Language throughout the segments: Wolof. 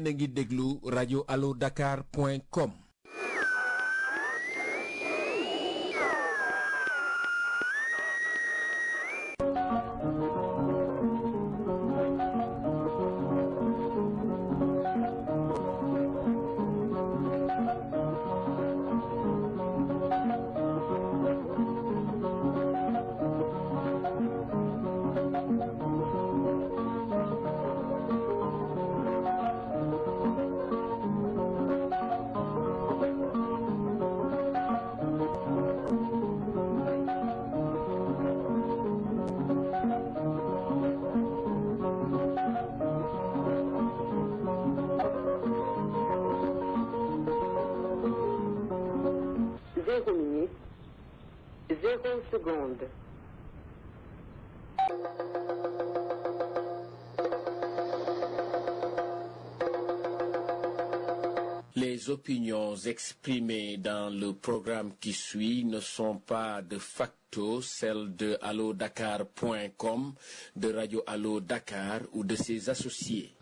yéen a ngi déglu rajo allo dakar point com Zéro minute, zéro seconde. Les opinions exprimées dans le programme qui suit ne sont pas de facto celles de allodakar.com, de Radio Allo Dakar ou de ses associés.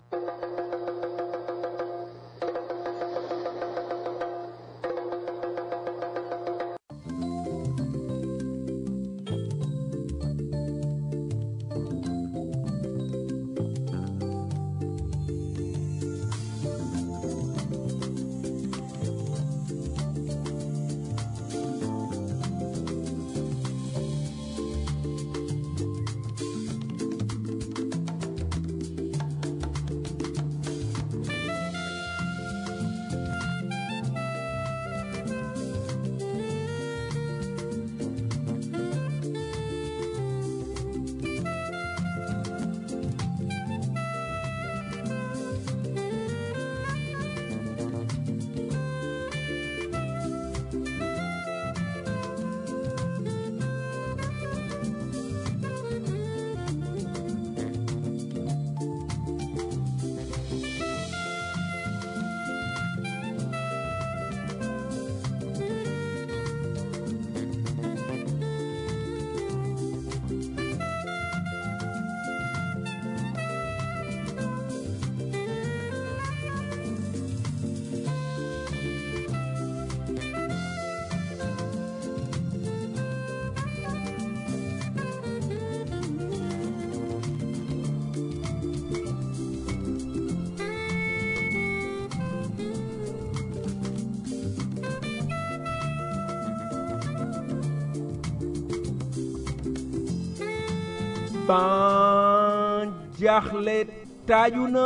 ban jaaxle taaju na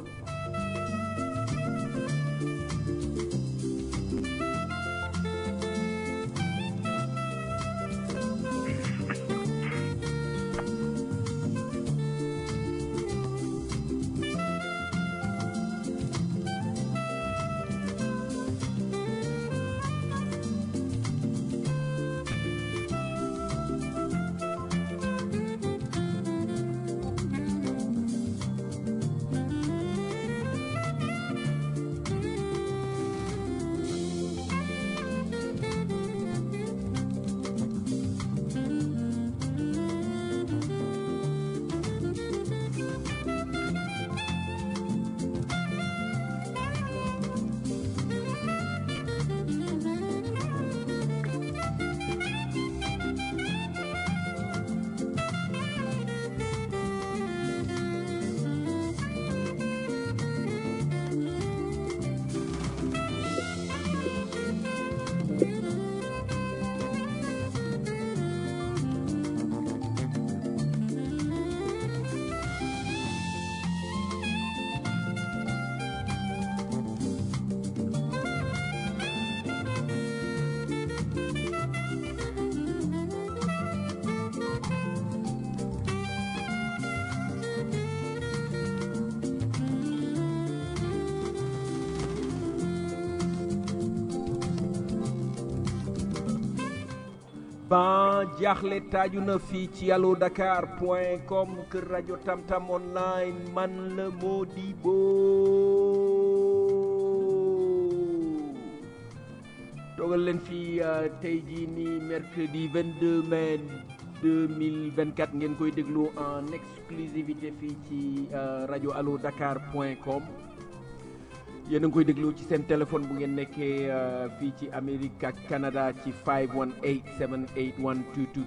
ban jaaxle taaju na fii ci allo dakar point com kër rajo tamtam online man la Modibo toogal leen fii tey jii nii mercredi 22 mai 2024 ngeen koy déglu en exclusivité fii ci rajo allo dakar point com yéen a ngi koy déglu ci seen téléphone bu ngeen nekkee fii ci Amérique ak Canada ci 518 781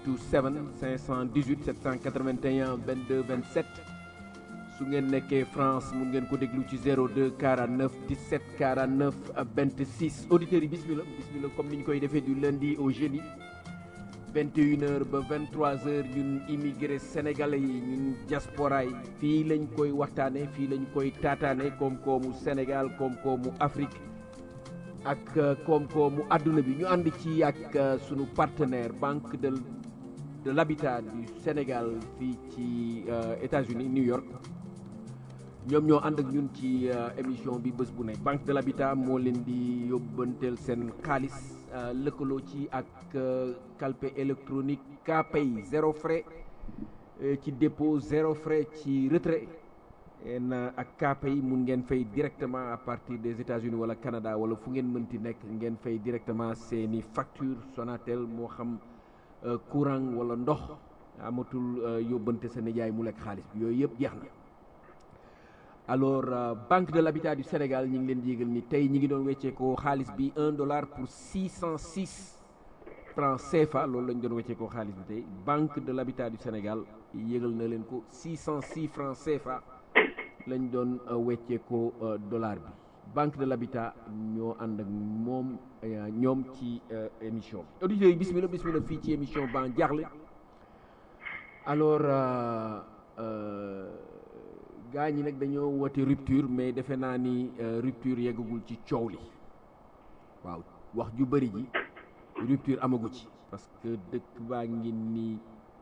2227 518 781 22 27 su ngeen nekkee France mun ngeen ko déglu ci 02 49 17 49 26 auditeurs yi bismillah bismillah comme ni ñu koy defee du lundi au jeudi 21h ba 23h ñun immigré sénégalais yi ñun diaspora yi fii lañ koy waxtaane fii lañ koy taataane koom-koomu Sénégal koom-koomu Afrique ak koom-koomu àdduna bi ñu ànd ci ak sunu partenaire banque de de l'habitat du Sénégal fii ci États-Unis New York ñoom ñoo ànd ak ñun ci émission bi bés bu ne banque de l'habitat moo leen di yóbbanteel seen xaalis lëkkaloo ci ak calpe électronique Kpay zéro frais ci dépôt zéro frais ci retrait en ak Kpay mun ngeen fay directement à partir des États-Unis wala Canada wala fu ngeen mënti nekk ngeen fay directement seeni facture Sonatel moo xam courant wala ndox amatul yóbbante sa nijaay mu lekk xaalis bi yooyu yëpp jeex na alors euh, banque de l'habitat du Sénégal ñi ngi leen di yëgal ni tey ñi ngi doon wecceekoo xaalis bi un dollar pour six cent six francs CFA loolu lañ doon wecceekoo xaalis bi tey banque de l'habitat du Sénégal yëgal na leen ko six cent six francs CFA lañ doon wecceekoo dollar bi banque de l'habitat ñoo ànd ak moom ñoom ci émission bi auditeurs yi bismillah bismillah fii ci émission ban jaaxle alors euh, euh, gaa ñi nag dañoo woote rupture mais defe naa ni rupture yeggagul ci coow li waaw wax ju bëri ji rupture amagu ci parce que dëkk baa ngi nii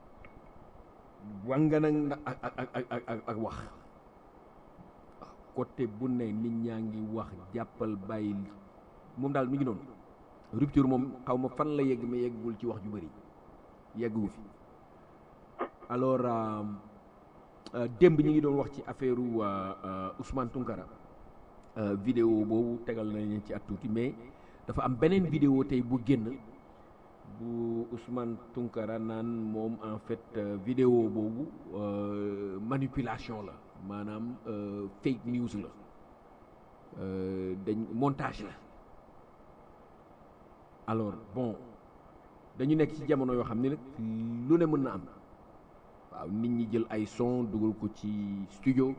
wanga nag ak ak ak ak ak wax côté bu ne nit ñaa ngi wax jàppal bàyyi moom daal mi ngi noonu rupture moom xaw ma fan la yegg mais yeggagul ci wax ju bëri yeggu fi alors démb ñi ngi doon wax ci affaire Ousmane Tounkara vidéo boobu tegal nañ ci at tuuti mais dafa am beneen vidéo tey bu génn bu Ousmane Tounkara naan moom en fait vidéo boobu manipulation la maanaam fake news la dañ montage la alors bon dañu nekk ci jamono yoo xam ne nag lu ne mën na am waaw nit ñi jël ay son dugal ko ci studio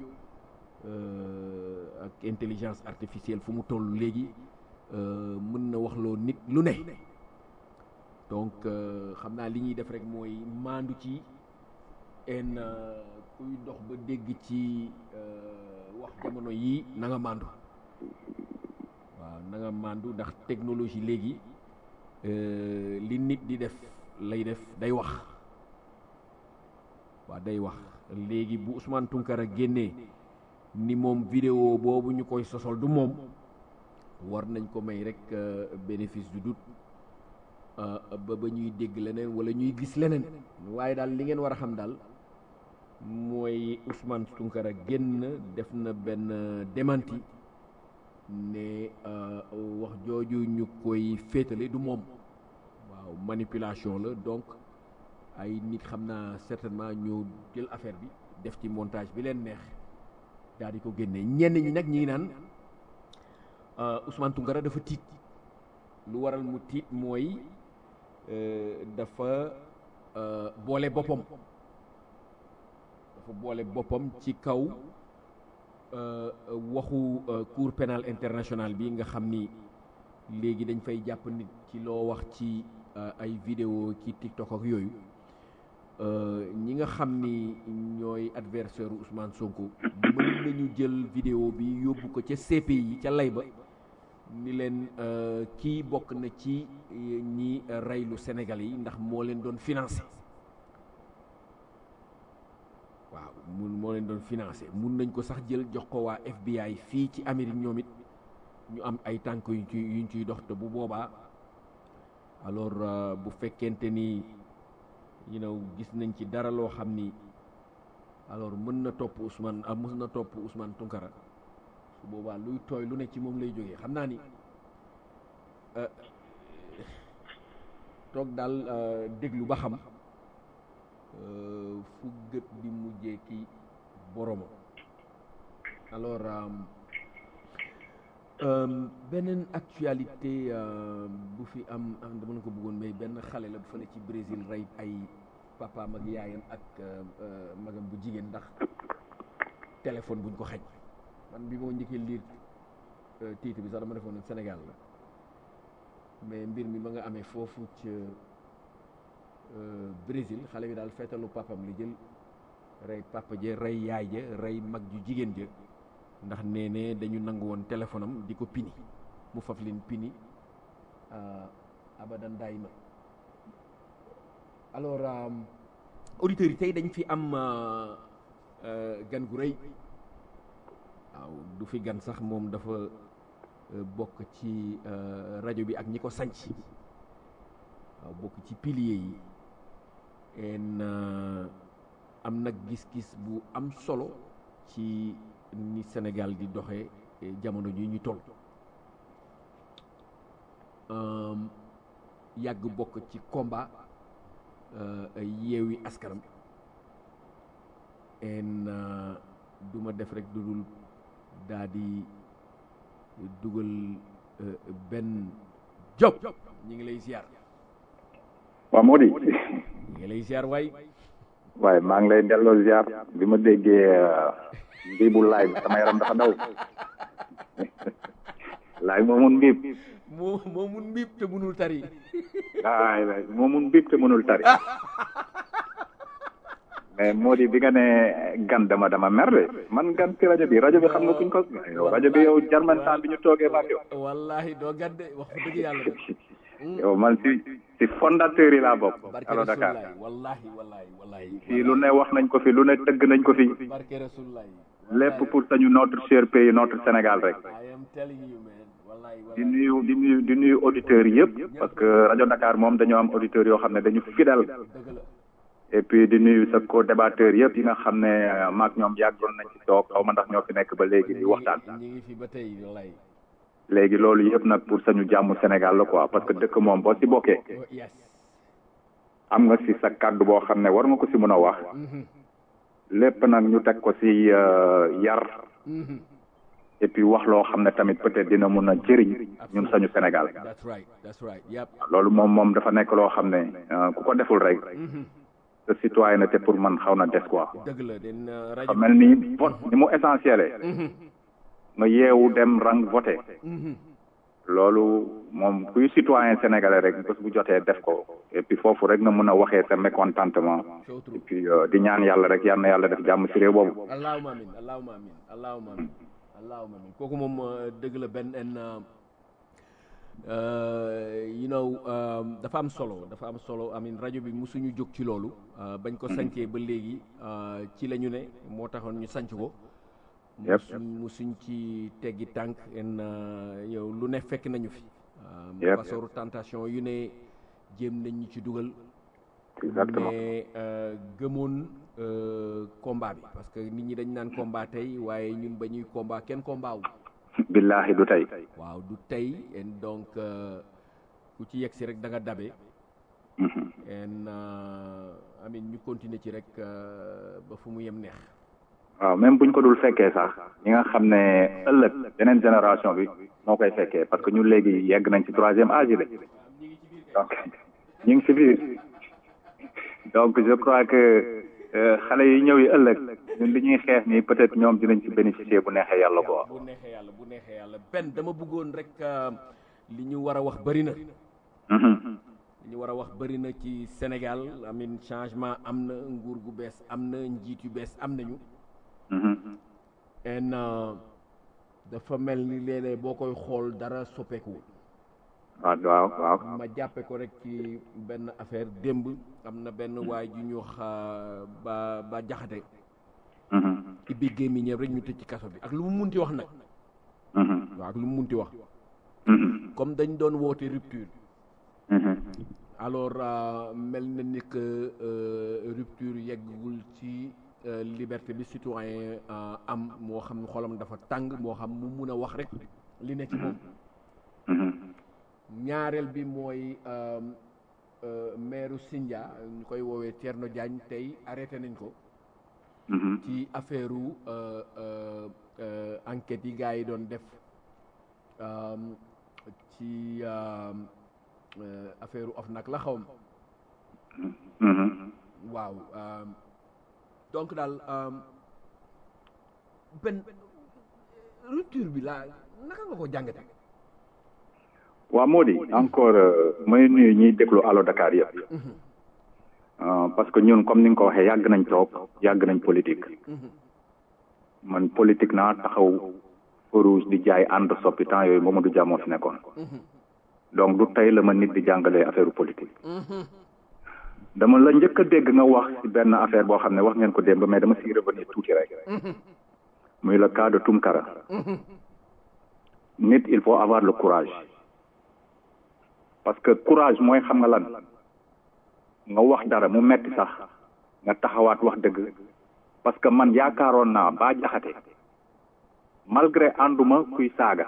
ak intelligence artificielle fu mu toll léegi mën na waxloo nit lu ne donc xam naa li ñuy def rek mooy maandu ci en kuy dox ba dégg ci wax jamono yii na nga maandu waaw na nga maandu ndax technologie léegi li nit di def lay def day wax waaw day wax léegi bu Ousmane Tounkara génnee ni moom vidéo boobu ñu koy sosol du moom war nañ ko may rek bénéfice du doute ba ba ñuy dégg leneen wala ñuy gis leneen waaye daal li ngeen war a xam daal mooy Ousmane Tounkara génn def na benn démenti ne wax jooju ñu koy féetale du moom waaw manipulation la donc ay nit xam naa certainement ñoo jël affaire bi def ci montage bi leen neex daal di ko génne ñenn ñi nag ñi ngi naan Ousmane Tounkara dafa tiit lu waral mu tiit mooy dafa boole boppam dafa boole boppam ci kaw waxu cour pénal international bi nga xam ni léegi dañ fay jàpp nit ci loo wax ci ay vidéo ci TikTok ak yooyu ñi nga xam ni ñooy adversaire Ousmane Sonko mën nañu jël vidéo bi yóbbu ko ca CPI ca lay ba ni leen kii bokk na ci ñi reylu Sénégal yi ndax moo leen doon financé waaw mun moo leen doon financé mun nañ ko sax jël jox ko waa FBI fii ci Amérique ñoom it ñu am ay tànk yuñ ci yuñ ciy dox te bu boobaa alors bu fekkente ni you know gis nañ ci dara loo xam ni alors mën na topp Ousmane ah mën na topp Ousmane Tounkara su boobaa luy tooy lu ne ci moom lay jógee xam naa ni toog daal déglu ba xam fu gët di mujjee ki boroma alors beneen actualité bu fi am am dama na ko bëggoon mais benn xale la bu fa ne ci Brésil rey ay papaam ak yaayam ak magam bu jigéen ndax téléphone buñ ko xañ man bi moo njëkkee liir titre bi sax dama defoon Sénégal la mais mbir mi ma nga amee foofu ca Brésil xale bi daal feetalu papam li jël rey papa ja rey yaay ja rey mag ju jigéen ja ndax nee ne dañu nangu woon téléphone am di ko pini mu faf leen pini abadan daay ma alors auditeurs yi tey dañ fi am gan gu rëy waaw du fi gan sax moom dafa bokk ci rajo bi ak ñi ko sanc waaw bokk ci pilier yi en am nag gis-gis bu am solo ci ni Sénégal di doxee jamono ji ñu toll yàgg bokk ci combat yeewi askanam en du ma def rek du dul daa di dugal benn job ñi ngi lay ziar waaw moo di ñi ngi lay ziar waay waaye maa ngi lay delloo ziar bi ma déggee mbii bu laay sama yaram dafa daw laay moo mun mbiib moo moo mun mbiib te mënul tari waay waay moo mun mbiib te mënul tari mais moo di bi nga ne gan dama dama mer de man gan ci rajo bi rajo bi xam nga kuñ ko yow rajo bi yow jarmantaan bi ñu toogee maak yow wallahi doo gan de wax dëgg yàlla de yow man si si fondateur yi laa bokk barke Allo Dakar rasulullahi wallahi wallahi wallahi fii lu ne wax nañ ko fi lu ne tëgg nañ ko fi barke rasulullahi lépp pour sañu notre cher pays notre Sénégal rek I am telling you man wallahi di wallahi nuyu di nuyu di nuyu auditeurs yëpp parce que rajo Dakar moom dañoo am auditeurs yoo xam ne dañu fidèle dëgg la et puis di nuyu sa co-débatteur yëpp yi nga xam ne maak ñoom yàggoon nañ ci toog xaw ma ndax ñoo fi nekk ba léegi di waxtaan ñi ngi fi ba tey wallahi léegi loolu yëpp nag pour sañu jàmm Sénégal la quoi parce que dëkk moom boo si bokkee Oh, yes am nga si sa kàddu boo xam ne war nga ko si mën a wax Mhm, lépp nag ñu teg ko si euh, yar mhm. et puis wax loo xam ne tamit peut-être dina mun a jëriñ ñun sañu Sénégal that's right that's right yep loolu moom moom dafa nekk loo xam ne euh, ku ko deful rek Mhm. sa citoyenneté pour man xaw na des quoi dëgg la den uh, fa rajo mel ni vote ni mu essentiel Mhm, nga yeewu dem rang voté mhm. loolu moom kuy citoyen sénégalais rek bés bu jotee def ko et puis foofu rek nga mën a waxee sa mécontentement so et true puis euh, di ñaan yàlla rek yal na yàlla def jàmm ci réew boobu allahuma amin allahuma amin allahuma amin allahuma amin kooku moom uh, dëgg la benn en uh, uh, you know um, dafa am solo dafa am solo amin rajo bi musuñu jóg ci loolu uh, bañ ko sancee ba léegi uh, ci la ñu ne moo taxoon ñu sanc ko Yep. musuñ musuñ ci teggi tànk en uh, yow lu ne fekk nañu fi um, Yep. fasooru tentation yu ne jéem nañ ñu ci dugal exactement mais euh, gëmoon euh, combat bi parce que nit ñi dañ naan combat tey waaye ñun ba ñuy combat kenn combat wu billahi du tey waaw du tey en donc euh, ku ci yegg si rek da nga dabe Mhm. en euh, amin ñu continuer ci rek euh, ba fu mu yem neex waaw même buñ ko dul fekkee sax ñi nga xam ne ëllëg beneen génération bi moo koy fekkee parce que ñun léegi yegg nañ ci troisième âge de donc ñu ngi ci biir donc je crois que euh, xale yi ñëw yi ëllëg ñun li ñuy xeex nii peut-être ñoom dinañ ci bénéficier bu neexee yàlla quoi bu neexee yàlla bu neexee yàlla benn dama bëggoon rek euh, li ñu war a wax bëri na Mhm. li ñu war a wax bëri na ci Sénégal amin changement am na nguur gu bees am na njiit yu bees am nañu Mhm. en euh, dafa mel ni léeg-léeg boo koy xool dara soppeekuwul waaw waaw waaw ma jàppe ko rek ci benn affaire démb am na benn waay ju ñu wax euh, ba ba jaxate Mhm. ibbi gémmiñam rek ñu tëj ci kaso bi ak lu mu munti wax nag Mhm. waaw ak lu mu munti wax Mhm. comme dañ doon woote rupture Mhm. alors euh, mel na ni que euh, rupture yeggul ci euh, liberté bi citoyen euh, am moo xam xolam dafa tàng moo xam mu mun a wax rek li ne ci moom Mhm. ñaareel bi mooy euh, euh, maire Sindia ñu koy woowee Thierno Diagne tey arrêté nañ ko Mhm. ci affaire u euh, euh, euh, enquête yi gars yi doon def um, ci um, euh, affaire of nag la xaw ma Mhm. waaw um, donc daal um, benn rupture bi laa naka nga ko jàngate waaw moo di encore euh, may nuyu ñiy déglu Allo Dakar yëpp Euh, parce que ñun comme ni nga ko waxee yàgg nañ toog yàgg nañ politique man politique naa taxaw rouge di jaay ànd soppi temps yooyu Mamadou Dia moo fi nekkoon donc du tey la ma nit di jàngalee affaire politique dama la njëkk a dégg nga wax ci benn affaire boo xam ne wax ngeen ko démb mais dama siy revenir tuuti rek muy le cas de Tunkara nit il faut avoir le courage parce que courage mooy xam nga lan nga wax dara mu metti sax nga taxawaat wax dëgg parce que man yaakaaroon naa ba jaxate malgré ànduma kuy saaga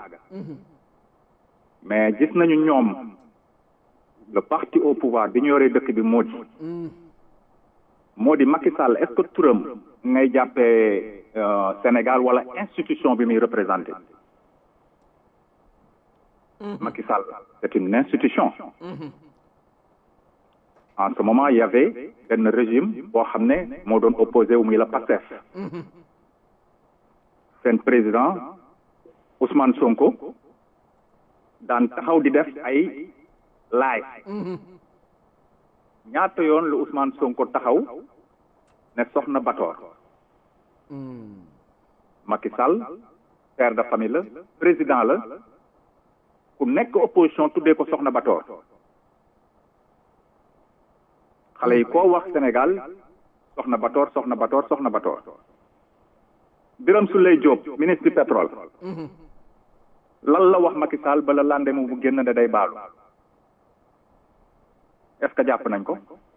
mais gis nañu ñoom le parti au pouvoir bi ñu yoree dëkk bi moo di moo di Macky Sall est-ce que turam ngay jàppee euh, Sénégal wala institution bi muy représenté Macky Sall c'est une institution en ce moment il y avait benn régime boo xam ne moo doon opposé wu muy la PASTEF seen président Ousmane Sonko daan taxaw di def ay live ñaata yoon la Ousmane Sonko taxaw ne soxna Batoor Macky Sall père de famille la président la ku nekk opposition tuddee ko soxna Batoor xale yi koo wax Sénégal soxna Batoor soxna Batoor soxna Batoor Birame Souleye Diop ministre du pétrole lan la wax Macky Sall ba la lendemain mu génn ne day baalu est-ce que jàpp nañ ko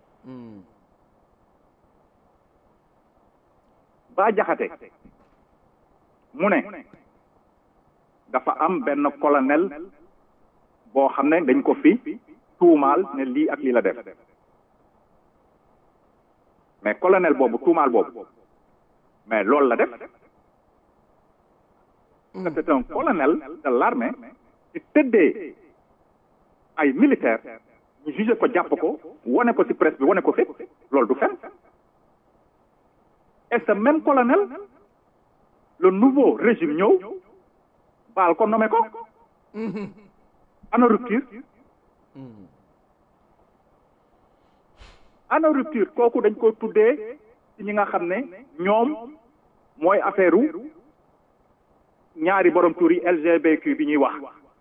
ba jaxate mu ne dafa am benn colonel boo xam ne dañ ko fi tuumaal ne lii ak lii la def mais colonel boobu tuumaal boobu mais loolu la def c'est un colonel de l'armée ci tëddee ay militaire ñu jugé ko jàpp ko wane ko ci presse bi wane ko fépp loolu du fen et ce même colonel le nouveau régime ñëw baal ko nommé ko ana rupture ana rupture kooku dañ ko tuddee ci ñi nga xam ne ñoom mooy affaire u ñaari borom tur yi LGBTQ bi ñuy wax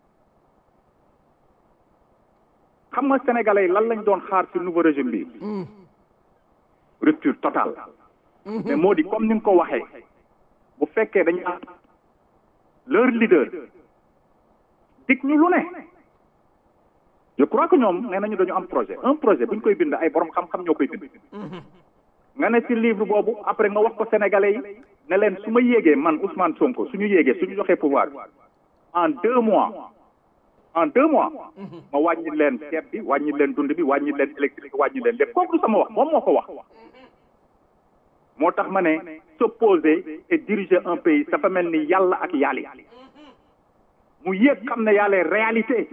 xam nga sénégalais yi lan lañ doon xaar ci nouveau régime bi rupture totale mais moo di comme ni nga ko waxee bu fekkee dañu am leur leader dig ñu lu ne je crois que ñoom nee nañu dañu am projet un projet bu ñu koy bind ay borom xam-xam ñoo koy bind nga ne ci livre boobu après nga wax ko sénégalais yi ne leen su ma yéegee man Ousmane Sonko suñu yéegee suñu joxee pouvoir en deux mois en deux mois ma wàññi leen ceeb bi wàññi leen dund bi wàññi leen électrique wàññi leen lépp kooku du sama wax moom moo ko wax moo tax ma ne s'opposer et diriger un pays dafa mel ni yàlla ak yàlli mu yéeg xam ne yàlla réalité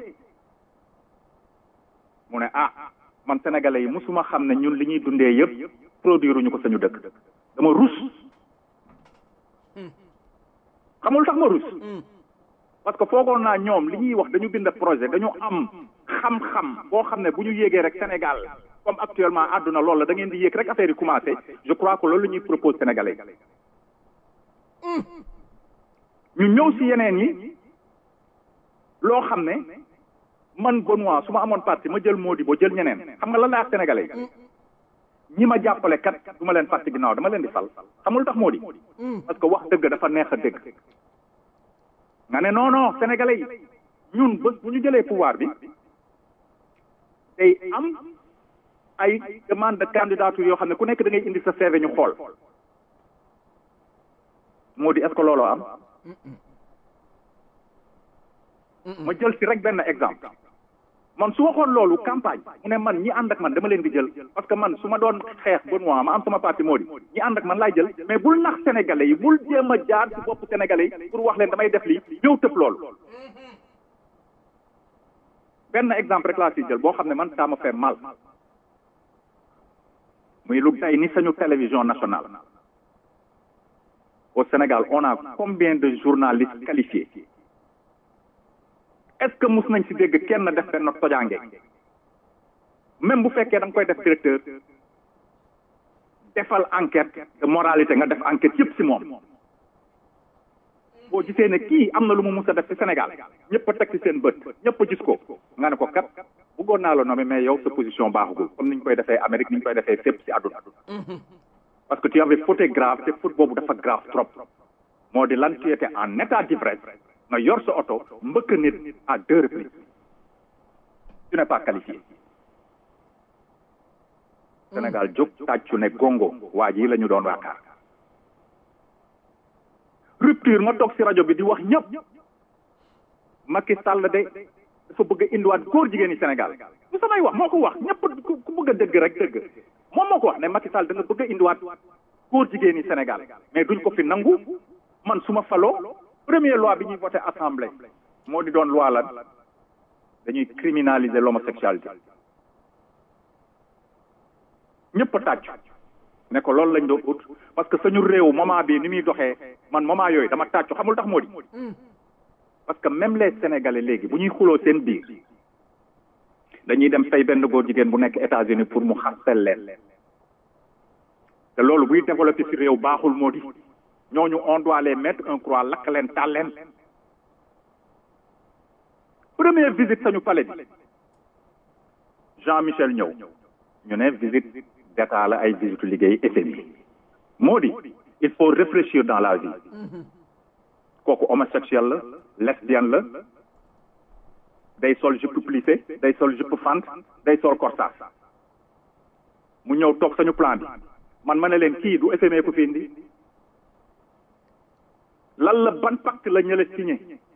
mu ne ah man sénégalais yi musuma xam ne ñun li ñuy dundee yëpp produire ñu ko sañu dëkk dama rus xamul tax ma rus parce que foogoon naa ñoom li ñuy wax dañu bind projet dañu am xam-xam boo xam ne bu ñu yéegee rek Sénégal comme actuellement àdduna loolu la da ngeen di yéeg rek affaire yi commencé je crois que loolu la ñuy propose sénégalais ñu ñëw si yeneen yi loo xam ne man Benoît su ma amoon parti ma jël Modibo jël ñeneen xam nga lan la ak sénégalais ñi ma jàppale kat du ma leen fàtte ginnaaw dama leen di fal xamul tax moo di parce que wax dëgg dafa neex a dégg nga ne non non sénégalais yi ñun ba bu ñu jëlee pouvoir bi day am ay demande de candidature yoo xam ne ku nekk da ngay indi sa CV ñu xool moo di est-ce que looloo am ma jël si rek benn exemple man su waxoon loolu campagne mu ne man ñi ànd ak man dama leen di jël parce que man su ma doon xeex Benoît ma am sama parti moo di ñi ànd ak man laay jël mais bul nax sénégalais yi bul jéem a jaar ci bopp sénégalais yi pour wax leen damay def lii ñëw tëb loolu benn exemple rek laa si jël boo xam ne man ça me fait mal muy lu tey ni sañu télévision nationale au Sénégal on a combien de journalistes qualifiés est-ce que mus nañ si dégg kenn def benn tojaange même bu fekkee da nga koy def directeur defal enquête de moralité nga def enquête yëpp si moom boo gisee ne kii am na lu mu mus a def ci Sénégal ñëpp a teg ci seen bët ñëpp a gis ko nga ne ko kat bëggoon naa la nommer mais yow sa position baaxugul comme ni ñu koy defee Amérique ni ñu koy defee fépp ci àdduna parce que tu avais fauté grave te faute boobu dafa grave trop moo di lan tu étais en état d'ivresse nga yor sa oto mbëkk nit à deux reprises tu n'es pas qualifié Sénégal jóg tàccu ne gongo waa ji la ñu doon waakaar rupture nga toog ci rajo bi di wax ñëpp Macky Sall de dafa bëgg a indiwaat góor jigéen ñi Sénégal bu samay wax moo ko wax ñëpp ku bëgg a dëgg rek dëgg moom moo ko wax ne Macky Sall da nga bëgg a indiwaat góor jigéen ñi Sénégal mais duñ ko fi nangu man su ma faloo première loi bi ñuy voté assemblée moo di doon loi lan dañuy criminaliser l'homosexualité ñëpp a tàcc ne ko loolu lañ doon ut parce que suñu réew moment bii ni muy doxee man moment yooyu dama tàccu xamul tax moo di parce que même les sénégalais léegi bu ñuy xuloo seen biir dañuy dem fay benn góor jigéen bu nekk États-Unis pour mu xarsel leen te loolu buy développé ci réew baaxul moo di ñooñu on doit les mettre un croix lakk leen taal leen première visite sañu palais bi Jean Michel ñëw ñu ne visite d'état la ay visite liggéey FMI moo di il faut réfléchir dans la vie kooku homosexuel la lesbienne la day sol jupe plissé day sol jupe fente day sol corsage mu ñëw toog sañu plan bi man ma ne leen kii du FMI ko fi indi lan la ban pacte la ñële signé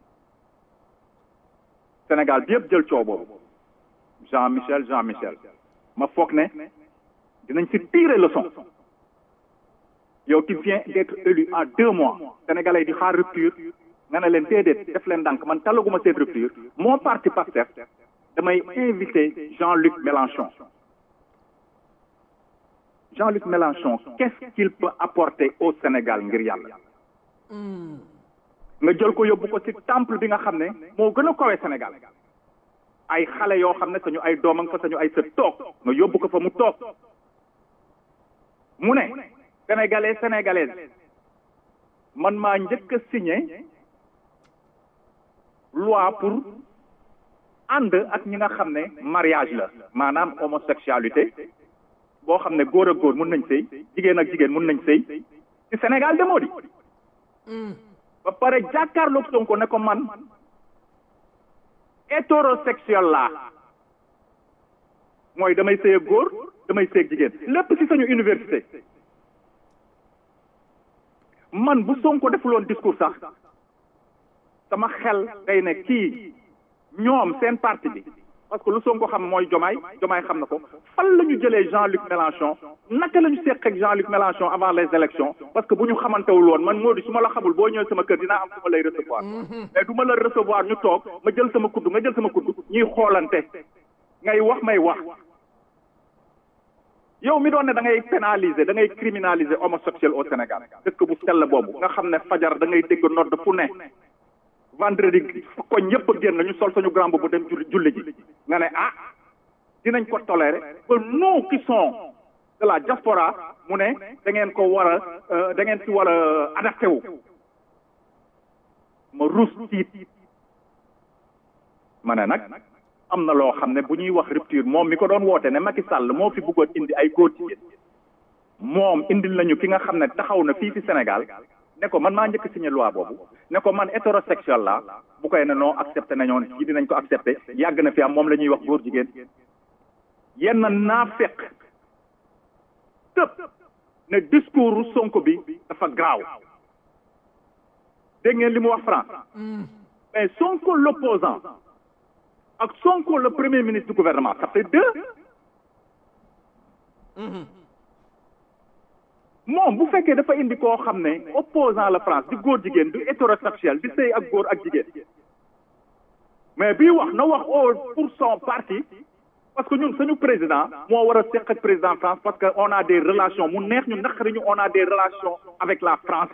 Sénégal bi yëpp jël coow boobu Jean Michel Jean Michel ma foog ne dinañ ci tirer leçon yow tu viens d'être élu en deux mois sénégalais di xaar rupture nga ne leen déedéet def leen ndànk man talaguma seen rupture mon parti Pastef damay invité Jean-Luc Mélenchon Jean-Luc Mélenchon qu'est-ce qu'il peut apporter au Sénégal ngir yàlla nga jël ko yóbbu ko ci temple bi nga xam ne moo gën a kawe Sénégal ay xale yoo xam ne sañu ay doom nga fa sañu ay sët toog nga yóbbu ko fa mu toog mu ne sénégalais sénégalaise man maa njëkk a signé loi pour ànd ak ñi nga xam ne mariage la maanaam homosexualité boo xam ne góor ak góor mun nañ sëy jigéen ak jigéen mun nañ sëy ci Sénégal demoo di ba pare jàkkaarloog Sonko ne ko man hétérosexuel laa mooy damay sëy ak góor damay sëy ak jigéen lépp ci sañu université man bu Sonko defuloon discours sax sama xel day ne kii ñoom seen parti bi parce que lu Sonko xam mooy Jomaay Jomaay xam na ko fan la ñu jëlee Jean-Luc Mélenchon naka la ñu seq ak Jean-Luc Mélenchon avant les élections parce que bu ñu xamantewul woon man moo di su ma la xamul boo ñëwee sama kër dinaa am su ma lay recevoir mais du ma la recevoir ñu toog ma jël sama kudd nga jël sama kudd ñuy xoolante ngay wax may wax yow mi doon ne da ngay pénaliser da ngay criminaliser homosexuel au Sénégal dëkk bu sell boobu nga xam ne fajar da ngay dégg nodd fu ne vendredi koñ ñëpp a génn ñu sol suñu grand boobu dem julli julli ji nga ne ah dinañ ko tolérer ba nous qui sont de la diaspora mu ne da ngeen ko war a da ngeen si war a adapté wu ma ruus tiit ma ne nag am na loo xam ne bu ñuy wax rupture moom mi ko doon woote ne Macky Sall moo fi bëggoon indi ay góor jigéen moom indil nañu ki nga xam ne taxaw na fii ci Sénégal ne ko man maa njëkk signé loi boobu ne ko man hétérosexuel la bu koy ne non accepté nañoo ne ci dinañ ko accepté yàgg na fi am moom la ñuy wax góor jigéen yenn naa fekk tëb ne discours Sonko bi dafa graaw dégg ngeen li mu wax France mais Sonko l'opposant ak Sonko le premier ministre du gouvernement ça fait deux moom bu fekkee dafa indi koo xam ne opposant la France di góor jigéen du hétérosexuel di sëy ak góor ak jigéen mais bii wax na wax au pour son parti parce que ñun suñu président moo war a seq ak président France parce que on a des relations mu neex ñu naqari ñu on a des relations avec la France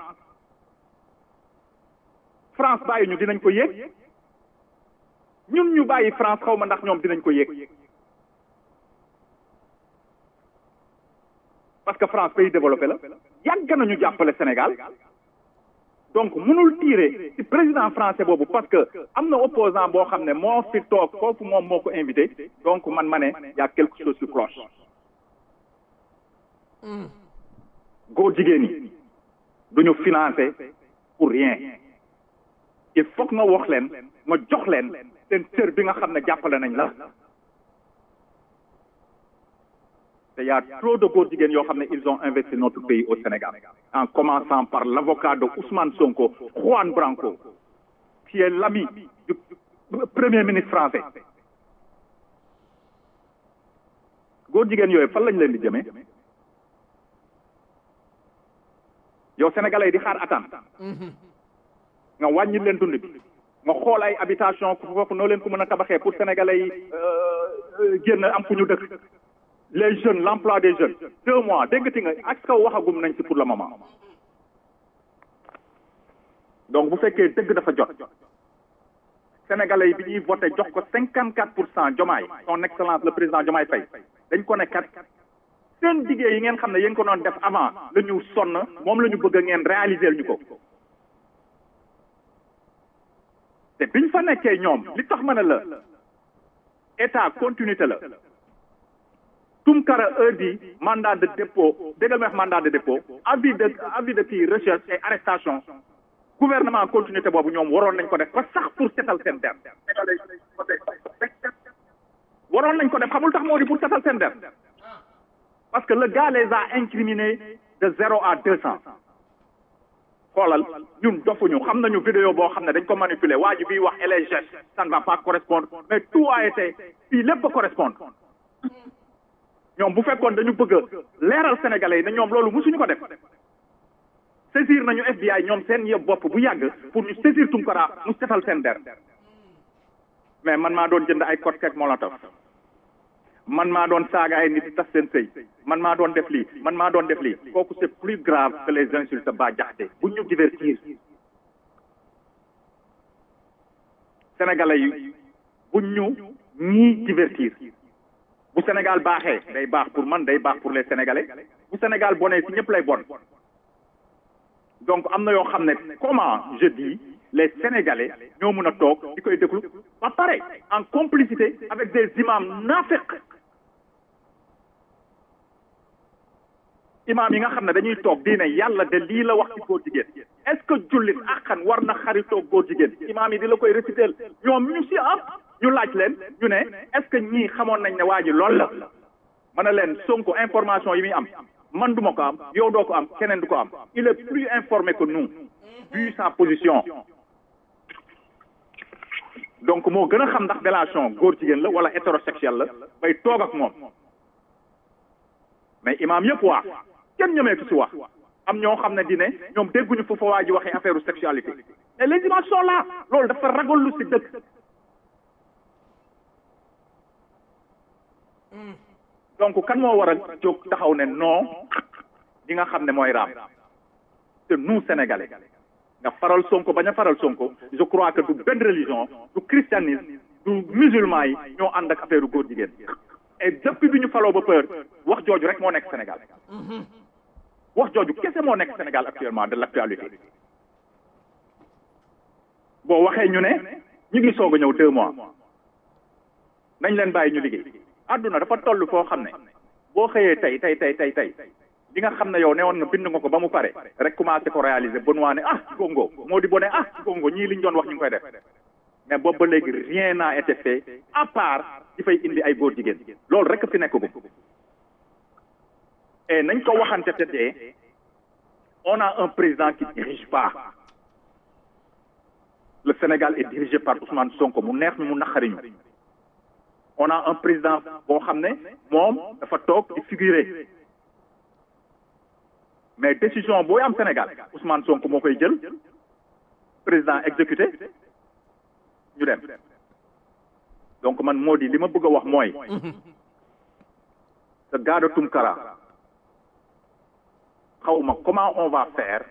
France bàyyi ñu dinañ ko yéeg ñun ñu bàyyi France xaw ma ndax ñoom dinañ ko yéeg parce que France pays développé la yàgg nañu jàppale Sénégal donc mënul tirer ci président français boobu parce que am na opposant boo xam ne moo fi toog foofu moom moo ko invité donc man ma ne y a quelque chose qui cloche góor jigéen yi duñu financé pour rien il faut que nga wax leen nga jox leen seen cër bi nga xam ne jàppale nañ la te y a trop de góor jigéen yoo xam ne ils ont investi notre pays au Sénégal en commençant par l'avocat de Ousmane Sonko Juan Branco qui est l'ami du premier ministre français góor jigéen yooyu fan lañ leen di jëmee yow sénégalais yi di xaar attente nga wàññi leen dund bi nga xool ay habitation foofu noo leen ko mën a tabaxee pour sénégalais yi génn am fu ñu dëkk les jeunes l'emploi des jeunes deux mois déggati nga ak kaw waxagum nañ ci pour le moment donc bu fekkee dëgg dafa jot sénégalais yi bi ñuy voté jox ko cinquante quatre pour cent jomaay son excellence le président jomaay Faye dañ ko ne kat seen liggéey yi ngeen xam ne yéen ko doon def avant la ñu sonn moom la ñu bëgg ngeen réaliser ñu ko te biñ fa nekkee ñoom li tax ma ne la état continuité la Tunkara heure bi mandat de dépôt déggal ma wax mandat de dépôt avis de avis de kii recherche et arrestation gouvernement continuité boobu ñoom waroon nañ ko def ba sax pour setal seen der waroon nañ ko def xamul tax moo di pour setal seen der parce que le gars les a incriminés de zéro à deux cents xoolal ñun dofuñu xam nañu vidéo boo xam ne dañ ko manipuler waa ji biy wax et les gestes ça ne va pas correspondre mais tout a été fii lépp correspondre ñoom bu fekkoon dañu bëgg a leeral sénégalais yi ne ñoom loolu musuñu ko def saisir nañu FBI ñoom seen yëpp bopp bu yàgg pour ñu saisir Tunkara mu setal seen der mais man maa doon jënd ay cocktail molotov man maa doon saaga ay nit tas seen sëy man maa doon def lii man maa doon def lii kooku c'est plus grave que les insultes ba jaxte bu ñu divertir sénégalais yi bu ñu ñii divertir bu Sénégal baaxee day baax pour man day baax pour les Sénégalais bu Sénégal bonee si ñëpp lay bon donc am na yoo xam ne comment je dis les Sénégalais ñoo mën a toog di koy déglu ba pare en complicité avec des imams naafeq imam yi nga xam ne dañuy toog diine yàlla de lii la wax ci góor jigéen est-ce que jullit akkan war na xaritoo góor jigéen imam yi di la koy réciter ñoom ñu si am ñu laaj leen ñu ne est-ce que ñii xamoon nañ ne waa ji loolu la ma ne leen Sonko information yi muy am man duma ko am yow doo ko am keneen du ko am il est plus informé que nous vu sa position donc moo gën a xam ndax délation góor jigéen la wala hétérosexuel la bay toog ak moom mais imam yëpp wax kenn ñemeetu si wax am ñoo xam ne di ne ñoom dégguñu fu fa waa ji waxee affaire sexualité et les images sont là loolu dafa ragal lu si dëkk donc kan moo war a jóg taxaw ne non li nga xam ne mooy raam te nous sénégalais nga faral sonko bañ a faral sonko je crois que du benn religion du christianisme du musulman yi ñoo ànd ak affaire góor jigéen et depuis bi ñu faloo ba peur wax jooju rek moo nekk Sénégal wax jooju kese moo nekk Sénégal actuellement de l'actualité boo waxee ñu ne ñu ngi soog a ñëw deux mois nañ leen bàyyi ñu liggéey àdduna dafa toll foo xam ne boo xëyee tey tey tey tey tey li nga xam ne yow ne woon nga bind nga ko ba mu pare rek commencé ko réaliser Benoît ne ah gongo moo di bone ah gongo ñii li ñu doon wax ñu ngi koy def mais boobu ba léegi rien n'a été fait à part di fay indi ay góor jigéen loolu rek fi nekk gu et nañ ko waxante te dee on a un président qui dirige pas le Sénégal est dirigé par Ousmane Sonko mu neex ñu mu naqari ñu on a un président boo xam ne moom dafa toog di figurer mais décision booy am Sénégal Ousmane Sonko moo koy jël président exécuté ñu dem donc man moo di li ma bëgg a wax mooy ce gars de Tunkara xawma comment on va faire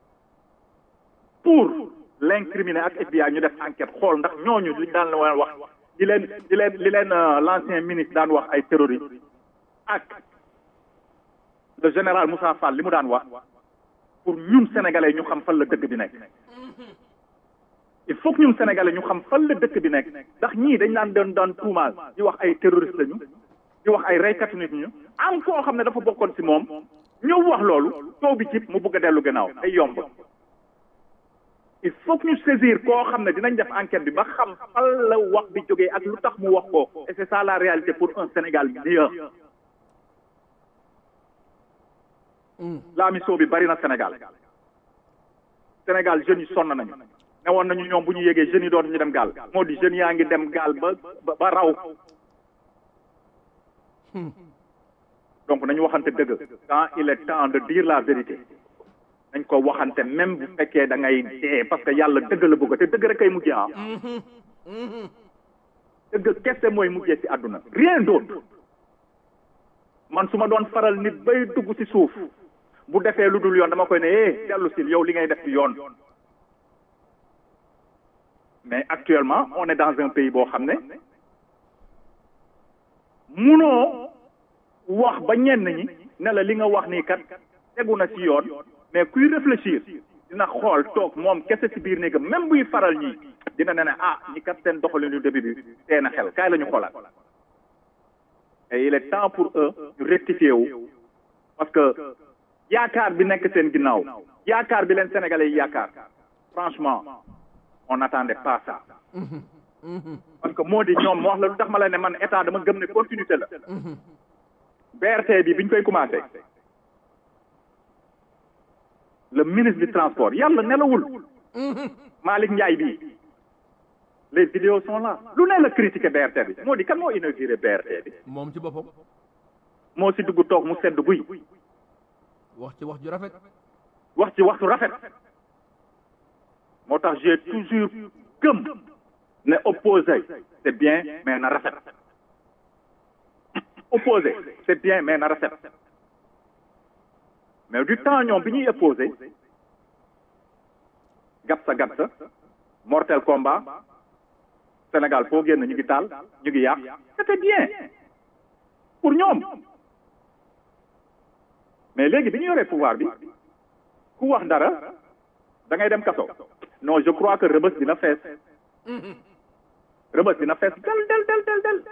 pour l'incriminer ak FBI ñu def enquête xool ndax ñooñu li daan la wax li leen li leen li leen l'ancien ministre daan wax ay terroristes ak le général Moussa Fall li mu daan wax pour ñun sénégalais ñu xam fan la dëkk bi nekk il faut que ñun sénégalais ñu xam fan la dëkk bi nekk ndax ñii dañ daan doon daan tuumaal di wax ay terroristes lañu di wax ay reykatu nit ñu am koo xam ne dafa bokkoon ci moom ñëw wax loolu taw bi cib mu bëgg a dellu gannaaw ay yomb il faut que ñu saisir koo xam ne dinañ def enquête bi ba xam fan la wax bi jógee ak lu tax mu wax ko et c'est ça la réalité pour un Sénégal meilleur la mission bi bari na Sénégal Sénégal jeunes yi sonn nañu ne woon nañu ñoom bu ñu yégee jeunes yi doon ñu dem gaal moo di jeunes yaa ngi dem gaal ba ba raw donc nañu waxante dëgg quand il est temps de dire la vérité nañ ko waxante même bu fekkee da ngay dee parce que yàlla dëgg la bëgg te dëgg rek kay mujjee ah dëgg kese mooy mujjee ci àdduna rien d'autre man su ma doon faral nit bay dugg ci suuf bu defee lu dul yoon dama koy ne eh dellu sil yow li ngay def ci yoon mais actuellement on est dans un pays boo xam ne munoo wax ba ñenn ñi ne la li nga wax nii kat tegu na ci yoon mais kuy réfléchir dina xool toog moom kese ci biir néegam même buy faral ñi dina ne ne ah ñi kat seen doxalinu début bi tee na xel kaay la ñu xoolaat et il est temps pour eux ñu rectifier wu parce que yaakaar bi nekk seen ginnaaw yaakaar bi leen sénégalais yi yaakaar franchement on n'attendait pas ça parce que moo di ñoom moo wax la lu tax ma la ne man état dama gëm ne continuité la BRT bi bi ñu koy commencé le ministre du transport yàlla nelawul Malick Ndiaye bii les vidéos sont là lu ne la critiqué BRT bi moo di kan moo inauguré BRT bi moom ci boppam moo si dugg toog mu sedd guy wax ci wax ju rafet wax ci waxtu rafet moo tax j'ai toujours gëm ne opposé c'est bien mais na rafet opposé c'est bien mais na rafet mais du temps ñoom bi ñuy opposé gatsa gatsa mortel combat Sénégal foo génn ñu ngi taal ñu ngi yàq c'était bien pour ñoom mais léegi bi ñu yoree pouvoir bi ku wax dara da ngay dem kaso non je crois que rëbës dina fees rëbës dina fees del del del del del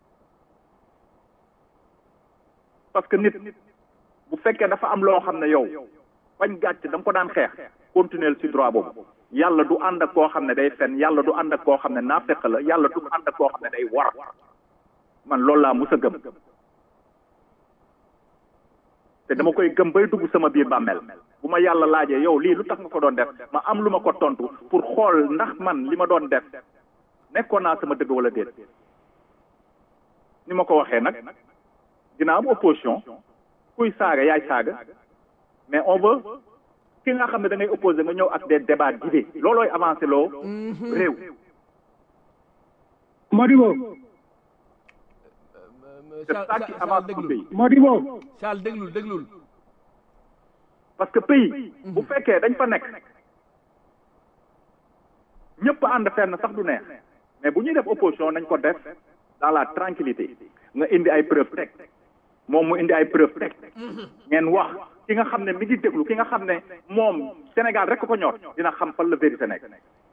parce que nit bu fekkee dafa am loo xam ne yow bañ gàcc da nga ko daan xeex continuer ci droit boobu yàlla du ànd ak koo xam ne day fen yàlla du ànd ak koo xam ne naafeq la yàlla du ànd ak koo xam ne day war man loolu laa mus a gëm te dama koy gëm bay dugg sama biir bàmmeel bu ma yàlla laajee yow lii lu tax nga ko doon def ma am lu ma ko tontu pour xool ndax man li ma doon def nekkoon naa sama dëgg wala déet ni ma ko waxee nag dina am opposition kuy saaga yaay saaga mais on veut ki nga xam ne da ngay opposé nga ñëw ak des débats d'idées loolooy avancé loo réew Modibo c'est ça qui avance le pays Modibo Charles déglul déglul parce que pays bu fekkee dañ fa nekk ñëpp ànd fenn sax du neex mais bu ñuy def opposition nañ ko def dans la tranquillité nga indi ay preuve teg moom mu indi ay preuve teg ngeen wax ki nga xam ne mi ngi déglu ki nga xam ne moom Sénégal rek ko ñor dina xam fan la vérité nekk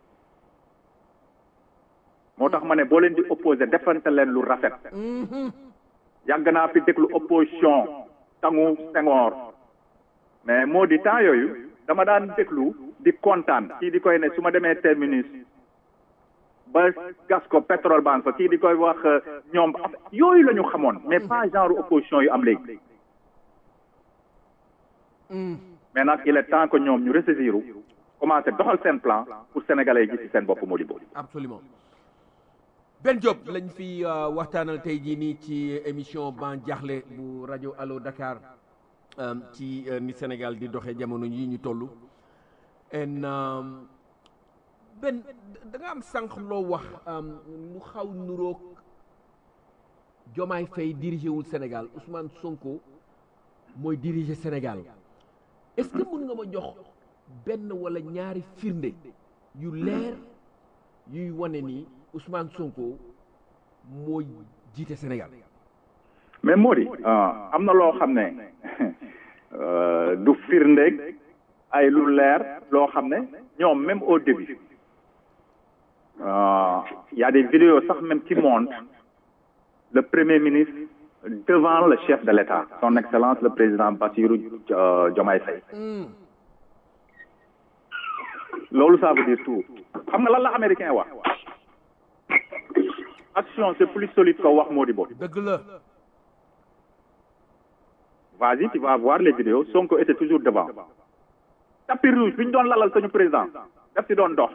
moo tax ma ne boo leen di opposé defante leen lu rafet yàgg naa fi déglu opposition tangu Senghor mais moo di temps yooyu dama daan déglu di kontaan kii di koy ne su ma demee terminus ba gas ko pétrole banque fa kii di koy wax ñoom yooyu la ñu xamoon mais pas genre opposition yu am léegi mais nag il est temps que ñoom ñu ressaisir commencé doxal seen plan pour sénégalais yi gis ci seen bopp Modibo absolument Ben Diop lañ fi waxtaanal tey jii nii ci émission ban jaaxle bu rajo Allo Dakar ci ni Sénégal di doxee jamono yi ñu toll en Ben da nga am sànq loo wax lu xaw nuroog Diomaye Faye dirigé wul Sénégal Ousmane Sonko mooy diriger Sénégal est-ce que mën nga ma jox benn wala ñaari firnde yu leer yuy wane ni Ousmane Sonko mooy jiite Sénégal. mais moo di am na loo xam ne du firndeeg ay lu leer loo xam ne ñoom même au début il y a des vidéos sax même qui montrent le premier ministre devant le chef de l'État son excellence le président Bassirou Diomaye Faye loolu ça veut dire tout xam nga lan la américain wax action c'est plus solide que wax moo di bo dëgg la. vas-y tu vas voir les vidéos Sonko était toujours devant tapis rouge bi ñu doon lalal suñu président daf si doon dox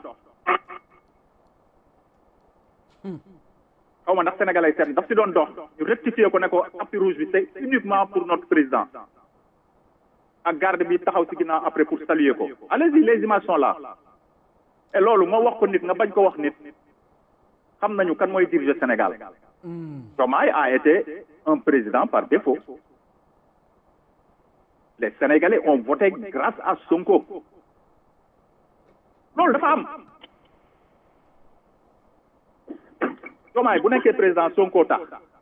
xaw ma ndax sénégalais seet daf si doon dox ñu rectifier ko ne ko tapis rouge bi c'est uniquement pour notre président ak garde bi taxaw si ginnaaw après pour saluer ko allez-y les images sont là et loolu moo wax ko nit nga bañ ko wax nit xam nañu kan mooy diriger Sénégal Diomaye a été un président par défaut les Sénégalais ont voté grâce à Sonko loolu dafa am Diomaye bu nekkee président Sonko tax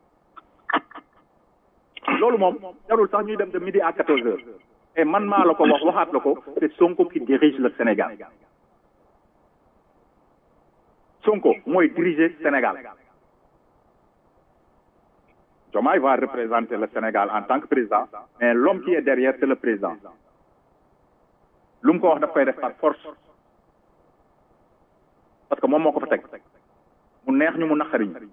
loolu moom jarul sax ñuy dem de midi à quatorze heures et man maa la ko wax waxaat la ko c'est Sonko qui dirige le Sénégal Sonko mooy diriger Sénégal Diomaye va représenter le Sénégal en tant que président mais l'homme qui est derrière c'est le président lu mu ko wax daf koy def par force parce que moom moo ko fa teg mu neex ñu mu naqari ñu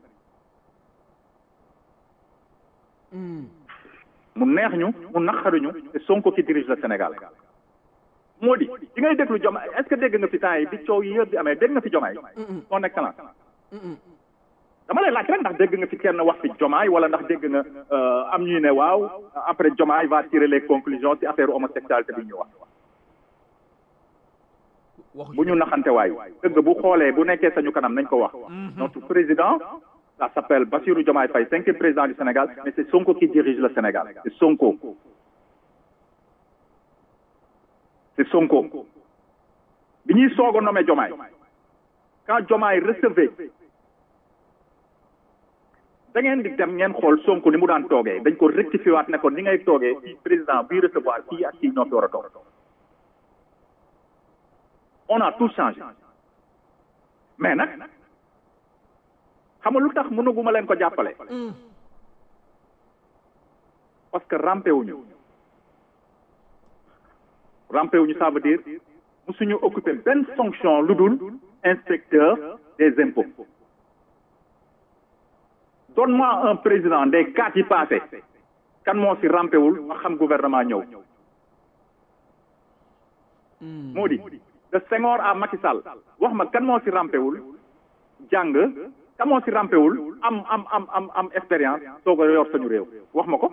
mu neex ñu mu naqari ñu c'est Sonko qui dirige le Sénégal moo di di ngay déglu Diomaye est-ce que dégg nga fi temps yi bi coow yi yëpp di amee dégg nga fi Diomaye son excellence dama lay laaj rek ndax dégg nga fi kenn wax fi Diomaye wala ndax dégg nga am ñuy ne waaw après Diomaye va tirer les conclusions ci affaire homosexualité bi ñu wax bu ñu naxante waay dëgg bu xoolee bu nekkee sañu kanam nañ ko wax notre président ça s'appelle Bassirou Diomaye Faye cinquième président du Sénégal mais c'est Sonko qui dirige le Sénégal c'est Sonko c'est Sonko bi ñuy soog a nommé Diomaye quand Diomaye recevait da ngeen di dem ngeen xool Sonko ni mu daan toogee dañ ko rectifié waat ne ko ni ngay toogee fii président bii recevoir kii ak kii ñoo fi war a toog on a tout changé mais nag xam nga lu tax mënuguma leen ko jàppale parce que rampé wuñu rampé wuñu ça veut dire musuñu occuper benn fonction lu dul inspecteur des impôts donne-moi un président des quatre yi passé kan moo fi rampé wul ma xam gouvernement ñëw moo di de Senghor à Macky Sall wax ma kan moo si rampewul jàng kan moo si rampewul am am am am am expérience soo ko yor sañu réew wax ma ko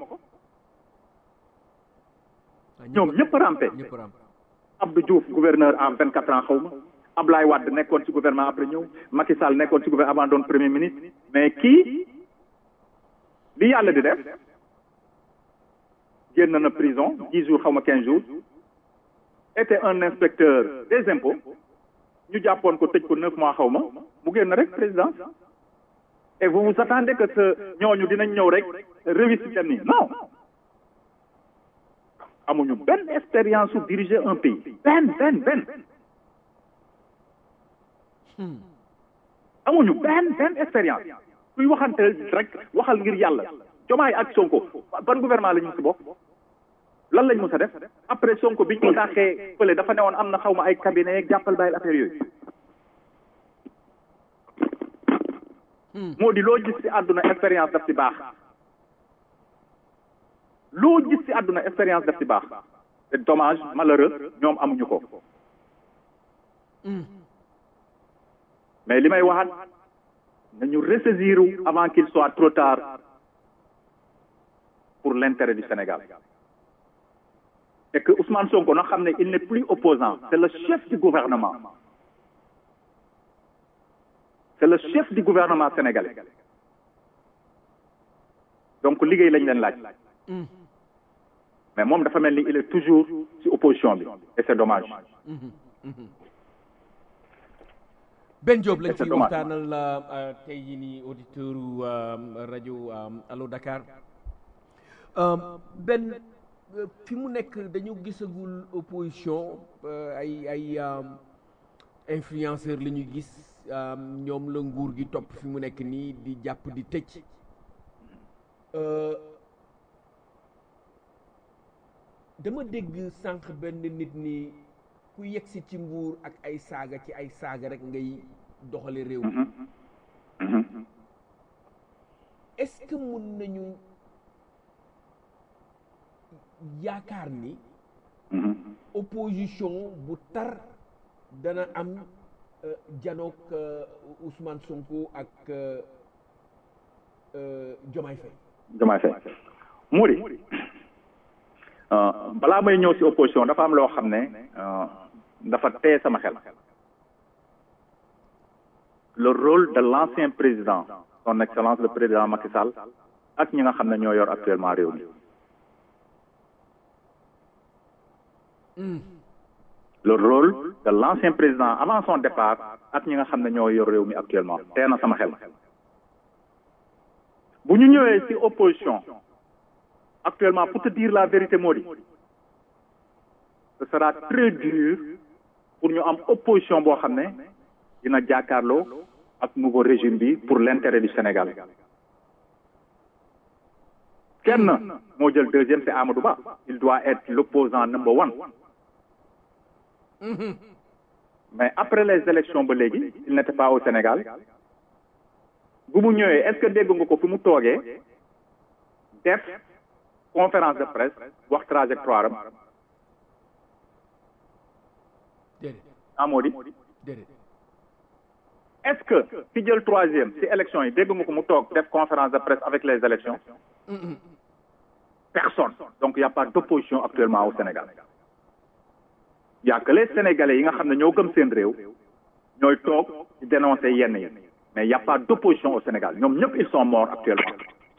ñoom ñëpp rampé Abdou Diouf gouverneur en vingt quatre ans xaw ma Ablaye Wade nekkoon ci gouvernement après ñëw Macky Sall nekkoon ci gouvernement avant doon premier ministre mais kii li yàlla di def génn na prison dix jours xaw ma quinze jours était un inspecteur des impôts ñu jàppoon ko tëj ko neuf mois xaw ma mu génn rek président et vous vous attendez que ce ñooñu dinañ ñëw rek réussir nii non amuñu benn expérience su diriger un pays benn benn benn amuñu benn benn expérience kuy waxante rek waxal ngir yàlla Diomaye ak Sonko ban gouvernement la ñu si bokk lan lañ mës a def après Sonko biñ ko dàqee fële dafa newoon am na xaw ma ay cabinet yeeg jàppal bàyyil affaire yooyu moo di loo gis ci àdduna expérience daf ci baax loo gis ci àdduna expérience daf ci baax c'est dommage malheureux ñoom amuñu ko mais li may waxaat nañu ressaisir avant qu'il soit trop tard pour l'intérêt du Sénégal et que Ousmane Sonko na xam ne il n'est plus opposant c'est le chef du gouvernement c'est le chef du gouvernement sénégalais donc liggéey lañ leen laaj mais moom dafa mel ni il est toujours ci opposition bi et c'est dommage Ben Diop lañ C'est ciy dommage. waxtaanal la tey jii nii auditeur u rajo Allo Dakar Euh, Ben euh, fi mu nekk dañu gisagul opposition euh, ay ay euh, influenceur la ñuy gis euh, ñoom la nguur gi topp fi mu nekk nii di jàpp di tëj Euh, dama dégg sànq benn nit ni ku yegsi ci nguur ak ay saaga ci ay saaga rek ngay doxale réew mi est-ce que mun nañu yaakaar ni opposition bu tar dana am euh, janook euh, Ousmane Sonko ak euh, euh, Diomaye Faye Diomaye Faye Mouri euh, balaa may ñëw ci opposition dafa am loo xam ne euh, dafa tee sama xel le rôle de l'ancien président son excellence le président Macky Sall ak ñi nga xam ne ñoo yor actuellement réew mi le rôle de l'ancien président avant son départ ak ñi nga xam ne ñoo yor réew mi actuellement tee na sama xel bu ñu ñëwee ci opposition actuellement pour te dire la vérité moo di ce sera très dur pour ñu am opposition boo xam ne dina jàkkaarloo ak nouveau régime bi pour l'intérêt du Sénégal kenn moo jël deuxième c'est Amadou Ba il doit être l'opposant number one mais après les élections ba léegi il n'était pas au Sénégal bu mu ñëwee est-ce que dégg nga ko fi mu toogee def conférence de presse wax trajectoire am déedéet amoo di déedéet est-ce que ki jël troisième ci élection yi dégg nga ko mu toog def conférence de presse avec les élections personne donc il y a pas d'opposition actuellement au Sénégal il y a que les Sénégalais yi nga xam ne ñoo gëm seen réew ñooy toog di dénoncer yenn yi mais il y a pas d'opposition au Sénégal ñoom ñëpp ils sont morts actuellement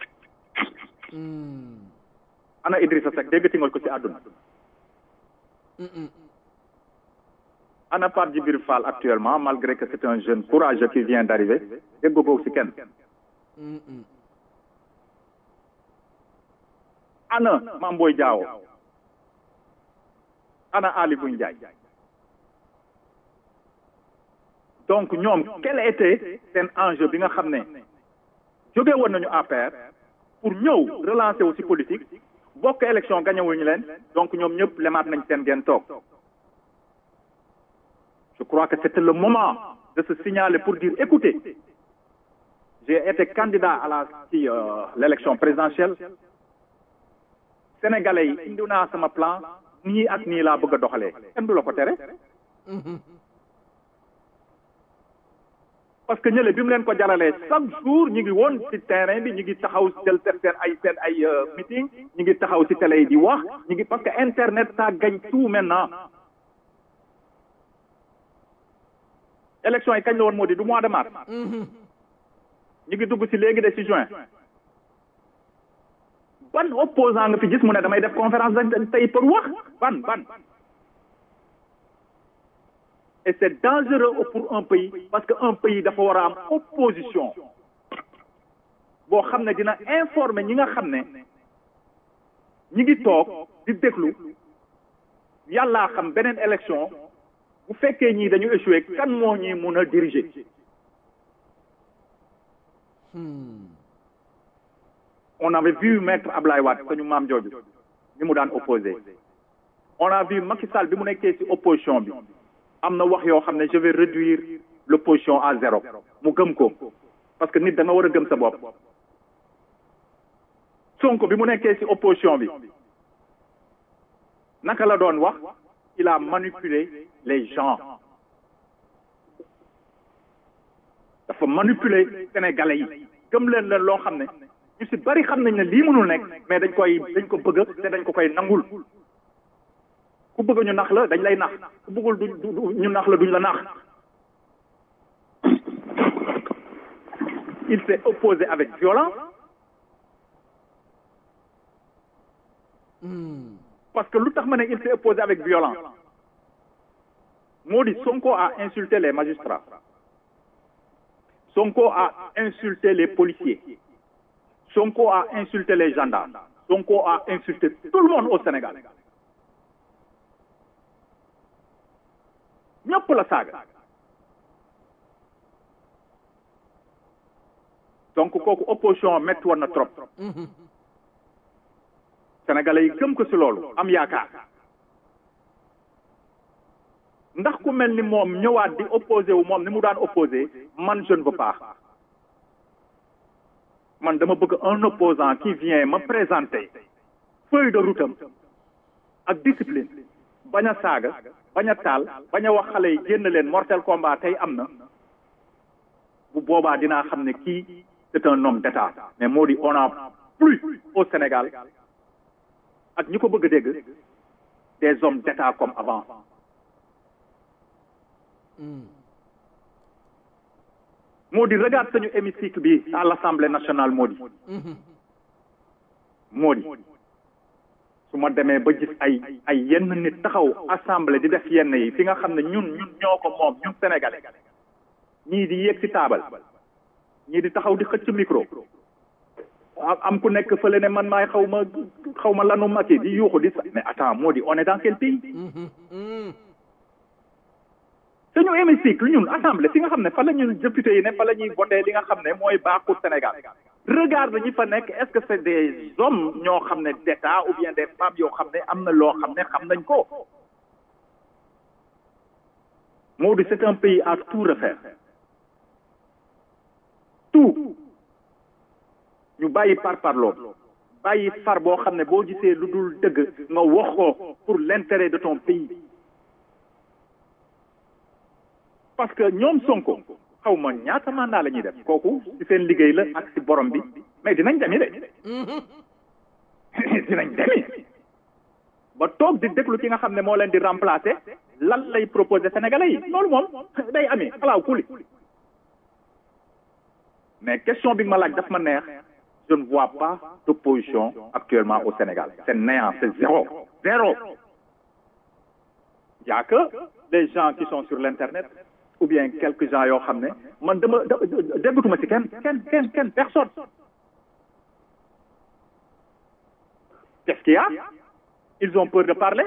ana Idrissa Seck déggati nga ko ci àdduna ana Pape Djibril Fall actuellement malgré que c'est un jeune courageux qui vient d'arriver dégg ko ci kenn ana Mame Boye Diao ana Ali Boy Ndiaye donc ñoom quel était seen enjeu bi nga xam ne jóge woon nañu APR pour ñëw relancer wu ci politique bokk élection gañewuñu leen donc ñoom ñëpp lemaat nañ seen gen toog je crois que c'était le moment de se signaler pour dire écoutez j'ai été candidat à la ci euh, l'élection présidentielle sénégalais yi indi naa sama plan nii ak nii laa bëgg a doxalee kenn du la ko tere parce que ñële bi mu leen ko jaralee chaque jour ñu ngi woon ci terrain bi ñu ngi taxaw jël seen seen ay seen ay meeting ñu ngi taxaw ci télé yi di wax ñu ngi parce que internet ça gagne tout maintenant élection yi kañ la woon moo di du mois de mars ñu ngi dugg ci léegi de ci juin ban opposant nga fi gis mu ne damay def conférence de tey pour wax ban ban et c'est dangereux pour un pays parce que un pays dafa war a am opposition boo xam ne dina informer ñi nga xam ne ñi ngi toog di déglu yàllaa xam beneen élection bu fekkee ñii dañu échoué kan moo ñi mun a diriger on avait vu maître Ablaye Wade sañu maam jooju ni mu daan opposé on a vu Macky Sall bi mu nekkee ci opposition bi am na wax yoo xam ne je vais réduire l'opposition à zéro mu gëm ko parce que nit da nga war a gëm sa bopp Sonko bi mu nekkee ci opposition bi naka la doon wax il a manipulé les gens dafa manipuler sénégalais yi gëm leen leen loo xam ne ñu ci bari xam nañ ne lii mënul nekk mais dañ koy dañ ko bëgg te dañ ko koy nangul ku bëgg ñu nax la dañ lay nax ku bëggul du ñu nax la duñ la nax il s'est opposé avec violence que lu tax ma ne il s'est opposé avec violence moo di Sonko a insulté les magistrats Sonko a insulté les policiers Sonko a insulté les gendarmes Sonko a insulté tout le monde au Sénégal ñëpp la saaga donc kooku opposition métti woon na trop sénégalais yi gëm ko ci loolu am yaakaar ndax ku mel ni moom ñëwaat di opposé wu moom ni mu daan opposé man je ne veux pas man dama bëgg un opposant qui vient me présenter feuille de route am ak discipline bañ a saaga bañ a taal bañ a wax xale yi génn leen mortel combat tey am na bu boobaa dinaa xam ne kii c'est un homme d'état mais moo di on a plus au Sénégal ak ñi ko bëgg a dégg des hommes d'état comme avant moo di regarde sañu hémicycle bi à l'Assemblée nationale moo di moo di su ma demee ba gis ay ay yenn nit taxaw assemblée di def yenn yi fi nga xam ne ñun ñun ñoo ko moom ñun sénégalais ñii di yéeg ci taabal ñii di taxaw di xëcc micro am ku nekk fële ne man maay xaw ma xaw ma lanu maki di yuuxu di sa mais attends moo di on est dans quel pays suñu hémicycle ñun assemblée fi nga xam ne fa la ñun député yi ne fa la ñuy voté li nga xam ne mooy baaxul Sénégal regarde ñi fa nekk est-ce que c'est des hommes ñoo xam ne d'état ou bien des femmes yoo xam ne am na loo xam ne xam nañ ko moo di c'est un pays à tout refaire tout ñu bàyyi par parloo bàyyi far boo xam ne boo gisee lu dul dëgg nga wax ko pour l'intérêt de ton pays parce que ñoom Sonko xaw ma ñaata mandat la ñuy def kooku ci seen liggéey la ak ci borom bi mais dinañ demi de dinañ demi ba toog di déglu ki nga xam ne moo leen di remplacer lan lay proposer sénégalais yi loolu moom day amee alaaw kuli mais question bi nga ma laaj daf ma neex je ne vois pas d'opposition actuellement au Sénégal c'est néant c'est zéro zéro y a que les gens qui sont sur l'internet ou bien quelques gens yoo xam ne man dama déggatuma ci kenn kenn kenn kenn personne qu'est-ce qu'il y a ils ont peur de parler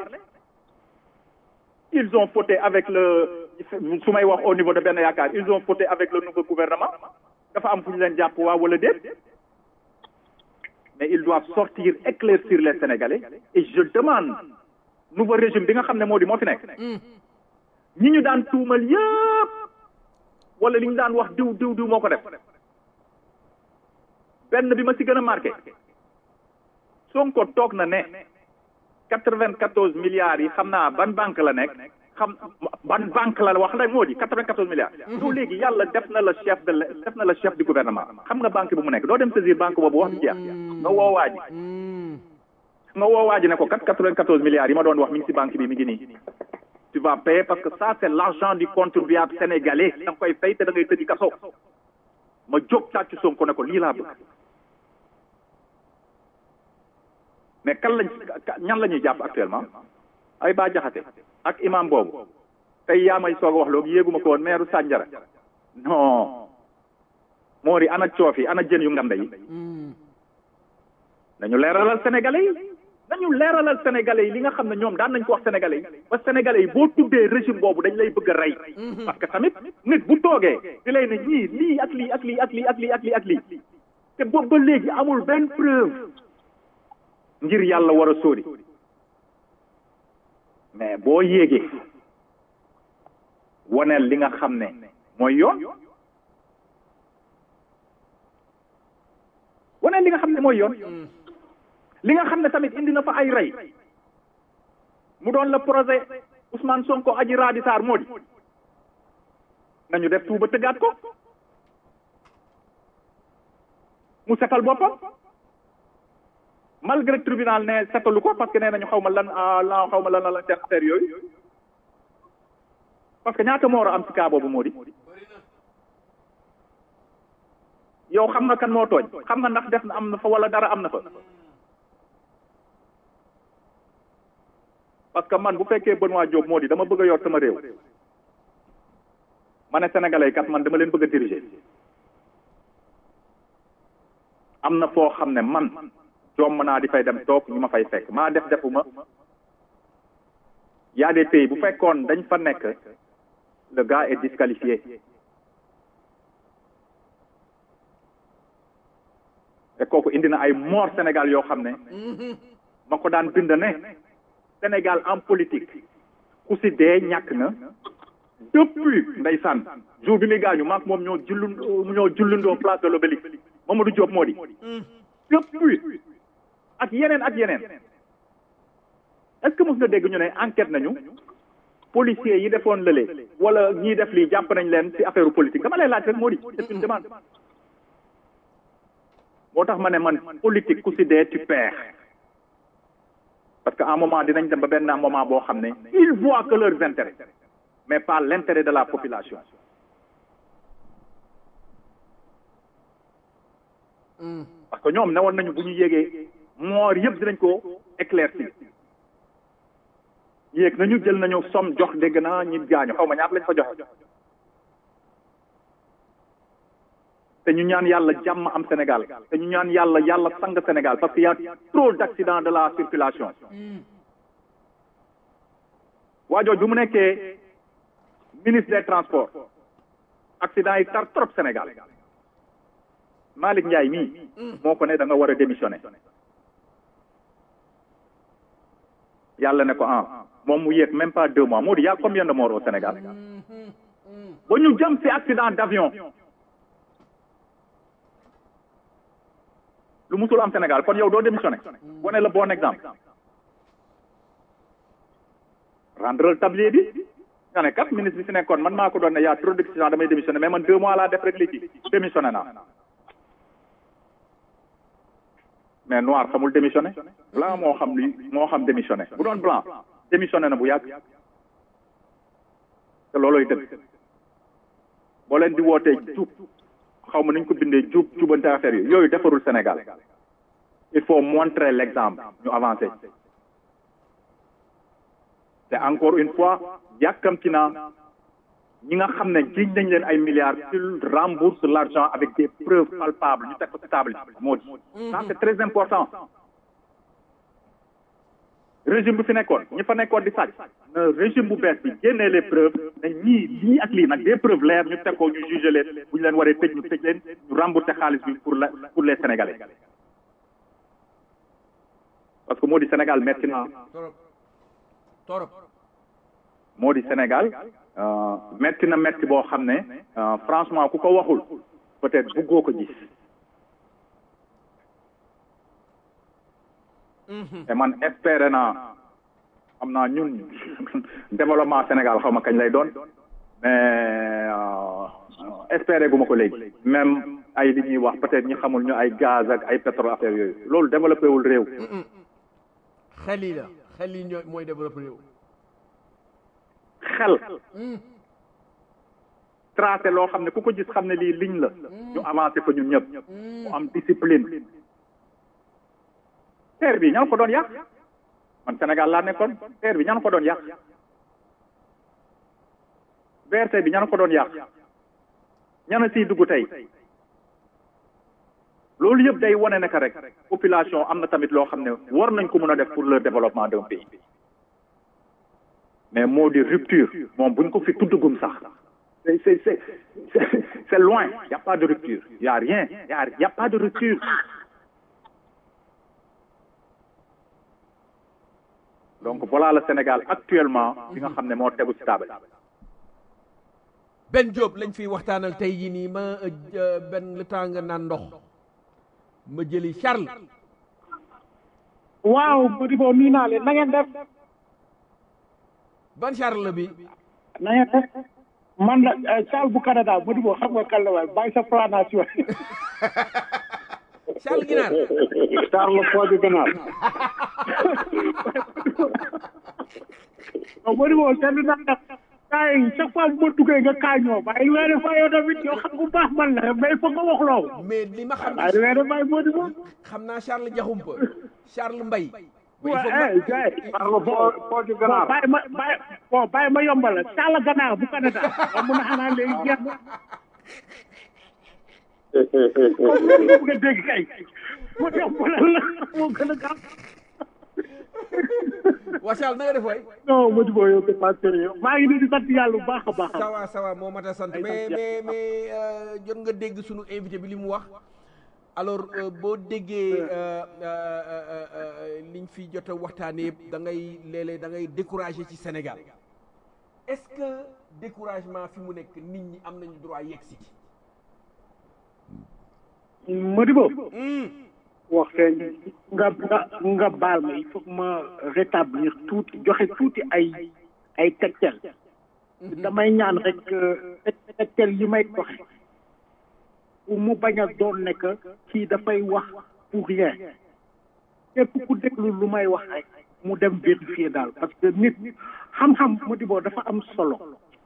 ils ont fauté avec le su may wax au niveau de Benno Yaakaar ils ont fauté avec le nouveau gouvernement dafa am fu ñu leen jàpp waa wala déet mais ils doivent sortir éclaircir les Sénégalais et je demande nouveau régime bi nga xam ne moo di moo fi nekk ñi ñu daan tuumal yëpp wala li ñu daan wax diw diw diw moo ko def benn bi ma ci gën a marqué Sonko toog na ne quatre-vingt-quatorze milliards yi xam naa ban banque la nekk xam ban banque la wax rek moo di quatre-vingt-quatorze milliards yow léegi yàlla def na la chef de def na la chef du gouvernement xam nga banque bi mu nekk doo dem saisir banque boobu wax jeex nga woowaa ji nga woowaa ji ne ko kat quatre-vingt-quatorze milliards yi ma doon wax mi ngi ci banque bi mi ngi nii tu vas payer parce que ça c'est l'argent du contribuable sénégalais da nga koy fay te da ngay tëddi kaso ma jóg tàccu Sonko ne ko lii laa bëgg mais kan lañ ñan la ñuy jàpp actuellement ay ba jaxate ak imam boobu tey yaa may soog a wax loolu yéeguma ko woon meeru Sandiara non moo di ana coof yi ana jën yu nganda yi nañu leeralal sénégalais yi nañu leeralal sénégalais yi li nga xam ne ñoom daan nañ ko wax sénégalais yi ba sénégalais yi boo tuddee régime boobu dañ lay bëgg a rey parce que tamit nit bu toogee di lay ne ñii lii ak lii ak lii ak lii ak lii ak lii ak lii te boobu ba léegi amul benn preuve ngir yàlla war a sóori mais boo yéegee waneel li nga xam ne mooy yoon waneel li nga xam ne mooy yoon li nga xam ne tamit indi na fa ay rey mu doon le projet Ousmane Sonko Adji Raby Sarr moo di nañu def tuuba tëggaat ko mu setal boppam malgré tribunal ne setalu ko parce que nee nañu xaw ma lan la xaw ma lan la seen affaire yooyu parce que ñaata moo war a am ci cas boobu moo di yow xam nga kan moo tooñ xam nga ndax def na am na fa wala dara am na fa parce que man bu fekkee Benoît Diop moo di dama bëgg a yor sama réew ma ne sénégalais kat man dama leen bëgg a diriger am na foo xam ne man jomm naa di fay dem toog ñu ma fay fekk maa def defuma y a des pays bu fekkoon dañ fa nekk le gars est disqualifié te kooku indi na ay mort Sénégal yoo xam ne ma ko daan bind ne Sénégal en politique ku si dee ñàkk na depuis ndeysaan jour bi muy gaañu maak moom ñoo jullu ñoo jullundoo place de l'Obélisque Mamadou Diop moo di depuis ak yeneen ak yeneen est-ce que mos nga dégg ñu ne enquête nañu policiers yi defoon lële wala ñii def lii jàpp nañ leen ci affaire politique dama lay laaj rek moo di c'est une demande moo tax ma ne man politique ku si dee tu perds parce que à un moment dinañ dem ba benn moment boo xam ne ils voient que leurs intérêts mais pas l'intérêt de la population parce que ñoom newoon nañu bu ñu yégee moor yëpp dinañ ko éclaircir yéeg nañu jël nañu somme jox dégg naa ñi gaañu xaw ma ñaata lañ fa joxe te ñu ñaan yàlla jàmm am Sénégal te ñu ñaan yàlla yàlla sang Sénégal parce que y a trop d'accidents de la circulation waajooj bi mu nekkee ministre des transports accident yi tar trop Sénégal Malick Ndiaye mii moo ko ne da nga war a démissionner yàlla ne ko ah moom mu yéeg même pas deux mois moo di y a combien de morts au Sénégal ba ñu jëm ci accident d'avion lu musul am Sénégal kon yow doo démissionner wane le bon exemple rendre le tablier bi nga ne kat ministre bi fi nekkoon man maa ko doon ne y a trop d'accident damay démissionner mais man deux mois laa def rek léegi démissionner naa mais noir xamul démissionner blanc moo xam li moo xam démissionner bu doon blanc démissionner na bu yàgg te looloy dëgg boo leen di wootee jub xaw ma nañ ko bindee jub jubante affaire yi yooyu defarul Sénégal il faut montrer l'exemple ñu avancer te encore une fois yàkkamti naa ñi nga xam ne jiñ nañ leen ay milliards qu'ils remboursent l'argent avec des preuves palpables ñu teg ko ci table moo di ça c'est très important régime bi fi nekkoon ñi fa nekkoon di sàcc na régime bu bees bi génnee les preuves ne ñii lii ak lii nag des preuves leer ñu teg ko ñu juger leen bu ñu leen waree tëj ñu tëj leen ñu rembourser xaalis bi pour la pour les sénégalais parce que moo di Sénégal metti na torop moo di Sénégal metti na metti boo xam ne franchement ku ko waxul peut-être buggoo ko gis et man espéré naa am naa ñun développement Sénégal xaw ma kañ lay doon mais espéré gu ma ko léegi même ay li ñuy wax peut-être ñi xamul ñu ay gaz ak ay pétrole affaire yooyu loolu développé wul réew xel yi la xel yi ñooy mooy développé réew xel tracé loo xam ne ku ko gis xam ne lii ligne la ñu avancé fa ñun ñëpp mu am discipline terre bi ñan ko doon yàq man Sénégal laa nekkoon terre bi ñan ko doon yàq BRT bi ñan ko doon yàq ñana siy dugg tey loolu yëpp day wane ne que rek population am na tamit loo xam ne war nañ ko mën a def pour le développement d'un pays mais moo di rupture moom buñ ko fi tuddagum sax c'est c'est c'est c'est loin y a pas de rupture y a rien y a y a pas de rupture donc voilà le Sénégal actuellement bi nga xam ne moo tegu ci table Ben Diop lañ fiy waxtaanal tey jii nii ma benn le temps nga naan ndox ma jëli Charles waaw Modibo nuyu naa leen na ngeen def ban Charles la bi na ngeen def man la Charles bu Canada Modibo xam nga kan la waay bàyyi sa planation Charles Ginaar Charles Fodé Ganaar non Modibo seetlu naa nag kaa yi chaque fois bu ma duggee nga kaañoo bàyyi weere fa yow tamit yow xam nga baax man la mais foog nga wax loo mais li ma xam bàyyi weere bàyyi Modibo xam naa Charles Diakhoumpa Charles Mbaye waaw eh gars yi parle foo foo ci bon ganaar bàyyi ma bàyyi bon bàyyi ma yombal la sàll ganaar bu Canada ba mun a xanaa léegi jeex na comme que nga bëgg a dégg kay mu yombalal la moo gën a gaaw Wachal na nga def waay non Modibo yow c'est pas sérieux maa ngi nii di sant yàlla bu baax a baax a baax. sawa sawa moo mat a sant Ay, mais sant mais mais euh, jot nga dégg sunu invité bi li mu wax alors euh, boo déggee euh, euh, euh, euh, liñ fi jot a waxtaanee yëpp da ngay léeg-léeg da ngay découragé ci Sénégal est-ce que découragement fi mu nekk nit ñi am nañu droit yegg si Modibo wax feeñ nga nga nga baal ma il faut que ma rétablir tuuti joxe tuuti ay ay tegtal damay ñaan rek tegtal yi may joxe pour mu bañ a doon ne que kii dafay wax pour rien képp ku déglu lu may wax rek mu dem vérifier daal parce que nit xam-xam Modibo dafa am solo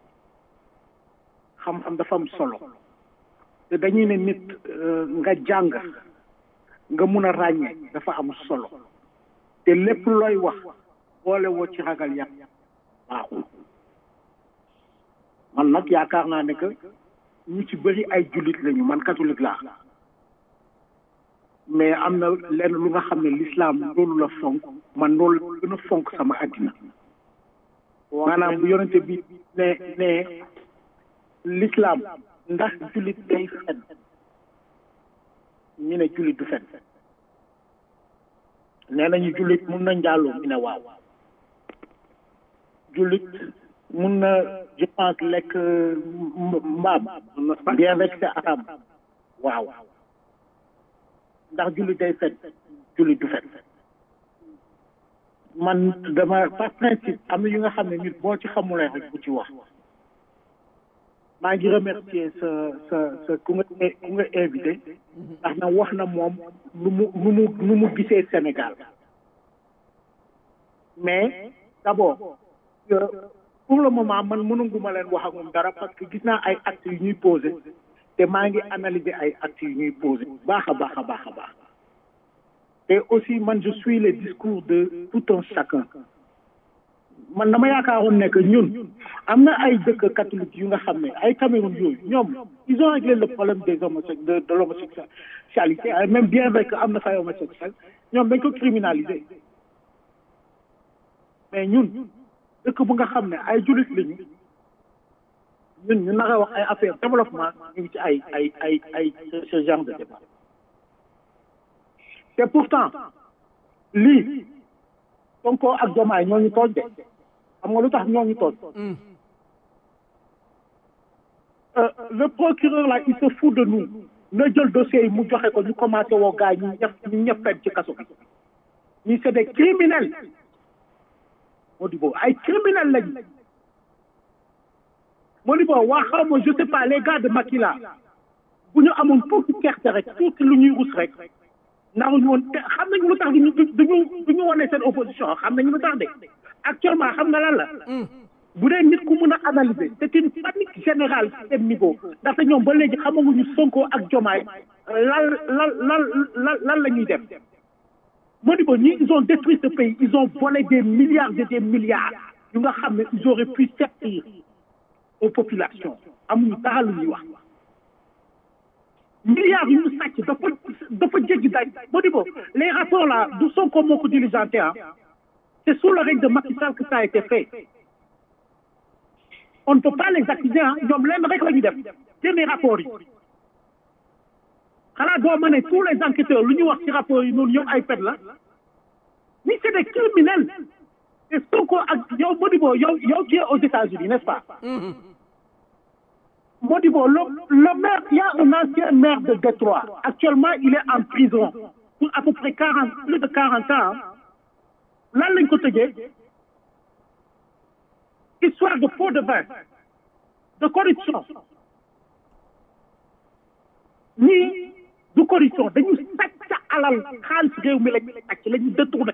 xam-xam dafa am solo te dañuy ne nit euh, nga jàng nga mun a ràññee dafa am solo te lépp looy wax boole woo ci ragal yàlla baaxul man nag yaakaar naa ne que ñu ci bëri ay jullit lañu man catholique laa mais am na lenn lu nga xam ne l'islam loolu la fonk man loolu la gën a fonk sama àddina maanaam bu yonente bi ne ne l'islam ndax jullit day fen ñu ne jullit du fen nee nañu jullit mun na njaaloo ñu ne waaw jullit mun na je pense lekk mbaam bien rek c'est arabe waaw ndax jullit day fen jullit du fen man dama par principe am na yu nga xam ne nit boo ci xamulee rek bu ci wax maa ngi remercier sa sa sa ku nga ku nga invité ndax na wax na moom lu mu lu mu lu mu gisee Sénégal mais d'abord euh, pour le moment man mënuguma leen wax ak moom dara parce que gis naa ay actes yu ñuy posé te maa ngi analyser ay actes yu ñuy posé baax a baax a baax a baax te aussi man je suis les discours de tout un chacun man dama yaakaaroon ne que ñun am na ay dëkk catholique yu nga xam ne ay Cameroun yooyu ñoom ils ont réglé le problème des homosexuels de de l'homosexualité même bien vrai que am na fay homosexuel ñoom dañ ko criminaliser mais ñun dëkk bu nga xam ne ay jullit lañu ñun ñu naka wax ay affaire développement ñu ngi ci ay ay ay ay ce genre de débat te pourtant lii Sonko ak Diomaye ñoo ñu tooñ de xam nga lu tax ñoo ñu tooñ le procureur là il se fout de nous na jël dossier yi mu joxe ko ñu commencé woo gars yi ñu ñëf ñu ñëf fen ci kaso bi ñi c'est des criminels Modibo ay criminels lañu Modibo waa xaw ma je sais pas les gars de Macky là bu ñu amoon tuuti gerte rek tuuti lu ñuy rus rek naruñu woon te xam nañu lu tax duñu duñu duñu wane seen opposition xam nañu lu tax de actuellement xam nga lan la bu dee nit ku mën a analyser c'est une panique générale ci seen niveau ndaxte ñoom ba léegi xamaguñu Sonko ak Diomaye lan lan lan lan lan la ñuy def Modibo ñi ils ont détruit ce pays ils ont volé des milliards et des milliards yu nga xam ne ils auraient pu servir aux populations amuñu dara lu ñuy wax milliards yu ñu sàcc dafa dafa jéggi daaj Modibo les rapports là du Sonko moo ko diligenté ah c'est sous le règne de Macky Sall que ça a été fait on ne peut pas les accuser ah ñoom leen rek la ñu def génne rapport yi xanaa doo ma ne tous les enquêteurs lu ñu wax ci rapport yi noonu yëpp ay pet la ni c'est des criminels te Sonko ak yow Modibo yow yow tu es aux États-Unis n'est-ce pas Modibo le le maire il y a un ancien maire de Détroit actuellement il est en prison pour à peu près quarante plus de quarante ans lan lañ ko tëjee histoire de pot de vin de corruption ñii du corruption dañu sàcc alal xaalis réew mi lañ sàcc la ñu détourné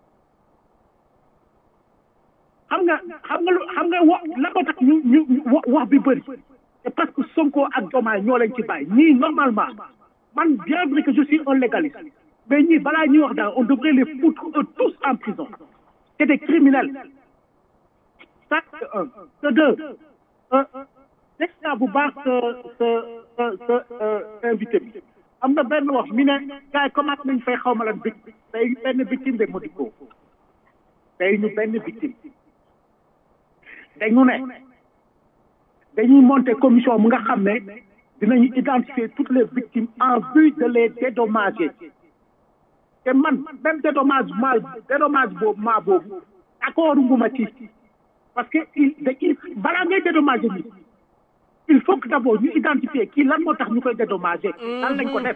xam nga xam nga lu xam nga wax la ko tax ñu ñu wax bi bëri c'est parce que Sonko ak Diomaye ñoo leen ci bàyyi ñii normalement man bien vrai que je suis un légaliste mais ñii balaa ñuy wax daal on devrait les foutre eux tous en prison c'est des criminels ça c'est un c'est deux dégg naa bu baax sa sa sa sa invité bi am na benn wax mi ne gars yi commencé nañ fay xaw ma lan bic tey benn victime de Modibo tey ñu benn victime dañu ne dañuy monter commission mu nga xam ne dinañu identifier toutes les victimes en vue de les dédommager te man même dédommagement dédommagement boobu accord nguma ci parce que il il balaa ngay dédommager nit il faut que d'abord ñu identifier kii lan moo tax ñu koy dédommager lan lañ ko def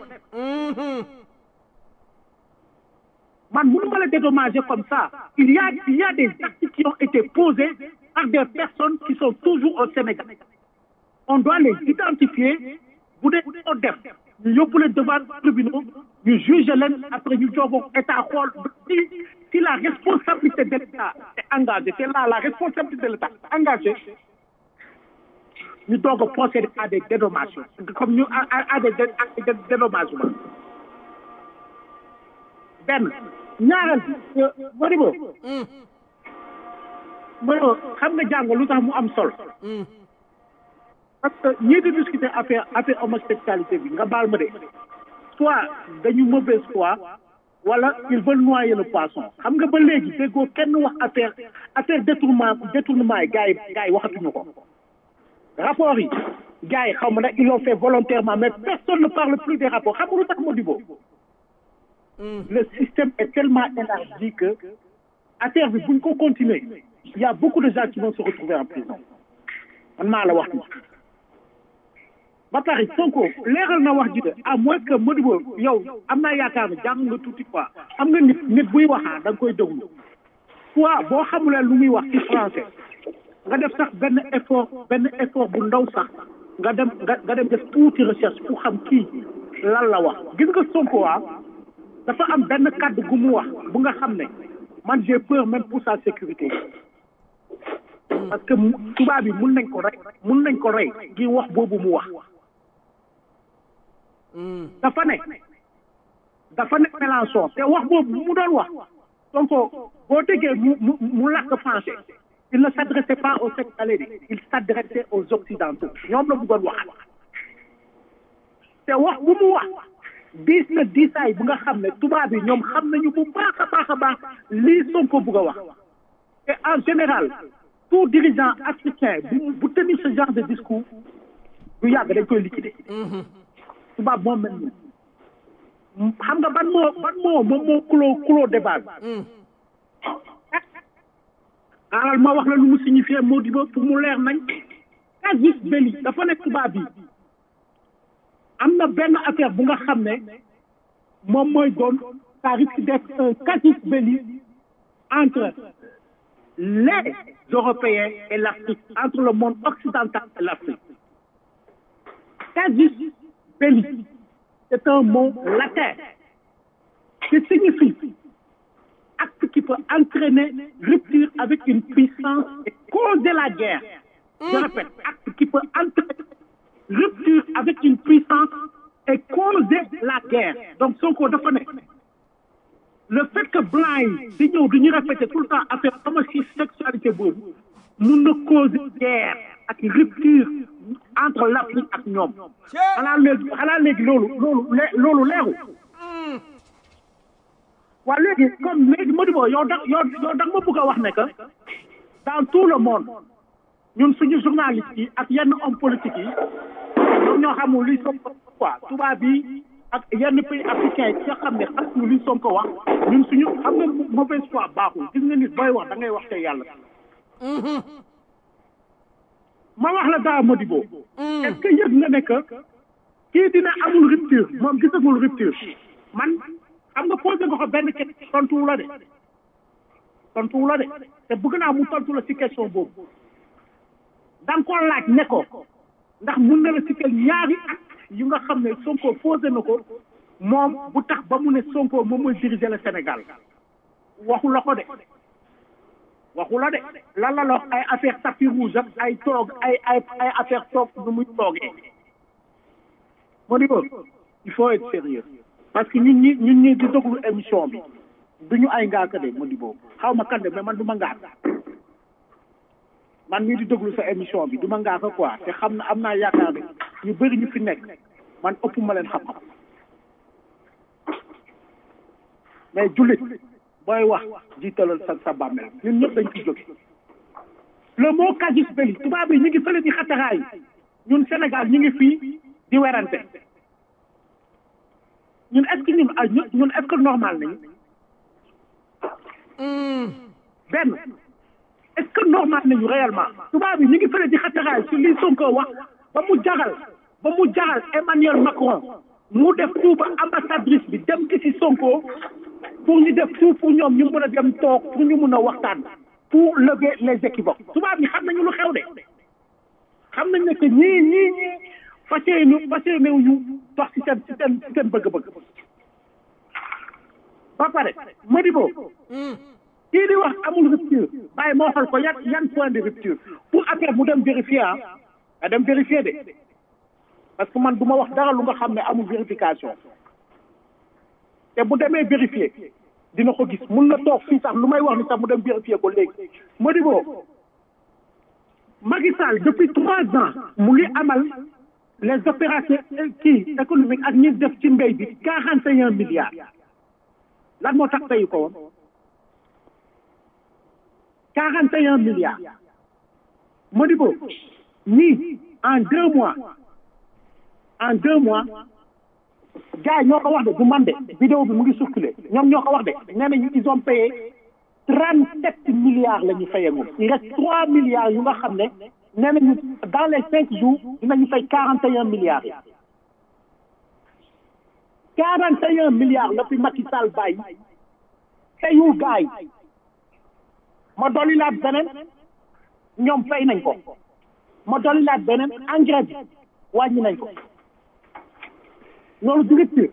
man mënu ma la dédommager comme ça il y a il y a des actes qui ont été posés par des personnes qui sont toujours au Sénégal on doit les identifier bu dee ko def ñu yóbbu leen devant tribunaux ñu juge leen après ñu jooboo état xool si si la responsabilité de l'état est engagée c'est là la responsabilité de l'état est engagée ñu doog a procéder à des dédommagements comme ñu à à des à des dédommagements benn ñaareel bi Modibo Modibo xam nga jàng lu tax mu am solo parce que ñii di discuter affaire affaire homosexualité bi nga baal ma de soit dañu mauvaise foi wala ils veulent noyer le poisson xam nga ba léegi déggoo kenn wax affaire affaire détournement détournement yi gars yi gars yi waxatuñu ko rapport yi gars yi xaw ma nag ils l'ont fait volontairement mais personne ne parle plus des rapports xam nga lu tax Modibo le système est tellement élargi que affaire bi buñ ko continuer il y a beaucoup de gens qui vont se retrouver en prison man maa la wax ni ba pare Sonko leeral na wax ji de à moins que Modibo yow am naa yaakaar ne jàng nga tuuti quoi xam nga nit nit buy waxaa da nga koy déglu soit boo xamulee lu muy wax ci français nga def sax benn effort benn effort bu ndaw sax nga dem nga nga dem def tuuti recherche pour xam kii lan la wax gis nga Sonko waa dafa am benn kàddu gu mu wax bu nga xam ne man j'ai peur même pour sa sécurité parce que tubaab bi mun nañ ko rey mun nañ ko rey ngir wax boobu mu wax dafa ne dafa ne Mélenchon te wax boobu mu doon wax donc boo déggee mu mu mu làkk français il ne s'adressait pas aux Sénégalais il s'adressait aux Occidentaux ñoom la bëggoon wax te wax bu mu wax diis na diisaay bu nga xam ne tubaab yi ñoom xam nañu bu baax a baax a baax lii Sonko bëgg a wax et en général tout dirigeant africain bu bu tenir ce genre de discours du yàgg dañ koy liquider tubaab moom mel ni xam nga ban moo ban moo moom moo kuloo kuloo débat bi alal ma wax la lu mu signifié moo di ba pour mu leer nañ casus belli dafa nekk tubaab bi am na benn affaire bu nga xam ne moom mooy doon ça risque d'être un casus belli entre les Européens et l'Afrique entre le monde occidental et l'Afrique casus belli c'est un mot latin qui signifie acte qui peut entraîner rupture avec une puissance et causer la guerre je répète acte qui peut entraîner rupture avec une puissance et causer la guerre donc Sonko dafa ne le fait que blanc yi di ñëw di ñu répéter tout le temps affaire homosexualité boobu mun na causer guerre ak rupture entre l'Afrique ak ñoom xanaa léegi xanaa léegi loolu loolu loolu leeru waaw léegi comme léegi Modibo yow da yow yow da nga ma bëgg a wax ne que dans tout le monde ñun suñu journalistes yi ak yenn hommes politiques yi ñoom ñoo xamul luy Sonko quoi tubaab yi ak yenn pays africains yi nga xam ne xamuñu luy Sonko wax ñun suñu xam nga mauvaise foi baaxul gis nga nit booy wax da ngay wax te yàlla ma wax la daa Modibo est-ce que yëg nga ne que kii dina amul rupture moom gisagul rupture man xam nga posé nga ko benn question tontu la de tontu la de te bëgg naa mu tontu la ci question boobu da nga ko laaj ne ko ndax mun na la citer ñaari acte yu nga xam ne Sonko posé na ko moom bu tax ba mu ne Sonko moom mooy diriger le Sénégal waxu la ko de waxu la de lan la la ay affaire tapis rouge ak ay toog ay ay ay affaire toog nu muy toogee moo di il faut être sérieux parce que ñun ñi ñun ñi di déglu émission bi duñu ay ngaaka de Modibo xaw ma kan de mais man du ma ngaaka man mii di déglu sa émission bi du ma ngaaka quoi te xam na am naa yaakaar ne ñu bëri ñu fi nekk man ëpp ma leen xam-xam mais jullit booy wax jiitalal sa sa bàmmeel ñun ñëpp dañ ci jóge le mot casus belli tubaab yi ñu ngi fële di xataraay ñun Sénégal ñu ngi fii di werante ñun est-ce que ñun ay ñun est-ce que normal nañu benn est-ce que normal nañu réellement tubaab yi ñu ngi fële di xataraay ci li Sonko wax ba mu jagal ba mu jagal Emmanuel Macron mu def tout ba ambassadrice bi dem ci si Sonko pour ñu def tout pour ñoom ñu mën a dem toog pour ñu mën a waxtaan pour lever les équivoques tubaab yi xam nañu lu xew de xam nañ ne que ñii ñii ñii fas yéene fas yéene ñu dox ci seen ci seen ci seen bëgg-bëgg ba pare Modibo kii di wax amul rupture waaye moo xool ko yan yan point de rupture pour après mu dem vérifier ah a dem vérifier de parce que man du ma wax dara lu nga xam ne amul vérification te bu demee vérifier dina ko gis mun na toog fii sax lu may wax ni sax mu dem vérifier ko léegi Modibo Macky Sall depuis trois ans mu ngi amal les opérations kii économiques ak ñi def ci mbéy bi quarante et un milliards lan moo tax teyu ko woon quarante et un milliards Modibo ñii en deux mois en deux mois gars yi ñoo ko wax de du man de vidéo bi mu ngi circulé ñoom ñoo ko wax de nee nañu ils ont payé trente sept milliards la ñu fayee moom il reste trois milliards yu nga xam ne nee nañu dans les cinq jours dinañu fay quarante et un milliards yi quarante et un milliards la fi Macky Sall bàyyi fayul gars yi ma dolli laat beneen ñoom fay nañ ko ma dolli laat beneen engrais bi wàññi nañ ko loolu du rupture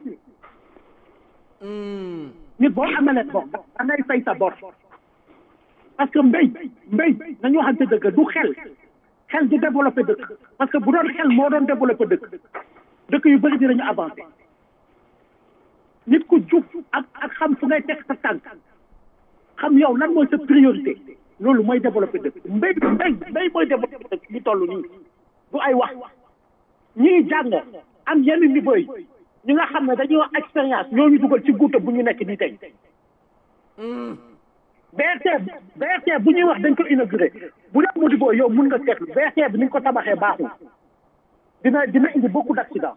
nit boo amee leen bor da ngay fay sa bor parce que mbéy mbéy nañu waxante dëgg du xel xel du développé dëkk parce que bu doon xel moo doon développé dëkk dëkk yu bëri dinañu avancé nit ku jub ak ak xam fu ngay teg sa tànk xam yow lan mooy sa priorité loolu mooy développé dëkk mbéy mbéy mbéy mooy développé dëkk ñu toll nii du ay wax ñii jàng am yenn niveau yi ñi nga xam ne dañoo expérience ñoo ñu dugal ci guuta bu ñu nekk nii tey BRT BRT bu ñuy wax dañ ko inauguré bu dee Modibo yow mun nga seetlu BRT bi ni ñu ko tabaxee baaxul dina dina indi beaucoup d'accident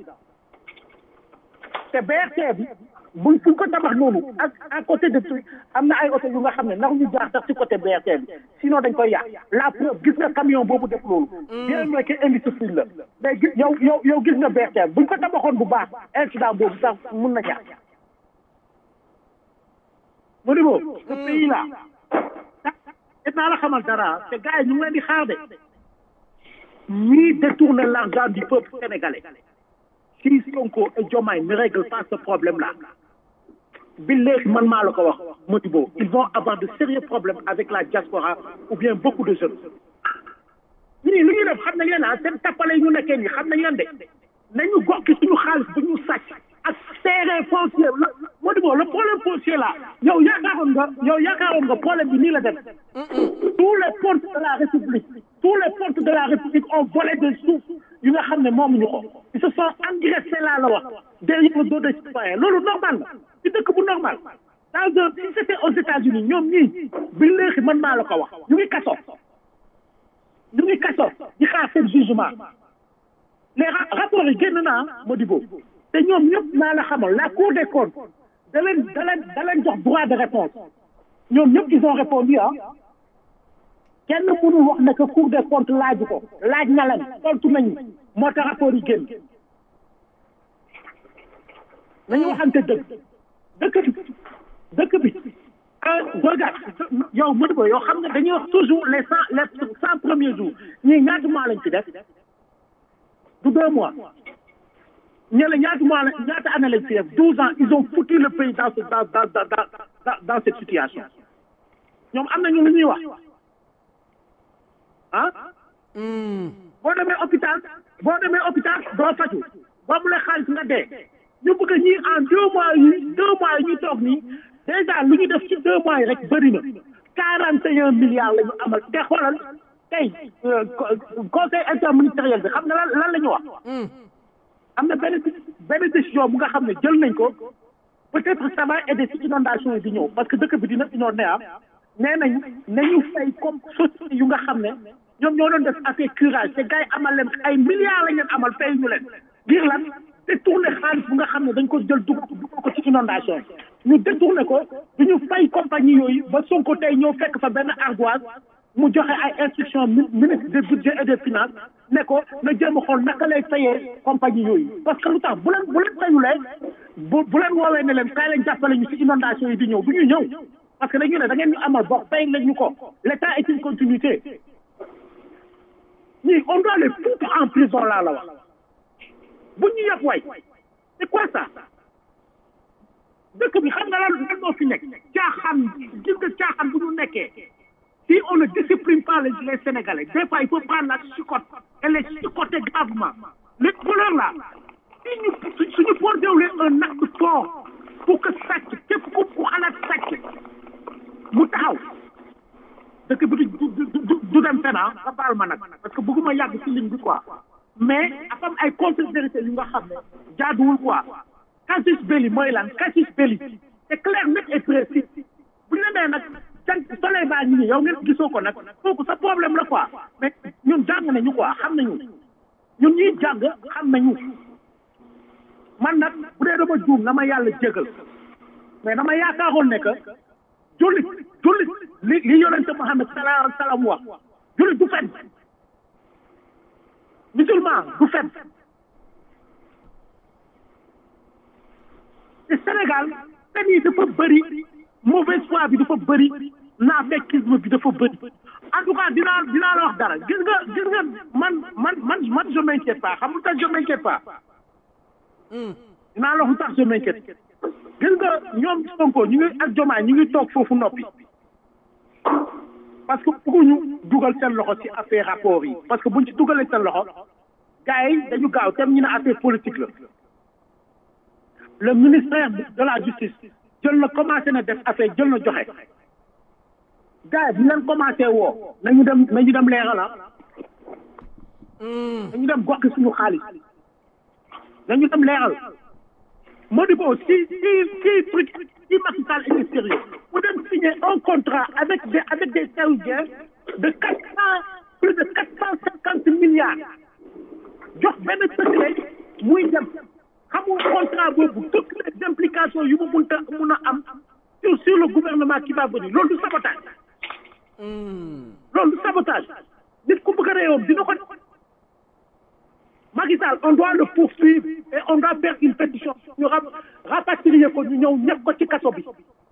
te BRT bi buñ fuñ ko tabax noonu ak à côté de truc am na ay oto yu nga xam ne ndax ñu jaar sax ci côté BRT bi sinon dañ koy yàq la preuve gis nga camion boobu def loolu bien vrai que indiscipline la mais gis yow yow yow gis nga BRT bi buñ ko tabaxoon bu baax incident boobu sax mun na ñàkk Modibo ce pays là dinaa la xamal dara te gars yi ñu ngi leen di xaar de ñii détourner l'argent du peuple sénégalais si Sonko et Diomaye ne règlent pas ce problème là billahi man maa la ko wax Modibo ils vont avoir de sérieux problèmes avec la diaspora ou bien beaucoup de jeunes ñii li ñuy def xam nañ leen ah seen tappale ñu nekkee nii xam nañ leen de nañu gokki suñu xaalis bu ñu sàcc ak terrain foncier la Modibo le problème foncier là yow yaakaaroon nga yow yaakaaroon nga problème bi nii la dem tous les pontes de la République tous les pontes de la République ont volé des sous yu nga xam ne moomuñu ko ils se sont engraissés laa la wax derrière le dos des citoyens loolu normal la ci dëkk bu normal dans un si c'était aux États-Unis ñoom ñii bi léegi man maa la ko wax ñu ngi kaso ñu ngi kaso di xaar seen jugement les rapports yi génn naa Modibo te ñoom ñëpp naa la xamal la cour des comptes da leen da leen da leen jox droit de réponse ñoom ñëpp ils ont répondu ah kenn mënul wax ne que cour des comptes laaju ko laaj na leen tontu nañu moo tax rapport yi génn nañu waxante dëgg dëkk bi dëkk bi regarde yow Modibo yow xam nga dañuy wax toujours les cent les cent premiers jours ñii ñaata mois lañ ci def du deux mois ñële ñaata mois la ñaata année lañ ci def douze ans ils ont foutu le pays dans ce dans dans dans dans dans cette situation ñoom am nañu lu ñuy wax ah boo demee hôpital boo demee hôpital doo faju boo mu la xaalis nga dee ñu bëgg a ñii en deux mois yi deux mois yi ñu toog nii déjà lu ñu def ci deux mois yi rek bëri na quarante et un milliards la ñu amal te xoolal tey conseil interministériel bi xam nga lan lan la ñu wax am na benn benn décision bu nga xam ne jël nañ ko peut-être ça va aider ci inondation yi di ñëw parce que dëkk bi dina inondé am nee nañ nañu fay comme société yu nga xam ne ñoom ñoo doon def affaire curage te gars yi amal leen ay milliards la ngeen amal fay ñu leen ngir lan détourné xaalis bu nga xam ne dañ ko jël dugal dugal ko ci inondation ñu détourné ko du ñu fay compagnie yooyu ba Sonko tey ñëw fekk fa benn ardoise mu joxe ay instruction ministre des budget et des finances ne ko na jéem a xool naka lay fayee compagnie yooyu parce que lu tax bu leen bu leen fayulee bu bu leen woowee ne leen kaay leen jàppale ñu ci inondation yi di ñëw du ñu ñëw parce que dañu ne da ngeen ñu amal bokk fay lañ ñu ko l'état est une continuité ñii on doit les foutre en prison laa la wax bu ñu yëpp way c'est quoi ça dëkk bi xam nga lan lan moo fi nekk caaxaan gis nga caaxaan bu ñu nekkee si on ne discipline pas les, les Sénégalais des fois il faut prendre la chicotte et les chicoter gravement les voleurs là si ñu suñu posé wu leen un acte fort pour que sàcc képp ku ku xalaat sàcc mu taxaw dëkk bi du du du dem fenn nga baal ma nag parce que bëgguma yàgg ci ligne bi quoi mais dafa am ay contre-vérité yu nga xam ne jaaduwul quoi casus belli mooy lan casus belli c'est clair net et précis bu ñu la nee nag jant soleil baa ngi nii yow ngeen gisoo ko nag kooku sa problème la quoi mais ñun jàng nañu quoi xam nañu ñun ñuy jàng xam nañu man nag bu dee dama juum na ma yàlla jégal mais dama yaakaaroon ne que jullit jullit li li yonente Muhammad sallallahu alayhi wa sallam wax jullit du fen musulman du fen te Sénégal fen yi dafa bëri mauvaise foi bi dafa bëri naafekkisme bi dafa bëri en tout cas dinaa dinaa la wax dara gis nga gis nga man man man man je m'inquiète pas xam nga tax je m'inquiète pas dinaa la wax lu tax je m'inquiète gis nga ñoom Sonko ñu ngi ak Diomaye ñu ngi toog foofu noppi parce que bëgguñu dugal seen loxo ci affaire rapport yi parce que buñ ci dugalee seen loxo gars yi dañu gaaw tam ñu ne affaire politique la le ministère de la justice jël na commencé na def affaire jël na joxe gars yi bi leen commencé woo nañu dem nañu dem leerala nañu dem gox suñu xaalis nañu dem leeral Modibo si si si truc si Macky Sall est sérieux mu dem signer un contrat avec des avec des saoudiens de quatre cent plus de quatre cent cinquante milliards jox benn secret muy dem xamul contrat boobu toutes les implications yu mu munta mun a am sur sur le gouvernement qui va venir loolu du sabotage loolu du sabotage nit ku bëgg a réewam dina ko Macky Sall on doit le poursuivre et on doit faire une pétition ñu rapatrier ko ñu ñëw ñëpp ko ci kaso bi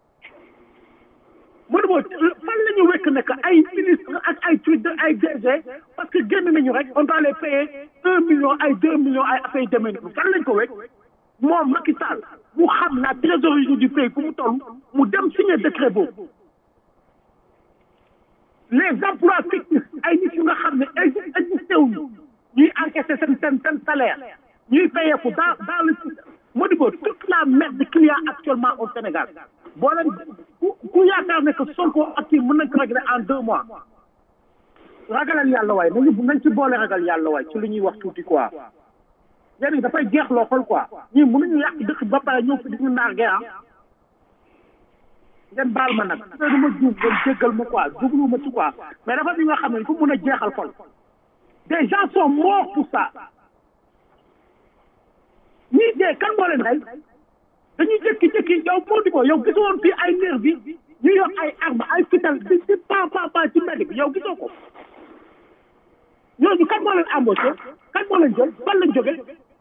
mënu moo fan la ñu wekk nekk ay ministre ak ay truc de ay DG parce que génn nañu rek on doit les payer un million ay deux millions ay affaire demee noonu fan lañ ko wekk moom Macky Sall mu xam la trésorerie du pays fu mu toll mu dem signer décret boobu les emplois fictifs ay nit yu nga xam ne existé wuñu ñuy encaisser seen seen seen salaire ñuy payeeku dans dans le Modibo toute la merde qu'il y a actuellement au Sénégal boo leen ku ku yaakaar ne que Sonko ak kii mën nañ ko régler en deux mois ragalal yàlla waay nañu nañ ci boole ragal yàlla waay ci lu ñuy wax tuuti quoi yéen dafay jeex loo xool quoi ñii mënuñu yàq dëkk ba pare ñëw fi di ñu nargué ah ngeen baal ma nag su dee ma juum ngeen jéggal ma quoi jublu ma ci quoi mais dafa bi nga xam ne il faut mën a jeexal xol des gens sont morts pour ça ñii dee kan moo leen rey dañuy jékki-jékki yow moo di ko yow gisoo woon fii ay nerf bi ñu yor ay arme ay fital di di pa pa pa ci mbedd bi yow gisoo ko ñooñu kan moo leen embauché kan moo leen jël fan lañ jóge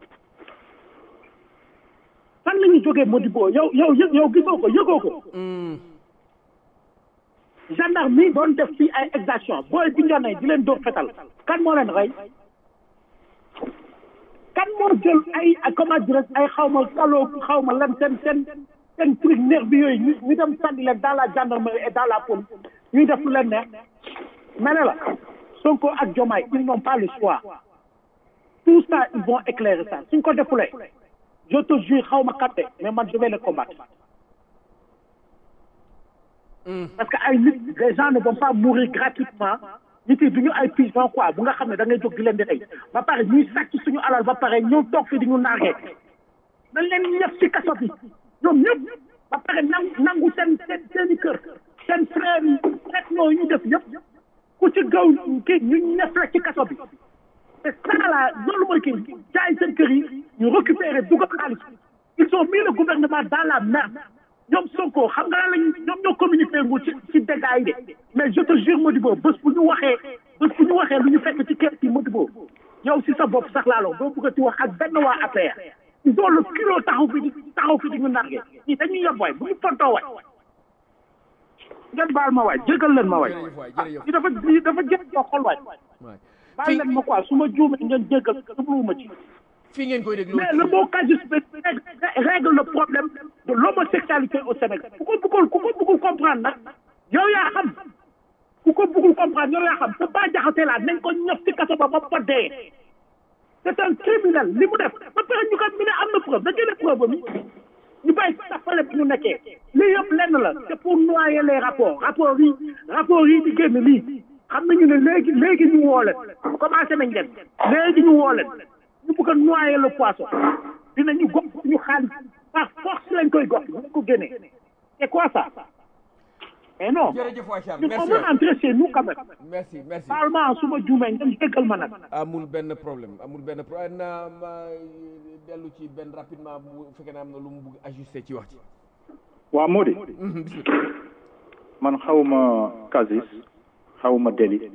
fan la ñu jógee Modibo yow yow yë yow gisoo ko yëgoo ko gendarme mi doon def fii ay exaction booy bi ñoo di leen dóor fetal kan moo leen rey kan moo jël ay comment dirais ay xaw ma saloo xaw ma lan seen seen seen truc nerf bi yooyu ñu ñu dem sànni leen dans la gendarmerie et dans la police ñuy def lu leen neex ma ne la Sonko ak Diomaye ils n'ont pas le choix tout ça ils vont éclairer ça suñ ko defulee je te jure xaw ma kat de mais man je vais les combattre parce que ay nit les gens ne vont pas mourir gratuitement nit yi duñu ay pigeon quoi bu nga xam ne da ngay jóg di leen di rey ba pare ñuy sàcc suñu alal ba pare ñëw toog fi di ñu nargee dañ leen ñëpp ci kaso bi ñoom ñëpp ba pare nangu nangu seen seen seen i kër seen frère yi rek ñoo ñu def yëpp ku ci gaw kii ñu ñëpp la ci kaso bi c'est ça là loolu mooy kii jaay seen kër yi ñu récupérer dugal xaalis ils ont mis le gouvernement dans la merde ñoom Sonko xam nga lañ ñoom ñoo communiqué ngu ci ci dégâts yi de mais je te jure Modibo bés bu ñu waxee bés bu ñu waxee lu ñu fekk ci kees yi Modibo yow si sa bopp sax laaloo doo bëgg a ci wax ak benn waa APR ils ont le kilo taxaw fi di taxaw fi di ñu narge ñii dañuy yeb waay bu ñu fontoo waay ngeen baal ma waay jégal leen ma waay jërëjëf waay jërëjëf ñi dafa ñi dafa jël yoo xol waay waay baal fii leen ma quoi su ma juumee ngeen jégal jubluwuma ci fii ngeen koy déglu mais le mot casus belli règle le problème de l'homosexualité au Sénégal ku ko bëggul ku ko bëggul comprendre nag yow yaa xam ku ko bëggul comprendre yow yaa xam te ba jaxate laa nañ ko ñëf ci kaso ba ba ba dee c'est un criminel li mu def ba pare ñu ko mi ne am na preuve da génne preuve mi ñu bàyyi sa fale bi ñu nekkee lii yëpp lenn la c'est pour noyer les rapports rapports yi rapports yi di génn lii xam nañu ne léegi léegi ñu woo leen commencé nañ leen léegi ñu woo leen ñu bëgg a noyer le poisson dinañu gox ñu xaalis par force lañ koy gox ñu ko génnee c'est quoi ça mais non jërëjëf waay Charles ñun on merci veut rentrer chez nous quand même merci merci parlement su ma juumee ngeen déggal ma nag amul benn problème amul benn problème na ma dellu ci benn rapidement bu fekkee ne am na lu mu bugg ajusté ci wax ci waa Mody man xawma casus xawma délit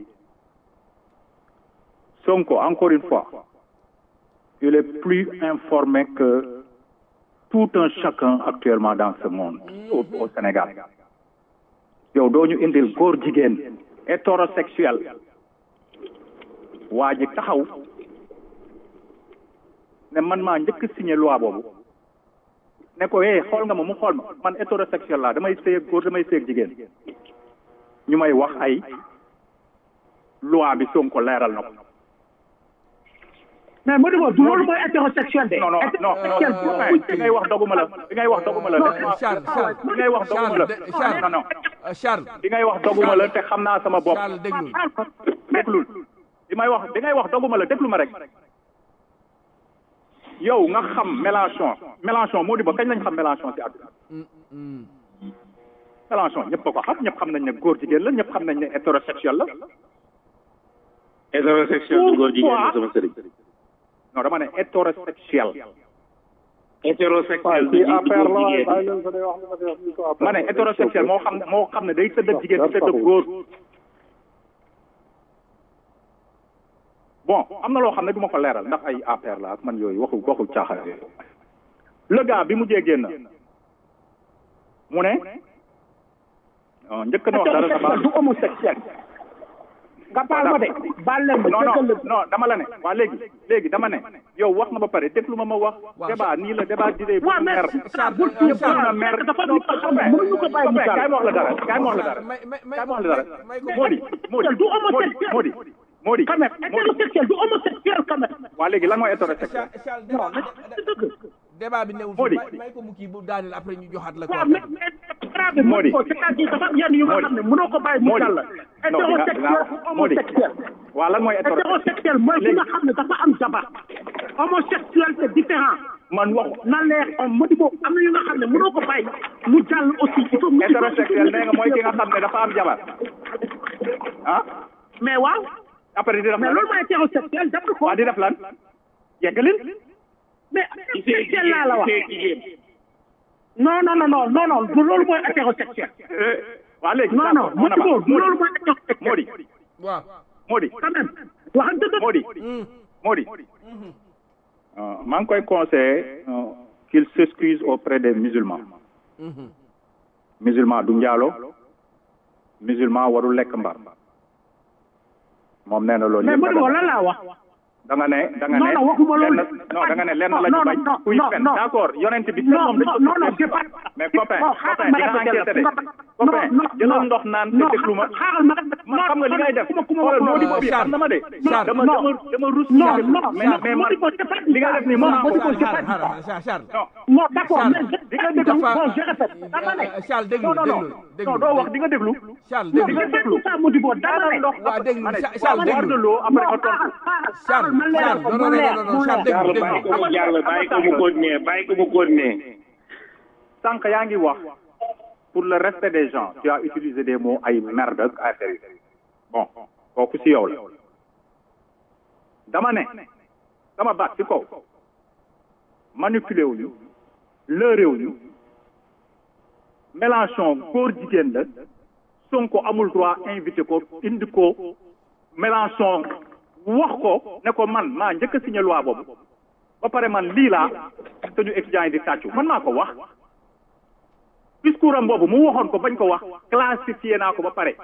Sonko encore une fois il est plus informé que tout un chacun actuellement dans ce monde au, au Sénégal yow doo ñu indil góor jigéen hétérosexuel waa ji taxaw ne man maa njëkk signé loi boobu ne ko eh xool nga ma mu xool ma man hétérosexuel laa damay sëy ak góor damay sëy ak jigéen ñu may wax ay loi bi Sonko leeral na ko mais Modibo du loolu mooy hétérosexuel de non non non hétérosexuel non bi ngay wax doguma la bi ngay wax doguma la laisse-moi- Charles Charles bi ngay wax doguma la Charles Charles non non euh, Charles bi ngay wax doguma la te xam naa sama bopp Charles déglul déglul bi may wax bi ngay wax doguma la déglu ma rek yow nga xam Mélenchon Mélenchon moo di ba kañ lañ xam Mélenchon ci àdduna Mélenchon ñëpp a ko xam ñëpp xam nañ ne góor jigéen la ñëpp xam nañ ne hétérosexuel la hétérosexuel du góor jigéen la sama sëriñ non dama ne hétérosexuel hétérosexuel du góor jigéen ma ne hétérosexuel moo xam moo xam ne day tëdd ak jigéen di tëdd ak góor bon am na loo xam ne du ma ko leeral ndax ay APR la ak man yooyu waxu waxu caaxaan yooyu le gars bi mu jee génn mu ne ah, njëkk na wax dara sa hétérosexuel du homosexuel nga baal ma de baal leen ma non non déggal la non dama la ne waa léegi léegi dama ne yow wax nga ba pare déglu ma ma wax Waaw. débat nii la débat d'idée bu waaw mais mer ah bul ñëpp na mer dafa am lu ko xam ne mënuñu ko bàyyi mu kaay jàll ma wax la dara kaay ma wax la dara may may may kaay ma wax la dara may ko Mody Mody du homosexuel. Mody Mody quand même hétérosexuel du homosexuel quand même waa léegi lan mooy hétérosexuel Charles Charles non débat c'est dëgg débat bi newul Mody. may may ko mu kii bu daaneel après ñu joxaat la ko waaw mais mais grave Mody. ko c'est-à-dire dafa am yenn yu nga Mody. xam ne mënoo ko bàyyi mu Mody. jàll non dinga hétérosexuel dinga Mody homosexuel waa lan mooy hétérosexuel hétérosexuel mooy ki nga xam ne dafa am jabar homosexuel c'est différent man wax na leer on Modibo am na yu nga xam ne mënoo ko bàyyi mu jàll aussi il faut mu hétérosexuel nee nga mooy ki nga xam ne dafa am jabar ah mais waaw après di def mais lan loolu mooy hétérosexuel def ko waa di def lan yeggalil mais ci sëy hétérosexuel laa la wax sëy jigéen non non non non non non du loolu mooy hétérosexuel Eh, waa léegi non non on avance. Modibo du loolu mooy hétérosexuel Mody waaw Mody quand même waxante dëgg Mody Mody Euh, maa ngi koy conseillé euh, qu'il s'excuse auprès des musulmans musulman du njaalo musulman warul lekk mbar moom nee na loolu mais yëpp Modibo dagan lan laa wax da nga ne da nga Non, ne non, waxuma loolu. lenn non da nga ne lenn Non, la ñu non, bañ non, kuy non, fen non. d'accord yonent bi non moom dañ non ko non non c'est pas mais copain non copain xaaral ma di nga répété la enquêté de fu nga copain jëlal ndox naan te déglu ma xaaral ma man xam nga li ngay def xoolal moo di boobu xam na ma de Charles dama dama dama rus non non mais mais man li nga def nii mën naa ko Modibo, Charles Charles Charles non d'accord Charles, mais je- di nga déglu bon je répète dama ne Euh, Charles déglu non non non déglu non déglu doo wax di nga déglu Charles non déglu je fais tout ça Modibo dama ne ndox waa déglu ma ne Cha- Charles boire déglu de l'eau après nga non tontu xaaral xaaral Charles ma leer Charles ko non mu non leer non non mu Charles leer déglu Charles bàyyi déglu ko mu jàll bàyyi ko mu continuer bàyyi ko mu continuer sànq yaa ngi wax pour le respect des gens tu as utilisé des mots ay merde ak affaire yi bon kooku si yow la dama ne dama baat ci kaw manipulé wuñu lëre wuñu Mélenchon góor jigéen la Sonko amul droit invité ko indi ko Mélenchon wax ko ne ko man maa njëkk a signé loi boobu ba pare man lii laa suñu étudiants yi di tàccu man maa ko wax discours am boobu mu waxoon ko bañ ko wax classifié naa ko ba pare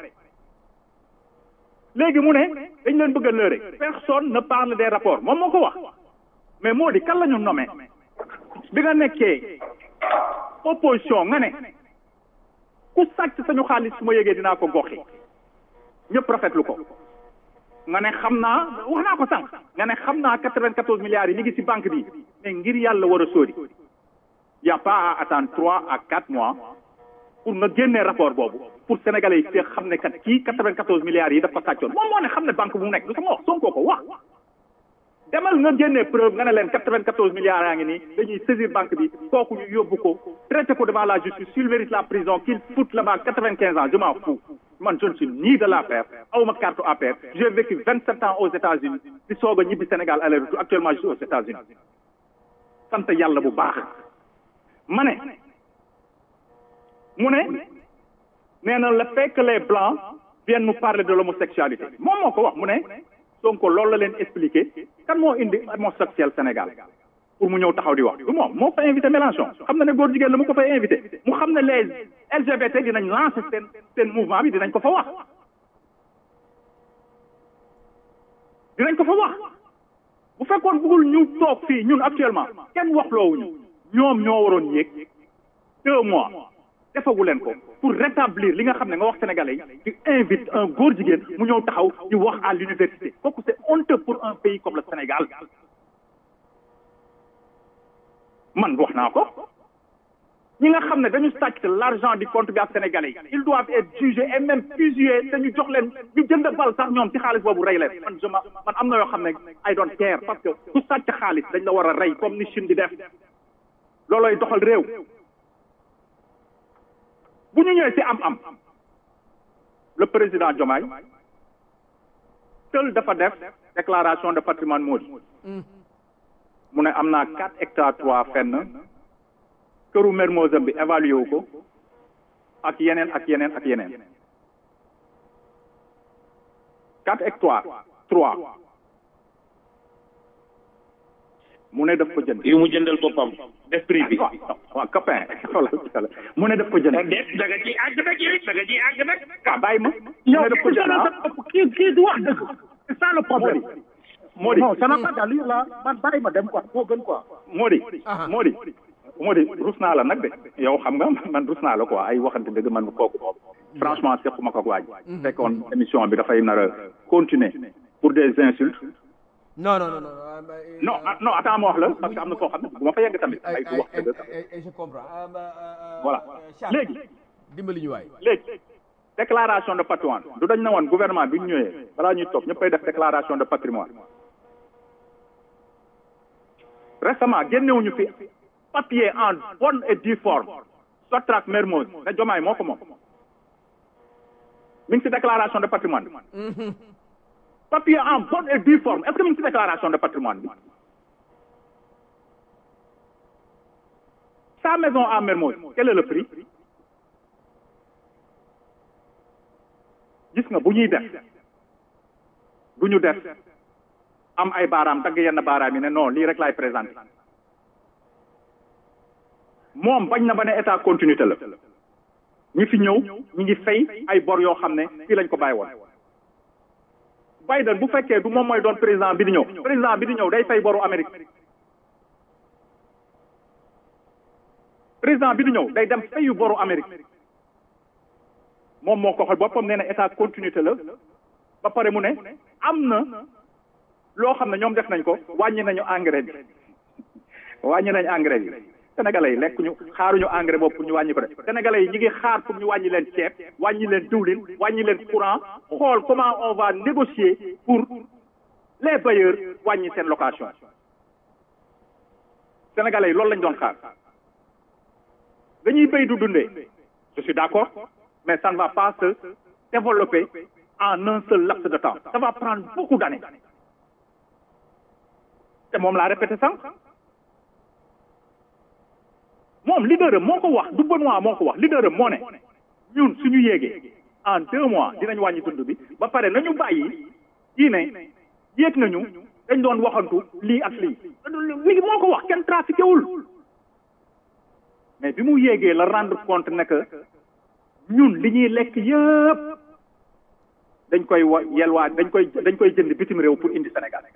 léegi mu ne dañ leen bëgg a lëre personne ne parle des rapports moom moo ko wax mais moo di kan la ñu nommé bi nga nekkee opposition nga ne ku sàcc sañu xaalis su ma yëgee dinaa ko goxi ñëpp rafetlu ko nga ne xam naa wax naa ko sànq nga ne xam naa quatre-vingt-quatorze milliards yi ñu ngi ci banque bi mais ngir yàlla war a sóori y a pas à attendre trois à quatre mois pour nga génnee rapport boobu pour sénégalais yi fee xam ne kat kii quatre-vingt-quatorze milliards yi daf ko sàccoon moom moo ne xam ne banque bu mu nekk du sama wax Sonko ko wax demal nga génnee preuve nga ne leen quatre-vingt-quatorze milliards yaa ngi nii dañuy saisir banque bi kooku ñu yóbbu ko traité ko devant la justice s'il mérite la prison qu'il foute là-bas quatre-vingt-quinze ans je m'en fous man je ne suis ni de l'affaire awma carte APR j'ai vécu vingt-sept ans aux États-Unis di soog a ñibbi Sénégal aller retour actuellement je suis aux États-Unis sant yàlla bu baax ma ne mu ne nee na le fait que les blancs viennent nous parler de l'homosexualité moom moo ko wax mu ne Sonko loolu la leen expliqué kan moo indi homosexuel Sénégal pour mu ñëw taxaw di wax du moom moo fa invité Mélenchon xam na ne góor jigéen la mu ko fay invité mu xam ne les LGBT dinañ lancer seen seen mouvement bi dinañ ko fa wax dinañ ko fa wax bu fekkoon bëggul ñu toog fii ñun actuellement kenn wax loowuñu ñoom ñoo waroon yéeg deux mois defagu leen ko pour rétablir li nga xam ne nga wax sénégalais yi tu invite un góor jigéen mu ñëw taxaw di wax à l'université kooku c'est honteux pour un pays comme le Sénégal man wax naa ko ñi nga xam ne dañu sàcc l'argent du contribuable sénégalais yi ils doivent être jugés et même fusillés te ñu jox leen ñu jënd bal sax ñoom ci xaalis boobu rey leen man je ma man am na yoo xam ne I don't care parce que ku sàcc xaalis dañ la war a rey comme ni Chine di def loolooy doxal réew bu ñu ñëwee ci am-am le président Diomaye seul dafa def déclaration de patrimoine moo di mu ne am naa quatre hectares trois fenn këru Mermoz bi évalué wu ko ak yeneen ak yeneen ak yeneen quatre hectares trois mu ne daf ko jënd yu mu jëndal boppam def prix bi waaw copain xoolal mu ne daf ko jënd déet da nga ciy àgg nag yow da nga ciy àgg nag waaw bàyyi ma mu yow ne daf ko jënd ah kii kii du wax dëgg c'est ça le problème moo di non ça n'a pas d'allure là man bàyyi ma dem quoi moo gën quoi moo di moo di moo di rus naa la nag de yow xam nga man rus naa la quoi ay waxante dëgg man kooku moom franchement sequma ko ak waaj fekkoon émission bi dafay nar a continuer pour des insultes non non non non non ah, non attends ma wax la parce que am na foo xam ne bu ma fa yegg tamit ay du wax dëgg je comprends voilà léegi dimbali ñu waay léegi déclaration de patrimoine du dañ na woon gouvernement bi ñu ñëwee balaa ñuy toog ñëppay def déclaration de patrimoine récemment génnewuñu fi papier en bonne et due forme Sotrac Mermoz ne Diomaye moo ko moom mi ngi ci déclaration de patrimoine bi papier en bonne et due forme est-ce que mi ngi ci déclaration de patrimoine bi sa maison à Mermoz quel est le prix gis nga bu ñuy def du ñu def am ay baaraam dagg yenn baaraam yi ne non lii rek laay présenté moom bañ na ba ne état continuité la ñi fi ñëw ñi ngi fay ay bor yoo xam ne fii lañ ko bàyyi woon Biden bu fekkee du moom mooy doon président bi di ñëw président bi di ñëw day fay boru Amérique président bi di ñëw day dem fayu boru Amérique moom moo ko xool boppam nee na état continuité la ba pare mu ne am na loo xam ne ñoom def nañ ko wàññi nañu engrais bi wàññi nañu engrais bi sénégalais yi lekk ñu xaaruñu engrais boobu pour ñu wàññi ko de sénégalais yi ñi ngi xaar pour ñu wàññi leen ceeb wàññi leen diwlin wàññi leen courant xool comment on va négocier pour les bailleurs wàññi seen location sénégalais yi loolu lañ doon xaar dañuy béy du dundee je suis d'accord mais ça ne va pas se développer en un seul laps de temps ça va prendre beaucoup d'années te moom laa répété sànq moom leader am moo ko wax du Benoît moo ko wax leader am moo ne ñun suñu yéegee en deux mois dinañ wàññi dund bi ba pare nañu bàyyi kii ne yéeg nañu dañ doon waxantu lii ak lii lii moo ko wax kenn trafiqué wul mais bi mu yéegee la rendre compte ne que ñun li ñuy lekk yëpp dañ koy wa yelwaa dañ koy dañ koy jënd bitim réew pour indi Sénégal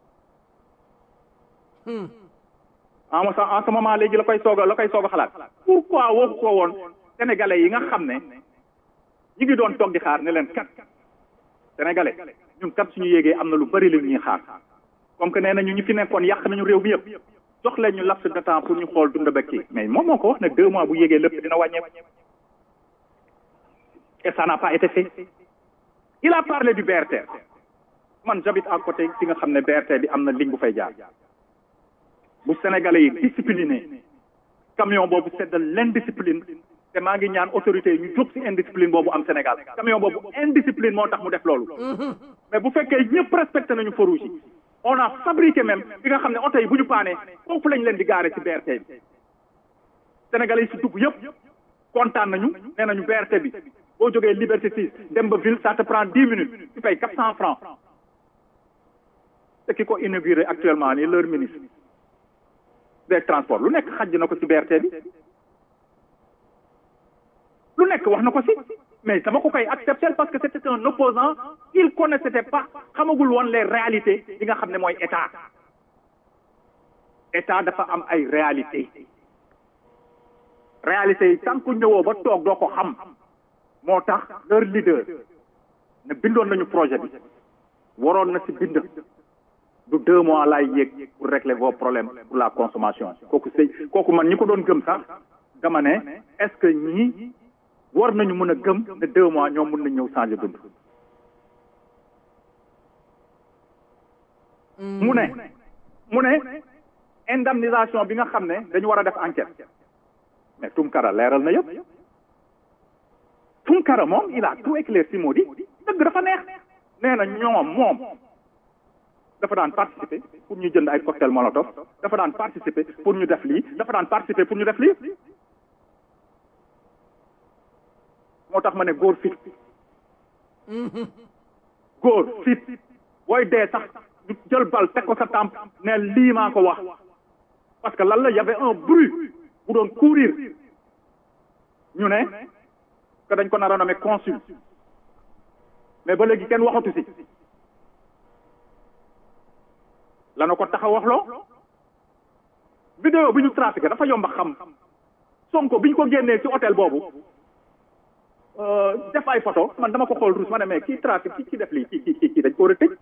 en en ce moment léegi la koy soog a la koy soog a xalaat pourquoi waxu ko woon sénégalais yi nga xam ne ñi ngi doon toog di xaar ne leen kat sénégalais ñun kat suñu yéegee am na lu bari lu ñuy xaar comme que nee nañu ñu fi nekkoon yàq nañu réew mi yëpp jox leen ñu laps de temps pour ñu xool dund bekk yi mais moom moo ko wax ne deux mois bu yéegee lépp dina wàññeeku et ça n'a pas été fait il a parlé du BRT man j'habite à côté fi nga xam ne BRT bi am na ligne bu fay jaar bu sénégalais yi discipliné camion boobu c'est de l'indiscipline te maa ngi ñaan autorités yi ñu jóg ci indiscipline boobu am Sénégal camion boobu indiscipline moo tax mu def loolu mais bu fekkee ñëpp respecté nañu feu rouge yi on a fabriqué même bi nga xam ne oto yi bu ñu paanee foofu lañ leen di gaare ci BRT bi sénégalais yi ci dugg yëpp kontaan nañu nee nañu BRT bi boo jógee Liberté 6 dem ba ville ça te prend dix minutes tu payes quatre cent francs te ki ko inauguré actuellement nii leur ministre des transports lu nekk xaj na ko ci BRT bi lu nekk wax na ko ci mais dama ko koy accepter parce que c'était un opposant il connaissait pas xamagul woon les réalités yi nga xam ne mooy état état dafa am ay réalités réalités yi tant que ñëwoo ba toog doo ko xam moo tax leur leader ne bindoon nañu projet bi waroon na ci bind du deux mois laay yéeg pour régler vos problèmes pour la consommation kooku sëy kooku man ñi ko doon gëm sax dama ne est-ce que ñii war nañu mën a gëm ne deux mois ñoom mën nañ ñëw changer dund mu ne mu ne indemnisation bi nga xam ne dañu war a def enquête mais Tunkara leeral na yëpp Tunkara moom il a tout éclairci moo di dëgg dafa neex nee na ñoom moom dafa daan participer pour ñu jënd ay cocktail molotov dafa daan participer pour ñu def lii dafa daan participer pour ñu def lii moo tax ma ne góor fit góor fit booy dee sax ñu jël bal teg ko sa tàmp ne lii maa ko wax parce que lan la y avait un bruit bu doon courir ñu ne que dañ ko nar a nommé consul mais ba léegi kenn waxatu si lana ko tax a waxloo vidéo bi ñu trafiqué dafa yomb a xam sonko bi ñu ko génnee ci hôtel boobu def ay photo man dama ko xool ruus ma ne mais kii trafic kii kii def lii kii kii kii dañ ko war a tëj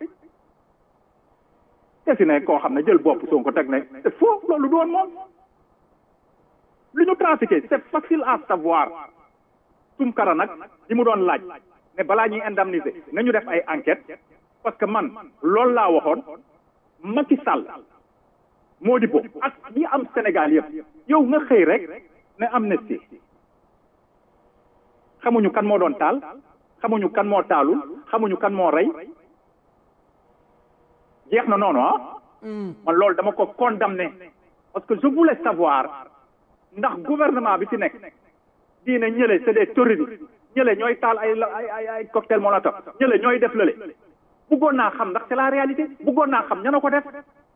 te si ne koo xam ne jël bopp sonko teg ne c'est faux loolu doon moom li ñu trafiqué c'est facile à savoir Tunkara nag li mu doon laaj ne balaa ñuy indemniser nañu def ay enquête parce que man loolu laa waxoon Macky Sall moo di bo ak ñi am Sénégal yëpp yow nga xëy rek ne amnistie xamuñu kan moo doon taal xamuñu kan moo taalul xamuñu kan moo rey jeex na noonu ah man loolu dama ko condamné parce que je voulais savoir ndax gouvernement bi ci nekk diine ñële c'est des terroristes ñële ñooy taal ay ay ay ay cocktail molotov ñële ñooy def lële bëggoon naa xam ndax c'est la réalité bëggoon naa xam ña na ko def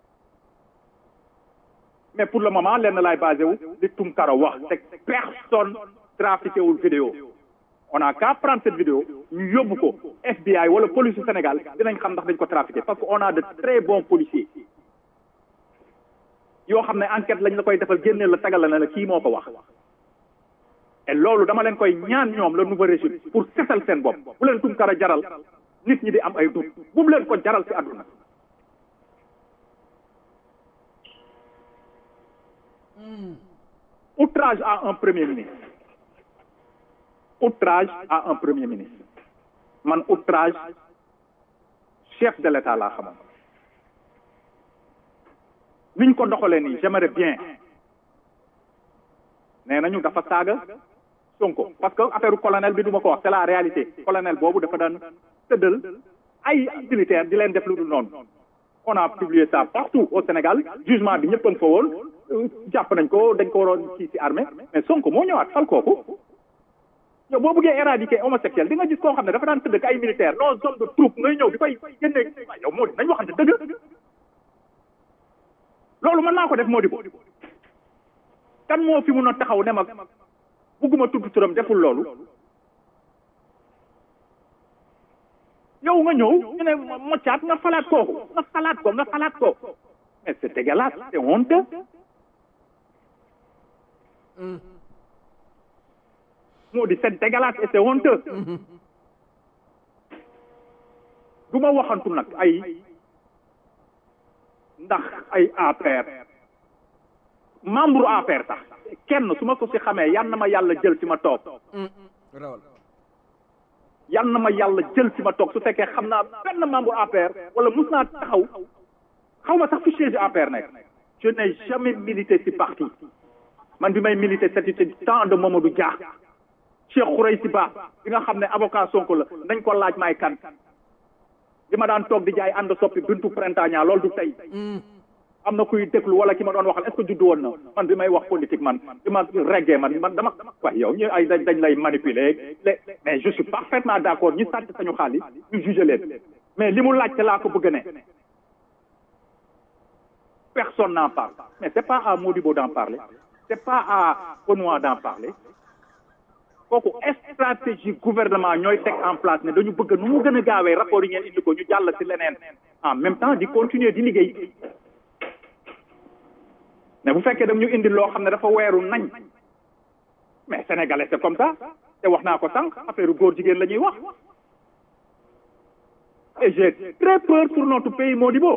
mais pour le moment lenn laay basé wu li Tunkara wax te personne trafiqué wul vidéo on a qu'à prendre cette vidéo ñu yóbbu ko FBI wala police du Sénégal dinañ xam ndax dañ ko trafiqué parce que on a de très bons policiers yoo xam ne enquête lañ la koy defal génneel la tagal la ne la kii moo ko wax et loolu dama leen koy ñaan ñoom le nouveau régime pour setal seen bopp bu leen Tunkara jaral nit ñi di am ay dut bu mu leen ko jaral ci àdduna outrage à un premier ministre outrage à un premier ministre man outrage chef de l'État laa xamoon niñ ko doxalee nii j'aimerais bien nee nañu dafa saaga Sonko parce que affaire colonel bi du ma ko wax c'est la réalité colonel boobu dafa daan tëddal ay militaire di leen def lu dul noonu on a publié ça partout au Sénégal jugement bi ñëpp a nga fa woon jàpp nañ ko dañ ko waroon kii ci armée mais Sonko moo ñëwaat fal kooku yow boo bëggee éradiquer homosexuel di nga gis koo xam ne dafa daan tëdd ak ay militaire non zone de troupe ngay ñëw di koy génne yow moo di nañ waxante dëgg loolu mën naa ko def moo di ko kan moo fi mun a taxaw ne ma bugguma tudd turam deful loolu yow nga ñëw ñu ne moccaat nga falaat kooku nga falaat ko nga falaat ko mais c'est dégueulasse c'est honteux moo di c'est dégueulasse et c'est honteux du ma waxantu nag ay ndax ay APR membre APR sax kenn su ma ko si xamee yan na ma yàlla jël ci ma toog yan na ma yàlla jël ci ma toog su fekkee xam naa benn membre APR wala mus naa taxaw xaw ma sax fi siège APR nekk je n'ai jamais milité ci parti man bi may milité c'était temps de Mamadou Dia Cheikh Khoureysi Ba bi nga xam ne avocat Sonko la nañ ko laaj may kan bi ma daan toog di jaay ànd soppi bintu printemps loolu du tey am na kuy déglu wala ki ma doon waxal est-ce que juddu woon na man bi may wax politique man bi ma reggee man man dama waaye yow ñu ay dañ lay manipuler mais je suis parfaitement d'accord ñi sàcc sañu xaalis ñu juge leen mais li mu laajte laa ko bëgg ne personne n'en parle mais c'est pas à Modibo d'en parler c'est pas à Benoît d'en parler kooku stratégie gouvernement ñooy teg en place ne dañu bëgg nu mu gën a gaawee rapport yi ngeen indi ko ñu jàll ci leneen en même temps di continuer di liggéey mais bu fekkee dam ñu indi loo xam ne dafa weeru nañ mais sénégalais c'est comme ça te wax naa ko sànq affaire góor jigéen la ñuy wax et j'ai très peur pour notre pays Modibo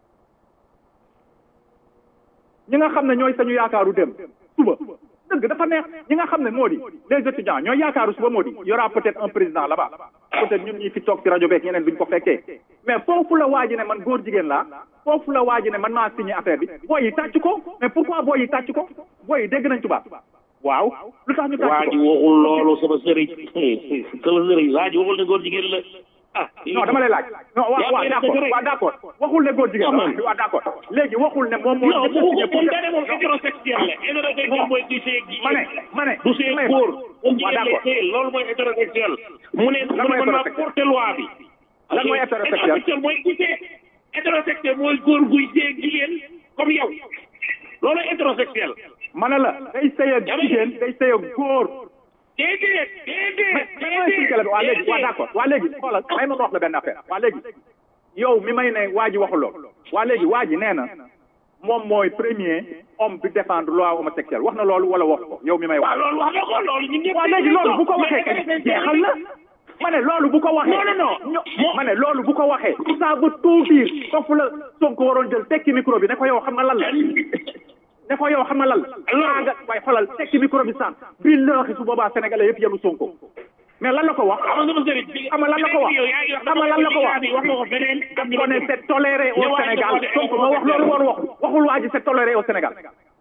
ñi nga xam ne ñooy sañu yaakaaru dem suba dëgg dafa neex ñi nga xam ne moo di les étudiants ñooy yaakaaru suba moo di y aura peut-être un président là-bas peut-être ñun ñi fi toog ci rajo beeg ñeneen duñ ko fekkee mais foofu la waa ji ne man góor jigéen laa foofu la waa ji ne man maa signé affaire bi booy yi tàcc ko mais pourquoi booy yi tàcc ko booy yi dégg nañ tubaab waaw lu tax ñu tàcc ko waa ji waxul loolu sama sëriñ sama sëriñ waa ji waxul ne góor jigéen la ah non dama lay laaj non waaw waaw d'accord waaw d'accord waxul ne góor jigéen la waaw d'accord léegi waxul ne moom moo non bu ko moom dane moom hétérosexuel la hétérosexuel mooy du seeg jigéen ma ne ma ne du seeg góor moom jigéen lay seeg loolu mooy hétérosexuel mu ne mu ne mën naa porter loi bi lan mooy hétérosexuel hétérosexuel mooy ku seeg hétérosexuel mooy góor guy seeg jigéen comme yow loolu hétérosexuel ma ne la day sëy ak jigéen day sëy ak góor déedéet déedéet mais mooy expliqué la waa léegi waa d'accord waa léegi xoolal may ma wax la benn affaire waa léegi yow mi may ne waa ji waxul loolu waa léegi waa ji nee na moom mooy premier homme bi défendre loi homosexuelle wax na loolu wala wax ko yow mi may wax. waaw loolu wax na ko loolu ñun ñëpp waa léegi loolu bu ko waxee kay jeexal na ma ne loolu bu ko waxee. non non non ma ne loolu bu ko waxee. ça veut tout dire foofu la Sonko waroon jël tekki micro bi ne ko yow xam nga lan la. ne ko yow xam nga lan la nga waaye xoolal tekki micro bi sànq bii looxi su boobaa sénégalais yëpp yenu Sonko mais lan la ko wax xam nga sama sëriñ xam nga lan la ko wax xam nga lan la ko wax wax nga ko feneen ko ne c'est toléré au Sénégal Sonko ma wax loolu war wax waxul waa ji c'est toléré au Sénégal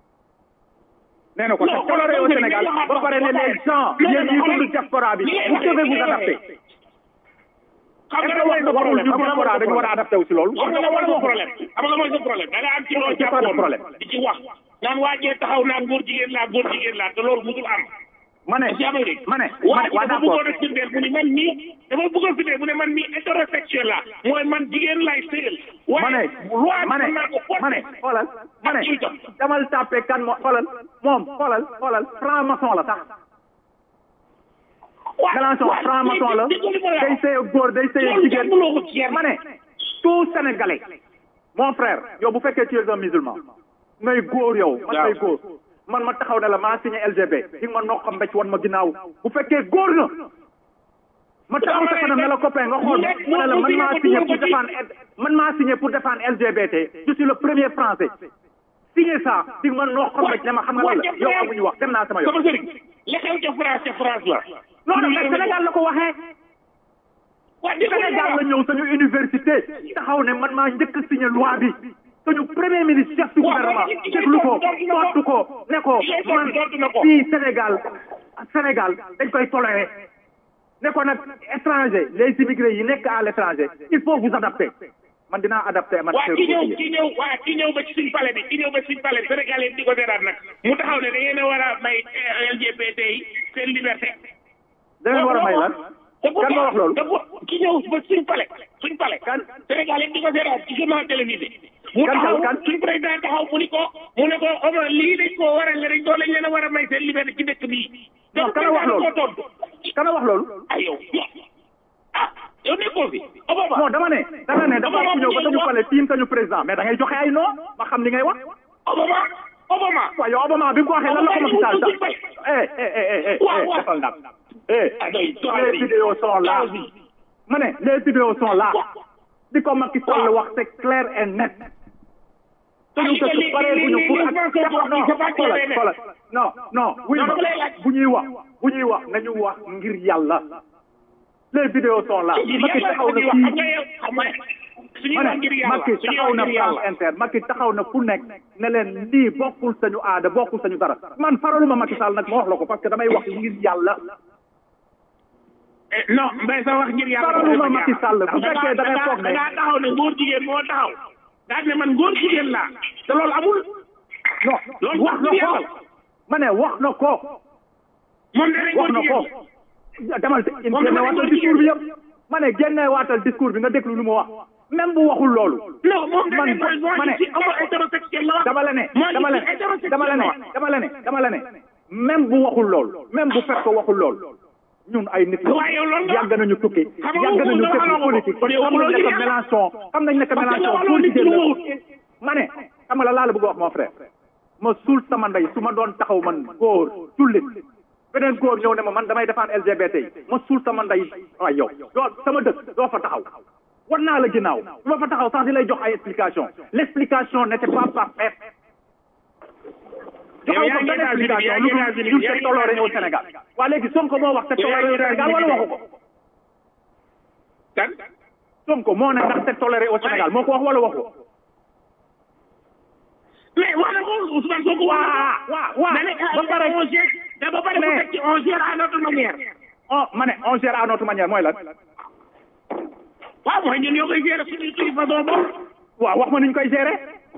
nee na ko c'est toléré au Sénégal ba pare ne les gens yéen ñi dund diaspora bi vous devez vous adapter xam nga mooy sa problème ñu diaspora dañu war a adapté wu si loolu xam nga mooy sa problème xam nga mooy sa problème da nga am ci loolu jàppoon di ci wax naan waajee taxaw naan góor jigéen laa góor jigéen laa te loolu musul am ma ne ma ne waa ji waa dafa d'accord bëggoon a firndeel mu ni man mii dafa bëggoon firndeel mu ne man mii hétérosexuel la mooy man jigéen lay sëyal ma ne loi ma ne mën naa ko ma ne xoolal ma ne demal tàppe kan moo xoolal moom xoolal xoolal franc maçon la sax Mélenchon franc maçon la day sëy ak góor day sëy ak jigéen ma ne tout sénégalais mon frère yow bu fekkee tu es un musulman ngay góor yow man ngay góor man ma taxaw ne la maa signé LGB di nga ma noq xam mbécc wan ma ginnaaw bu fekkee góor na ma taxaw sa kanam ne la copain nga xool ma ne la man maa signé pour défendre man maa signé pour défendre LGBT je suis le premier français signé ça di nga ma noq xam mbécc ne ma xam nga lan la yow amuñu wax dem naa sama yoon sama sëriñ li xew ca France ca France la non non mais Sénégal la ko waxee waa di Sénégal la ñëw suñu université taxaw ne man maa njëkk a signé loi bi suñu premier ministre chef du gouvernement déglu ko tontu ko ne ko man fii Sénégal Sénégal dañ koy toléré ne ko nag étranger les immigrés yi nekk à l'étranger il faut vous adapter man dinaa adapté man waa ki ñëw ki ñëw waa ki ñëw ba ci suñ palais bi ki ñëw ba ci suñ palais bi Sénégal yi di ko seetaat nag mu taxaw ne da ngeen a war a may LGBT yi seen liberté da ngeen war a may lan kan ma wax loolu ki ñëw ba suñ palais suñ palais kan Sénégal yi di ko seetaat ci journal télévisé mu kan taxaw kan suñ président taxaw mu ni ko mu ne ko Omar lii dañ koo war a nga dañ koo lañ leen a war a may seen liberté ci dëkk bii non kan a wax loolu ko tontu kan a wax loolu ay yow ah yow nekkoo fi Obama non dama ne dama ne dafa am ku ñëw ba tañu pale tiim tañu président mais da ngay joxe ay non ma xam li ngay wax Obama Obama waaw yow Obama bi mu ko waxee lan la ko Macky Sall sax eh eh eh eh eh Waaw, waaw. defal ndam eh ah doy les vidéos sont là ma ne les vidéos sont là di ko Macky Sall wax c'est clair et net suñu dëkk pare bu ñu pour ak non xoolal xoolal non non wuy ma bu ñuy wax bu ñuy wax nañu wax ngir yàlla les vidéos sont là Macky taxaw na fii ma ne Macky taxaw na France Inter Macky taxaw na fu nekk ne leen lii bokkul sañu aada bokkul sañu dara man faraluma Macky Sall nag ma wax la ko parce que damay wax ngir yàlla non mbay sa wax ngir yàlla faraluma Macky Sall bu fekkee da ngay foog ne da ngaa taxaw ne góor jigéen moo taxaw daal ne man góor jigéen laa te loolu amul non loolu wax na ko ma ne wax na ko moom danañ wax góor na ko jigéen demal génne waatal discours bi yëpp ma ne génne waatal discours bi nga déglu lu mu wax même bu waxul loolu non moom man danañ mooy ma ne ci homo hétérosexuel la wax dama la ne Moi, dama la je suis hétérosexuel dama la ne la wax. dama la ne dama la ne même bu waxul loolu même bu fekk ko waxul loolu ñun ay nit la waaye yow loolu nga yàgg nañu tukki Xam nga yàgg nañu waxul def dara politique kon yow xam nañ waxuloo ne li que yàlla. Mélenchon xam nañ ne que Parce que Mélenchon waxuloo pour nit jigéen lu la wut. ma ne xam nga la laa la bëgg a wax mon frère ma suul sama ndey su ma doon taxaw man góor tullit beneen góor ñëw ne ma man damay défendre LGBT yi ma suul sama ndey waay yow doo sama dëkk doo fa taxaw war naa la ginnaaw du ma fa taxaw sax di lay jox ay explication l' explication n' était pas parfaite Yow yaa joxaw ko ngi benn États-Unis, explication yaa lu ngi dul États-Unis, ñun yaa c'est ngi toléré au États-Unis. Sénégal waa léegi Sonko moo wax c'est Yow yaa toléré au ngi Sénégal wala États-Unis. waxu ko kan Sonko moo ne ndax c'est toléré au Sénégal moo ko wax wala waxu ko mais wax na ko Ousmane Sonko wax na ko waa waa da ne ba pare on gère da ba pare mu Mais- teg ci on gère à notre manière oh ma ne on gère à notre manière mooy lan waaw mooy ñun ñoo koy gérer suñu suñu façon bopp waaw wax ma nuñ koy gérer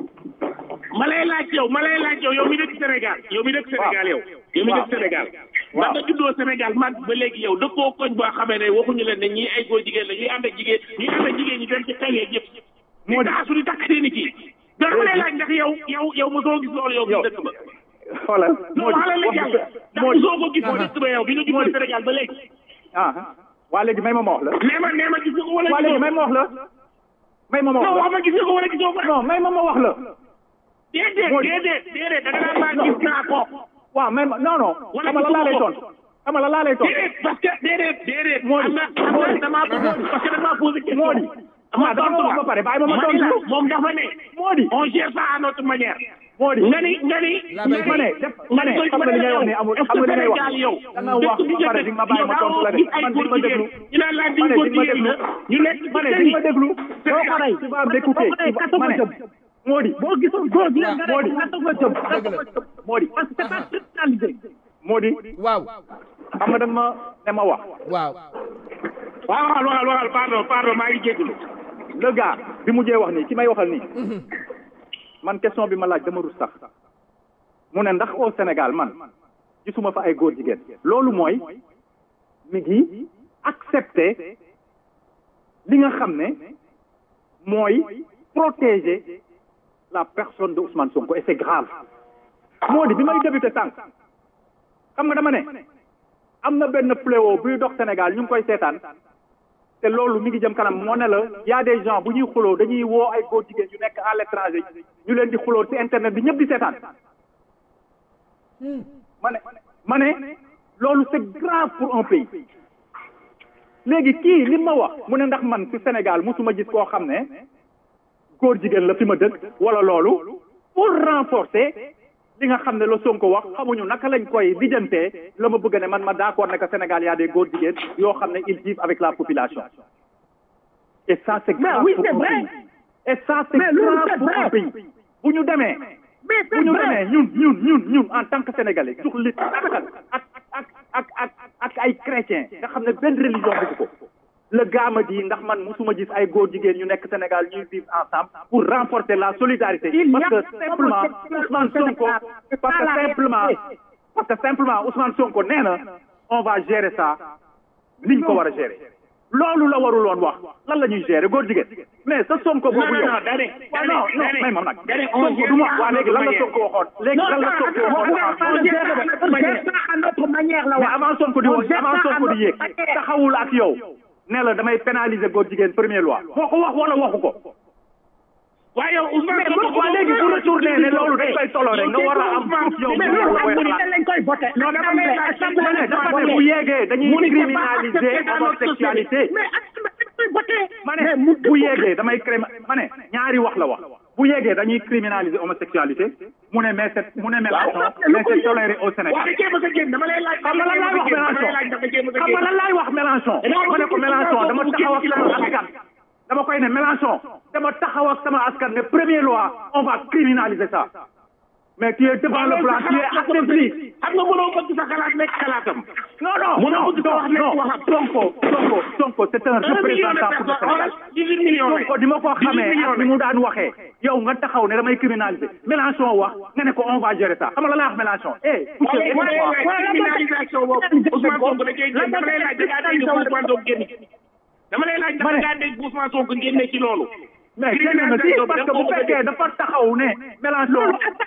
ma lay laaj yow ma lay laaj yow yow mi dëkk Sénégal yow mi dëkk Sénégal yow yow mi waaw. dëkk Sénégal Waaw. da nga juddoo Sénégal mag ba léegi yow dëkkoo koñ boo xamee ne waxuñu leen ne ñii ay góor jigéen la ñuy ànd ak jigéen ñuy ànd ak jigéen ñi dem ci xew yeeg yëpp Moo di di- taasu di takk seeni kii donc ma lay laaj ndax yow yow yow mosoo gis loolu yow yow mi dëkk ba xoolal non moo di wax la wax yàlla bi ndax moo di mosoo ko gis moo dëkk ba yow bi nga juddoo Moo di- Sénégal ba léegi ah waa léegi may ma ma wax la nee ma nee ma gis nga ko wala waa léegi may gisoo ma wax la may ma ma non wax wax ma gis nga ko wala gisoo ko la non may ma ma wax la déedéet Moo di- déedéet déedéet da nga naan maa gis naa ko waaw may ma non non Wala xam nga la laa lay gisuma ko. tontu xam nga la laa lay tontu déedéet parce que déedéet déedéet Moo di- am na am moo na di- damaa parce que damaa posé question moo di ah dama ma wax ba pare bàyyi ma ma Ma ni la, tontu moom dafa ne moo di on gère ça à notre manière moo di nga ni nga ni La nga vérité. ma ne def ma ne xam nga li ngay wax ni amul xam nga li ngay wax Sénégal yow da nga wax ba pare di nga ma bàyyi ma tontu la de man di ma déglu ñu naan laa ma diw ne góor di ma jigéen déglu la ñu nekk ma ne di ma déglu doo ko rey tu vas m'écouter ma ne moo di boo gisoon góor gi nga moo di ne nga nga jëm moo di parce que c'est pas personnalisé moo di waaw xam nga da nga ma ne ma wax waaw waaw waxal waxal waxal pardon pardon maa ngi jégalu le gars bi mujjee wax nii ki may waxal nii man question bi ma laaj dama rus sax mu ne ndax au Sénégal man gisuma fa ay góor jigéen loolu mooy mi ngi accepter li nga xam ne mooy protéger la personne de Ousmane Sonko et c'est grave moo di bi may débuté sànq xam nga dama ne am na benn fléau buy dox Sénégal ñu ngi koy seetaan te loolu mi ngi jëm kanam moo ne la y a des gens bu ñuy xuloo dañuy woo ay góor jigéen yu nekk à l'étranger ñu leen di xuloo ci internet bi ñëpp di seetaan ma ne ma ne loolu c'est grave pour un pays léegi kii li ma wax mu ne ndax man ci Sénégal musuma gis koo xam ne góor jigéen la fi ma dëkk wala loolu pour renforcer li nga xam ne la Sonko wax xamuñu naka lañ koy lijjantee la ma bëgg ne man ma d'accord ne que Sénégal y a des góor jigéen yoo xam ne ils vivent avec la population et ça c'est grave oui, pour c'est un vrai. pays et ça c'est Mais loolu grave c'est pour un vrai. pays bu ñu demee mais c'est bu ñu vrai. demee ñun ñun ñun ñun en tant que sénégalais jox lit ak ak ak ak ak ay chrétiens nga xam ne benn religion bëgg ko le gars ma dit ndax man musuma gis ay góor jigéen ñu nekk Sénégal ñuy vivre ensemble pour renforcer la solidarité parce que simplement Ousmane Sonko parce que simplement parce que simplement Ousmane Sonko nee na on va gérer ça niñ ko war a gérer loolu la warul woon wax lan la ñuy gérer góor jigéen mais sa Sonko non boobu non yow non dane waaw dane non non dane may ma nag dane on Sonko du ma waa léegi lan la Sonko waxoon léegi lan la Sonko waxoon on gère ça à notre manière la mais wax. avant Sonko di On wax gère avant ça à Sonko di notre yéeg manière. taxawul ak yow ne la damay pénaliser góor jigéen première loi moo ko wax wala waxu ko waaye yow Ousmane mais bu waa léegi bu retourné ne loolu dañ koy toléré nga war a am proof yow mais bu loolu la koy xam nga xalaat lañ koy voté. Non, dama lay laaj assemblée ma ne dafa ne assemblée. bu yeegee dañuy Mu ni ko pas criminaliser accepté dans notre homosexualité mais assemblée dañ koy voté. ma mais ne mu bu yeegee damay crém ma ne ñaari wax la wax bu yeegee dañuy criminaliser homosexualité mu ne mais c'est mu ne Mélenchon mais c'est toléré au waa Sénégal da jéem a sa génn dama lay laaj xam nga lan laay wax Mélenchon dama lay laaj dafa jéem a sa xam nga génn lan laay wax Mélenchon ma ne ko Mélenchon dama taxaw ak sama askan dama koy ne Mélenchon dama taxaw ak sama askan ne première loi on va criminaliser ça mais tu es devant le blanc tu es affaibli xam nga mënoo bëgg sa xalaat nekk xalaatam non non Mënoo non bëgg sa wax nekk non waxam. Sonko Sonko Sonko c'est un un million de représentant pour le personnes Sénégal xoolal dix-huit millions lañ Sonko di ma ko xamee millions ak ni mu daan waxee yow nga taxaw ne damay criminaliser Mélenchon wax nga ne ko on va gérer ça xam nga la laa wax Mélenchon eh wala écoute wala moi criminalisation boobu Ousmane Sonko da cee génn dama lay laaj da ngaa dégg Ousmane Sonko génn ci dama lay laaj da ngaa dégg Ousmane Sonko génne ci loolu mais génn na si parce que bu fekkee dafa taxaw ne Mélenchon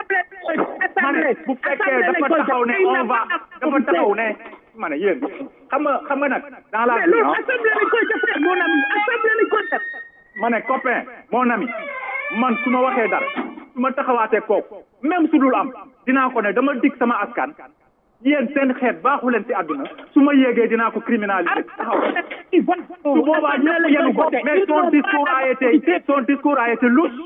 ma ne bu fekkee dafa taxaw ne on va dafa taxaw ne ma ne yéen xam nga xam nga nag dans la mais vie loolu ah, assemblée lañ koy defee mon ami assemblée lañ koy def. ma ne copain mon ami man su ma waxee dara su ma taxawaatee kooku même su dul am dinaa ko ne dama dig sama askan yéen seen xeet baaxu leen ci àdduna su ma yéegee dinaa ko criminaliser taxaw su boobaa ñëpp yenu ko mais son discours a été son discours a été louche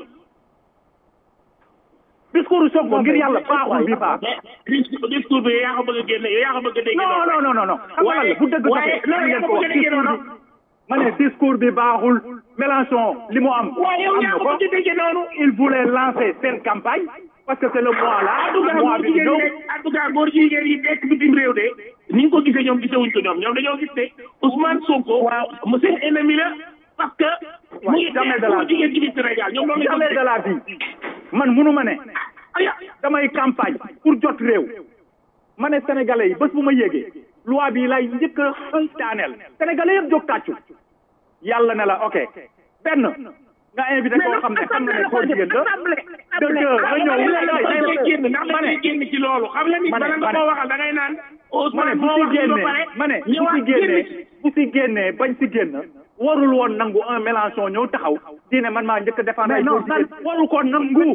discours Sonko ngir yàlla baaxul bi baax mais discours bi yaa ko bëgg a génne yaa ko bëgg a dégg non non non non non xam nga lan la bu dëgg waaye doxee waaye ngeen ko yaa ko wax bëgg a déggee discours noonu. bi ma ne discours bi baaxul Mélenchon li mu am waaye yow am yaa na ko ko bëgg a déggee noonu il voulait lancer seen campagne parce que c'est le mois là en tout cas mois góor bi di jigéen ñëw yi nekk en tout cas góor jigéen yi nekk bitim réew de ni nga ko gisee ñoom gisewuñ ko ñoom ñoom dañoo gis ne Ousmane Sonko mu seen ennemi la parce que mu ngi jamais de xeex la góor jigéen ci biir Sénégal ñoom loolu lañ ko jamais de la vie man munu ma ne aya damay campagne pour jot réew ma ne sénégalais yi bés bu ma yéegee loi bi lay njëkk a daaneel sénégalais yëpp jóg tàccu yàlla ne la ok benn nga invité koo xam ne xam na ne góor jigéen la de deux nga ñëw dañ koy génn ndax ma dañ ne koy génn ci loolu xam nga nit ma ne bala nga ma ne koo waxal da ngay naan ma ne Ousmane bu moo si wax ci ba génnee pare ma ne bu ñëwaat si génnee génn ci. bu si génnee bañ si génn warul woon nangu un Mélenchon ñëw taxaw di ne man maa njëkk a défendre ay góor jigéen warul ko nangu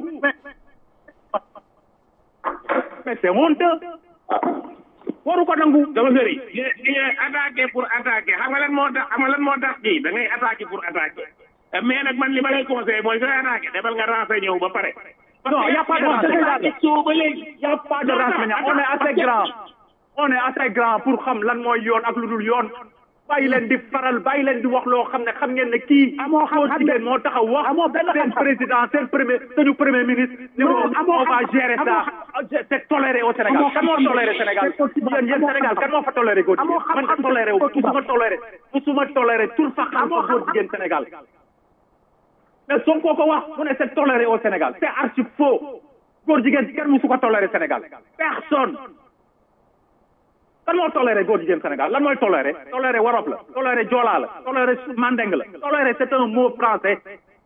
mais c'est honteux waru ko nangu dama sëri di di nga attaqué pour attaqué xam nga lan moo tax xam nga lan moo tax kii da ngay attaqué pour attaqué mais nag man li ma lay conseillé mooy sooy attaqué demal nga renseigné wu ba pare. Non, y a pas de renseignement. soo ba léegi. y a pas de renseignement on est assez grand on est assez grand pour xam lan mooy yoon ak lu dul yoon bàyyi leen di faral bàyyi leen di wax loo xam ne xam ngeen ne kii Amoo xam- góor jigéen moo taxaw wax amoo benn seen xam-xam. président seen premier suñu premier ministre ni Non, ko amoo on va xam- gérer ça c'est toléré au Sénégal Amoo kan moo xam-xam. toléré Sénégal C'est possible. yéen yéen Amoo Sénégal xam-xam. kan moo fa toléré góor Amoo jigéen man xam-xam. nga toléré wu C'est possible. musuma toléré musuma toléré tur fa xam Amoo ko góor xam-xam. jigéen Sénégal mais Sonko ko wax mu ne c'est toléré au Sénégal c'est archi faux góor jigéen kenn musu ko toléré Sénégal personne kan moo toléré góor jigéen Sénégal lan mooy toléré toléré warop la toléré joolaa la toléré mandeng la toléré c'est un mot français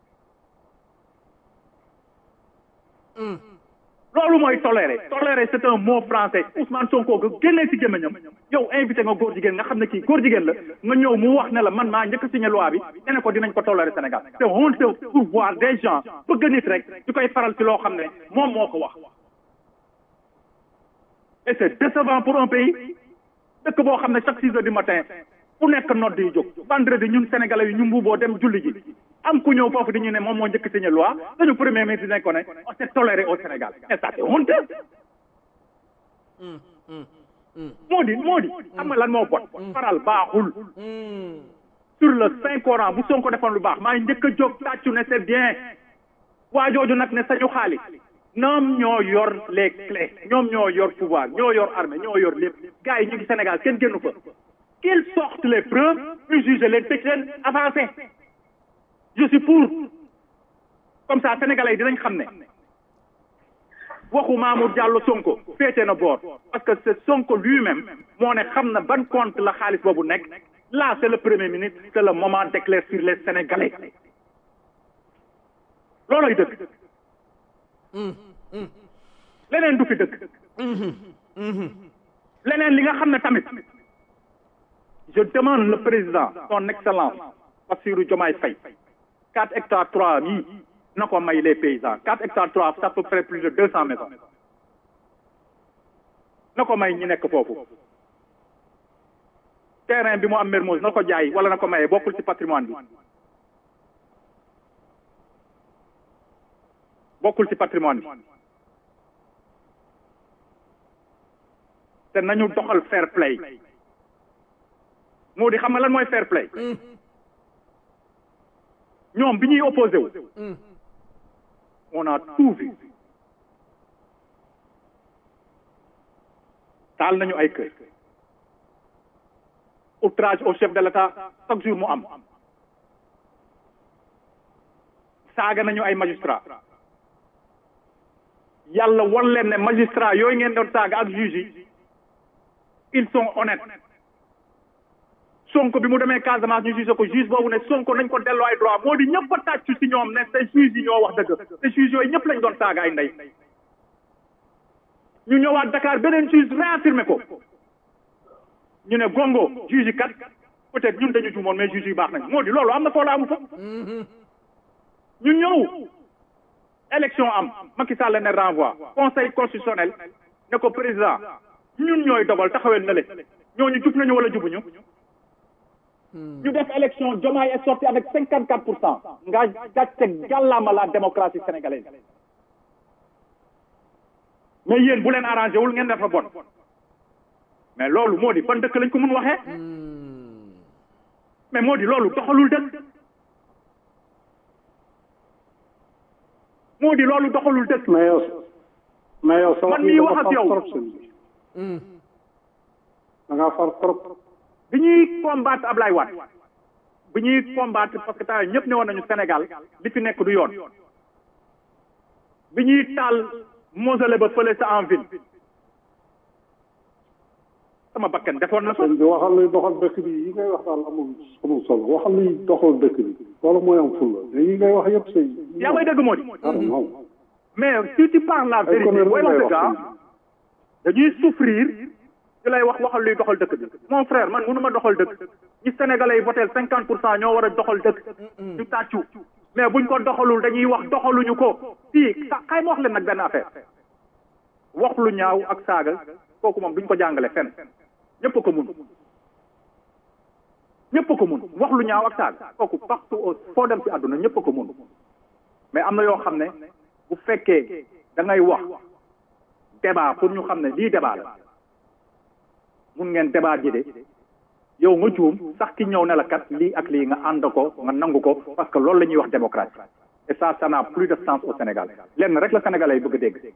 loolu mooy toléré toléré c'est un mot français Ousmane Sonko nga génnee ci gémmiñam yow invité nga góor jigéen nga xam ne kii góor jigéen la nga ñëw mu wax ne la man maa njëkk a signé loi bi ne ne ko dinañ ko toléré Sénégal c'est honteux pour voir des gens bëgg nit rek di koy faral ci loo xam ne moom moo ko wax et c'est décevant pour un pays dëkk boo xam ne chaque six heures du matin fu nekk nodd yi jóg vendredi ñun sénégalais yi ñu mbuuboo dem julli ji am ku ñëw foofu di ñu ne moom moo njëkk signé loi dañu premier ministre dañ ko ne on s'est toléré au Sénégal et ça c'est honteux moo di moo di xam nga lan moo bon faral baaxul sur le saint coran bu Sonko defoon lu baax maa ngi njëkk a jóg tàccu ne c'est bien waa jooju nag ne sañu xaalis ñoom ñoo yor les clés ñoom ñoo yor pouvoir ñoo yor armée ñoo yor lépp gars yi ñu ngi Sénégal kenn génnu fa qu'ils sortent les preuves ñu juger leen tëj leen avancé je suis pour comme ça sénégalais yi dinañ xam ne waxu Mamour Diallo Sonko féete na boor parce que c'est Sonko lui-même moo ne xam na ban compte la xaalis boobu nekk là c'est le premier ministre c'est le moment d'éclaircir les sénégalais looloy dëgg leneen du fi dëgg leneen li nga xam ne tamit je demande le président son excellence Bassirou Diomaye Faye quatre hectares trois yi na ko may les paysans quatre hectares trois ça peut faire plus de deux cents maisons na ko may ñi nekk foofu terrain bi mu am Mermoz na ko jaay wala na ko maye bokkul ci patrimoine bi bokkul ci patrimoine bi te nañu doxal fair play moo di xam nga lan mooy fair play ñoom bi ñuy opposé wu on a tout vu taal nañu ay kër outrage au chef de l'État chaque jour mu am saaga nañu ay magistrat yàlla wan leen ne magistrat yooyu ngeen doon saaga ak juge yi ils sont honnêtes sonko bi mu demee Casamance ñu juge ko juge boobu ne sonko nañ ko delloo ay droit moo di ñëpp a tàccu ci ñoom ne te juge yi ñoo wax dëgg te juge yooyu ñëpp lañ doon saaga ay ndey ñu ñëwaat Dakar beneen juge réaffirmé ko ñu ne gongo juge yi kat peut-être ñun dañu juumoon mais juge yi baax nañ moo di loolu am na foo la amu fa ñu ñëw élection am Macky Sall ne renvoi conseil constitutionnel ne ko président ñun ñooy dogal taxawel na le ñooñu jub nañu wala jubuñu ñu def élection Diomaye est sorti avec cinquante quatre pour cent nga gàcce gàllaama la démocratie sénégalaise mais yéen bu leen arrangé wul ngeen dafa bon mais loolu moo di ban dëkk lañ ko mun waxee mais moo di loolu doxalul dëkk moo di loolu doxalul dëkk mais yow mais yow sa man mii wax ak yow da ngaa far trop bi ñuy combattre Ablaye Wade bi ñuy combattre parce que temps ñëpp ne woon nañu Sénégal li fi nekk du yoon bi ñuy taal mausolée ba fële sa en ville sama bakkan defoon na fa sëñ bi waxal luy doxal dëkk bi yi ngay wax daal amul amul solo waxal luy doxal dëkk bi loolu mooy am fulla mais yi ngay wax yëpp sëñ yaa may dëgg moo di non mais si tu parles la vérité booy wax dëgg ah dañuy souffrir di lay wax waxal luy doxal dëkk bi mon frère man mënu ma doxal dëkk ñi sénégalais yi voté cinquante pour cent ñoo war a doxal dëkk ñu tàccu mais buñ ko doxalul dañuy wax doxaluñu ko fii xay ma wax leen nag benn affaire wax lu ñaaw ak saaga kooku moom duñ ko jàngale fenn ñëpp ko mun ñëpp ko mun wax lu ñaaw ak saaga kooku partout foo dem ci àdduna ñëpp ko mun mais am na yoo xam ne bu fekkee da ngay wax débat pour ñu xam ne lii débat la mun ngeen débat ji de yow nga juum sax ki ñëw ne la kat lii ak lii nga ànd ko nga nangu ko parce que loolu la ñuy wax démocratie et ça ça n'a plus de sens au Sénégal lenn rek la Sénégalais yi bëgg a dégg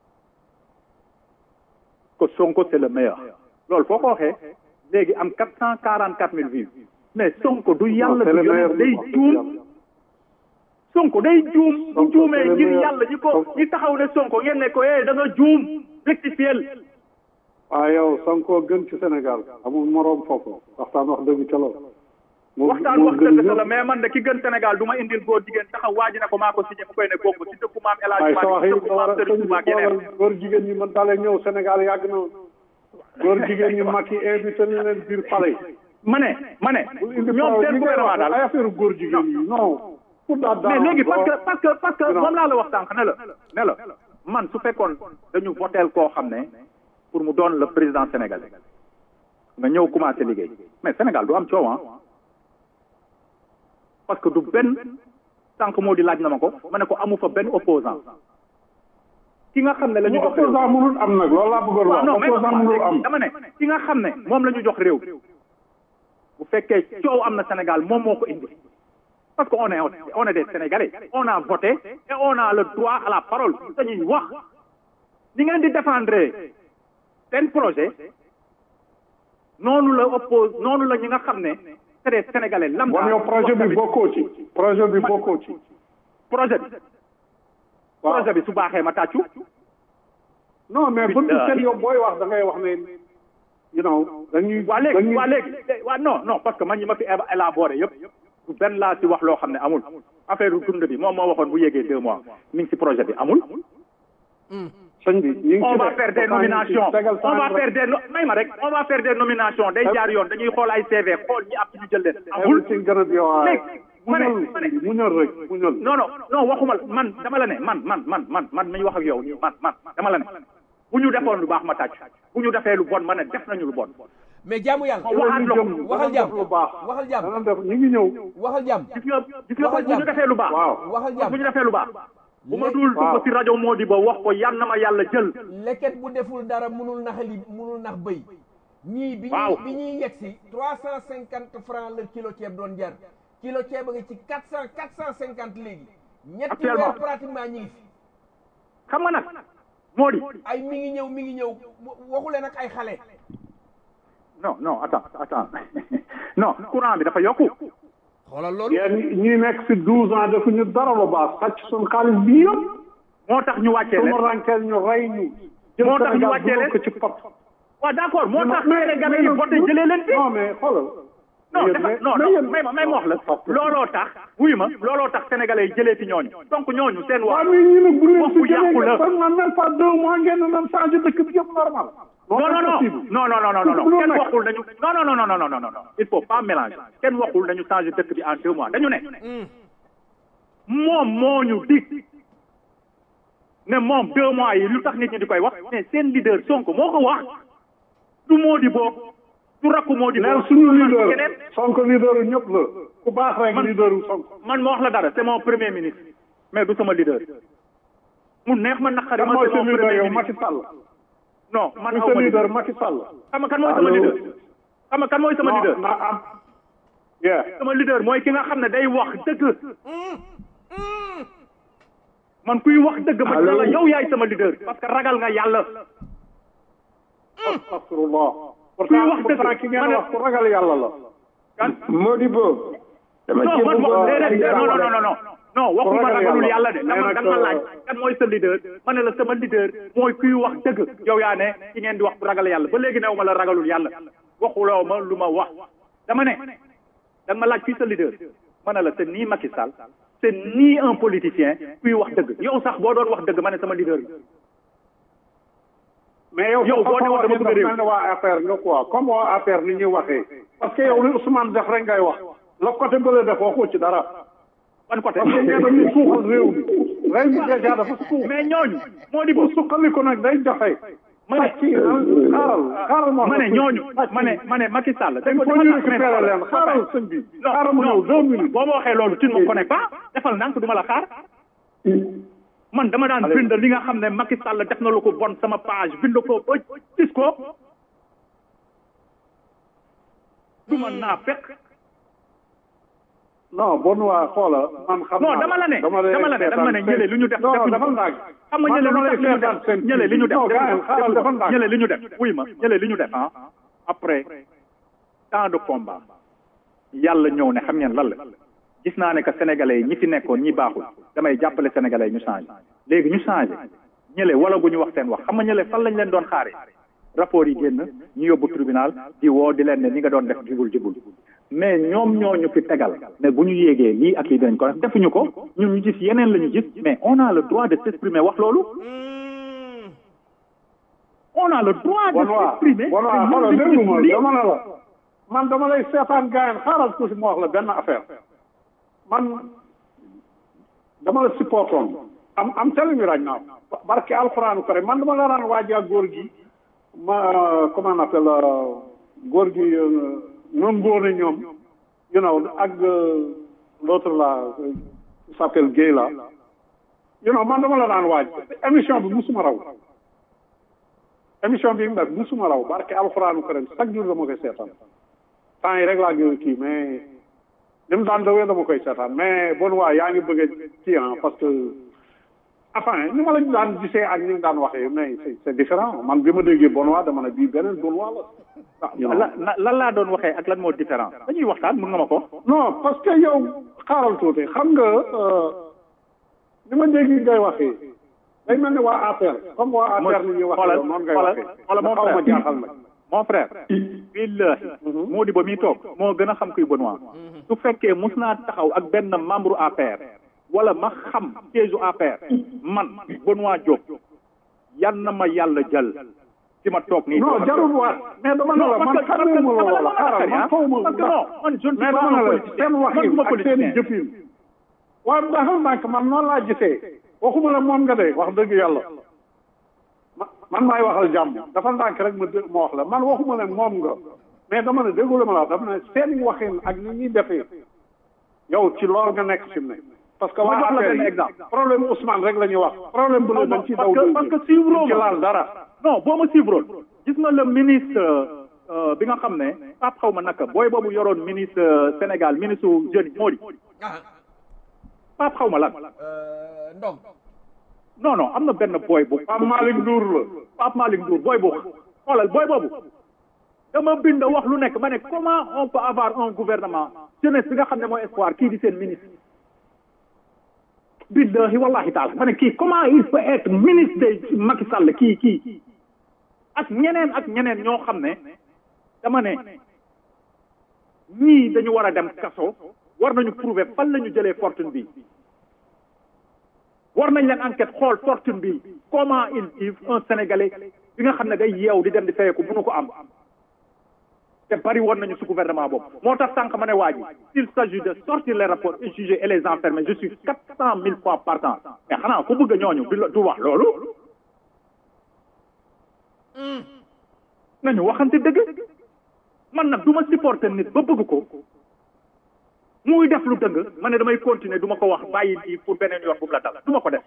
que Sonko c'est le meilleur loolu foo ko waxee léegi am quatre cent quarante quatre mille vues mais Sonko du yàlla du yoon day juum Sonko day juum bu juumee ngir yàlla ñi ko ñi taxaw ne Sonko ngeen ne ko eh da nga juum rectifiel waaw yow Sonko gën ci Sénégal amul moroom foofu waxtaan wax dëgg ca loolu waxtaan wax dëgg sa la mais man de ki gën Sénégal du ma indil góor jigéen taxaw waa ji ne ko maa ko signé mu koy ne bokk ci dëkku maam El Hadj waaye sa wax yi Malick dëkku maam Serigne Touba ak yeneen góor jigéen ñi man dalee ñëw Sénégal yàgg na góor jigéen ñi mag yi invité na leen biir palais ma ne ma ne ñoom seen gouvernement daal ay affaire góor jigéen yi non pour daal mais léegi parce que parce que parce que moom laa la wax sànq ne la ne la man su fekkoon dañu voteel koo xam ne pour mu doon le président sénégalais nga ñëw commencé liggéey mais Sénégal du am coow ah parce que du benn sànq moo di laaj na ma ko ma ne ko amu fa benn opposant ki nga xam ne la ñu jox réew opposant mënul am nag loolu laa bëggoon wax non mais opposant mënul am dama ne ki nga xam ne moom la ñu jox réew bu fekkee coow am na Sénégal moom moo ko indi parce que on est on est des Sénégalais on a voté et on a le droit à la parole dañuy wax ni ngeen di défendre seen projet noonu la oppose noonu la ñi nga xam ne c'est des Sénégalais lambda bon yow projet bi bokkoo ci projet bi bokkoo ci projet bi waaw projet bi su baaxee ma tàccu non mais bu ñu seen yow booy wax da ngay wax ne you know dañuy waa léegi dañuy waa léegi waa non non parce que man ñi ma fi éba- élaboré yëpp du benn laa ci wax loo xam ne amul affaire dund bi moom moo waxoon bu yégee deux mois mi ngi ci projet bi amul sëñ bi ñu ngi on ci va de. faire des Pourtant, ñu ngi ci nominations tegal on va temps faire rek. des no may ma rek on va faire des nominations day jaar yoon dañuy xool ay CV xool ñi ab ñu jël leen amul everything gonna be all right. léegi ma ne muñal ma ne muñal rek muñal non non non waxuma la man dama la ne man man man man man mi wax ak yow nii man man dama la ne bu ñu defoon lu baax ma tàcc bu ñu defee lu bon ma ne def nañu lu bon mais jaamu yàlla waxaat la ko waxal jàmm lu baax waxal jàmm dana def ñu ngi ñëw waxal jàmm gis nga gis nga Waxal bu ñu jàmm. defee lu baax waaw waxal jàmm bu ñu defee lu baax bu ma Léegi- dul waaw. dugg ci rajo moo di ba wax ko yan na ma yàlla jël leket bu deful dara munul naxali munul nax bëy ñii bi Waaw. ñuy bi ñuy yegg si trois cent cinquante francs la kilo ceeb doon jar kilo ceeb a ngi ci quatre cent quatre cent cinquante léegi ñetti Actuellement. weer pratiquement ñi ngi fi xam nga nag moo di ay mi ngi ñëw mi ngi ñëw waxule nag ay xale non non attends attends non courant bi dafa yokku xoolal loolu yéen ñi nekk si douze ans defuñu dara lu baax sàcc suñu xaalis bi yëpp moo tax ñu wàccee su ma leen rànkeel ñu rey ñu jël Moo tax ñu Sénégal wàccee dugal leen. ko ci pot waaw d'accord moo tax mais- Sénégalais yi mais- voté jëlee leen fi non mais xoolal non yéen- dafa mais- non mais non yéen- may ma may ma wax la looloo tax wuy ma looloo tax sénégalais yi jëlee fi ñooñu donc ñooñu seen wax waaw mais ñu ne bu leen wax fi bu yàqu jëlee la. ngeen fan même pas deux mois ngeen ne nan changé dëkk bi yëpp normal non non non possible. non non non non non Mënul non kenn nekk. waxul nañu non non non non non non non non il faut pas mélanger kenn waxul nañu changer dëkk bi en deux mois dañu ne moom moo ñu dig ne moom deux mois yi lu tax nit ñi di koy wax mais seen leader Sonko moo ko wax du moo di boo du rakku moo di boo neel suñu leader keneen Sonko leader yu ñëpp la ku baax rek Man- leader yu Sonko man ma wax la dara c'est mon premier ministre mais du sama leader mu neex ma naqari kan ma mooy c'est sa mon leader premier yow ministre Macky Sall non man muy aw sa ma leader leader Macky Sall xam nga kan mooy sama Allo. leader xam nga kan mooy sama leader na am yeah sama leader mooy ki nga xam ne day wax dëgg man kuy wax dëgg ma Allo. la yow yaay sama leader parce que ragal nga yàlla astafirullah Kuy wax pourtant pourtant dëgg. ki Ma ngeen ne- wax ku ragal yàlla la kan Modibo dama non ci man bëgg wax a déedéet non non non non non non waxuma ragal ragalul yàlla. yàlla de Mais dama nag, dama ma euh, laaj kan mooy sa leader ma ne la sama leader mooy kuy wax dëgg yow yaa ne ki ngeen di wax ku ragal yàlla ba léegi new ma la ragalul yàlla waxuloo ma lu ma wax dama ne da nga ma laaj kuy sa leader ma ne la c'est ni Macky Sall c'est ni un politicien kuy wax dëgg yow sax boo doon wax dëgg ma ne sama leader la mais yow Yow boo dafa demoon dama bëgg a réew. mel ne waa affaire nga quoi comme waa affaire ni ñuy waxee parce que yow li Ousmane def rek ngay wax la côté bële def waxu ci dara ban côté parce que nee dañuy suuxal réew mi réew mi déjà dafa suux mais ñooñu moo di pour suqaliku nag day joxe ma ne kii xaaral xaaral moo ma ne ñooñu ma ne ma ne Macky Sall dañ ko ñu récupérer leen xaaral sëñ bi xaaral mu ñëw deux minutes boo ma waxee loolu tu ne me connais pas defal nank du ma la xaar man dama daan bind li nga xam ne Macky Sall def na lu ko bon sama page bind ko ba gis ko du ma naa fekk non bon waa xoola man xam non naa dama la ne lay dama la ne dama ne seetaan ñële li ñu def non defuñu dafa ko. ndàgg xam nga ñële lu tax li ñu def ñële li ñu def non gars yi xaaral dafa ndàgg ñële li ñu def wuy ma ñële li ñu def ah après temps de combat yàlla ñëw ne xam ngeen lan la gis naa ne que sénégalais yi ñi fi nekkoon ñi baaxul damay jàppale sénégalais yi ñu changé léegi ñu changé ñële wala gu ñu wax seen wax xam nga ñële fan lañ leen doon xaare rapport yi génn ñu yóbbu tribunal di woo di leen ne ni nga doon def jubul jubul mais ñoom ñoo ñu fi tegal ne bu ñu yéegee lii ak lii dinañ ko def defuñu ko ñun ñu gis yeneen la ñu gis mais on a le droit de s'exprimer wax loolu on a le droit de bon waa s'exprimer bon waa te xoolal ñun déggu dañu ma lii. dama ne la man dama lay seetaan gars yi xaaral tuuti ma wax la benn affaire man dama la supportoon am am telling you right now barke alxuraanu kare man dama la daan waajaa góor gi ma comment on appelle euh, góor gi euh, ñoom góor ñoom you know ak euh, l'autre là euh, qui s'appelle Guèye là you know man dama la daan waaj émission bi musuma raw émission bi mu def musuma raw barke alxuraanu karim chaque jour dama koy seetaan temps yi rek laa gën a kii mais li mu daan dawee dama koy seetaan mais bon waa yaa ngi bëgg a kii ah parce que enfin ni ma la daan gisee ak ni nga daan waxee mais c'est c'est différent man bi ma déggee bon waa dama ne bii beneen bon waa la la la lan laa doon waxee ak lan moo différent dañuy waxtaan mën nga ma ko non parce que yow xaaral tuuti xam nga euh, ni ma dégg ngay waxee day mel ni waa APR comme waa APR ni ñuy waxee yow noonu ngay waxee xoolal mon xaw ma frère jaaxal nag mon frère billahi moo di ba muy toog moo gën a xam kuy Benoît su fekkee mus naa taxaw ak benn membre APR wala ma xam siège APR man Benoît Diop yan na ma yàlla jël ci ma toog nii non jarul waat mais dama ne la man xamee ma la wala xaaral man xaw ma parce que non man je ne suis mais pas dama un ne la politicien seen man waxin du ma ak seen politicien jëfin waaye dafa ndànk man noonu laa gisee waxuma la moom nga de wax dëgg yàlla ma man maay waxal jàmm dafa ndànk rek ma dé- ma wax la man waxuma la moom nga mais dama ne déggu la ma la wax dama ne seen waxin ak ni ñuy defee yow ci loolu nga nekk fi mu ne parce que Ma waa jox la affaire benn yi exemple. problème Ousmane rek la ñuy wax problème bu ne dañ ci daw parce que parce que suivre ci laal dara non boo ma suivre gis nga le ministre euh, bi nga xam ne Pape xaw ma naka booy boobu yoroon ministre euh, Sénégal ministre jeune moo di Pape xaw ma lan ndong non non am na benn booy bu Pape Malick Ndour la Pape Malick Ndour booy boobu xoolal booy boobu dama bind wax lu nekk ma ne comment on peut avoir un gouvernement jeunesse bi nga xam ne mooy espoir kii di seen ministre billahi wallahi taala ma ne kii comment il peut être ministre de Macky Sall kii kii ak ñeneen ak ñeneen ñoo xam ne dama ne ñii dañu war a dem kaso war nañu prouver fan la ñu jëlee fortune bi war nañ leen enquête xool fortune bi comment il vit un sénégalais bi nga xam ne day yeew di dem di fayeku mënu ko am te bari woon nañu su gouvernement boobu moo tax sànq ma ne waa ji s'il s'agit de sortir les rapports et juger et les enfermer je suis quatre cent mille fois partant mais xanaa ku bëgg a ñooñu du la- du wax loolu nañu waxante dëgg man nag du ma supporter nit ba bëgg ko muy def lu dëng ma ne damay continuer du ma ko wax bàyyi lii pour beneen yoon bu mu la dal du ma ko def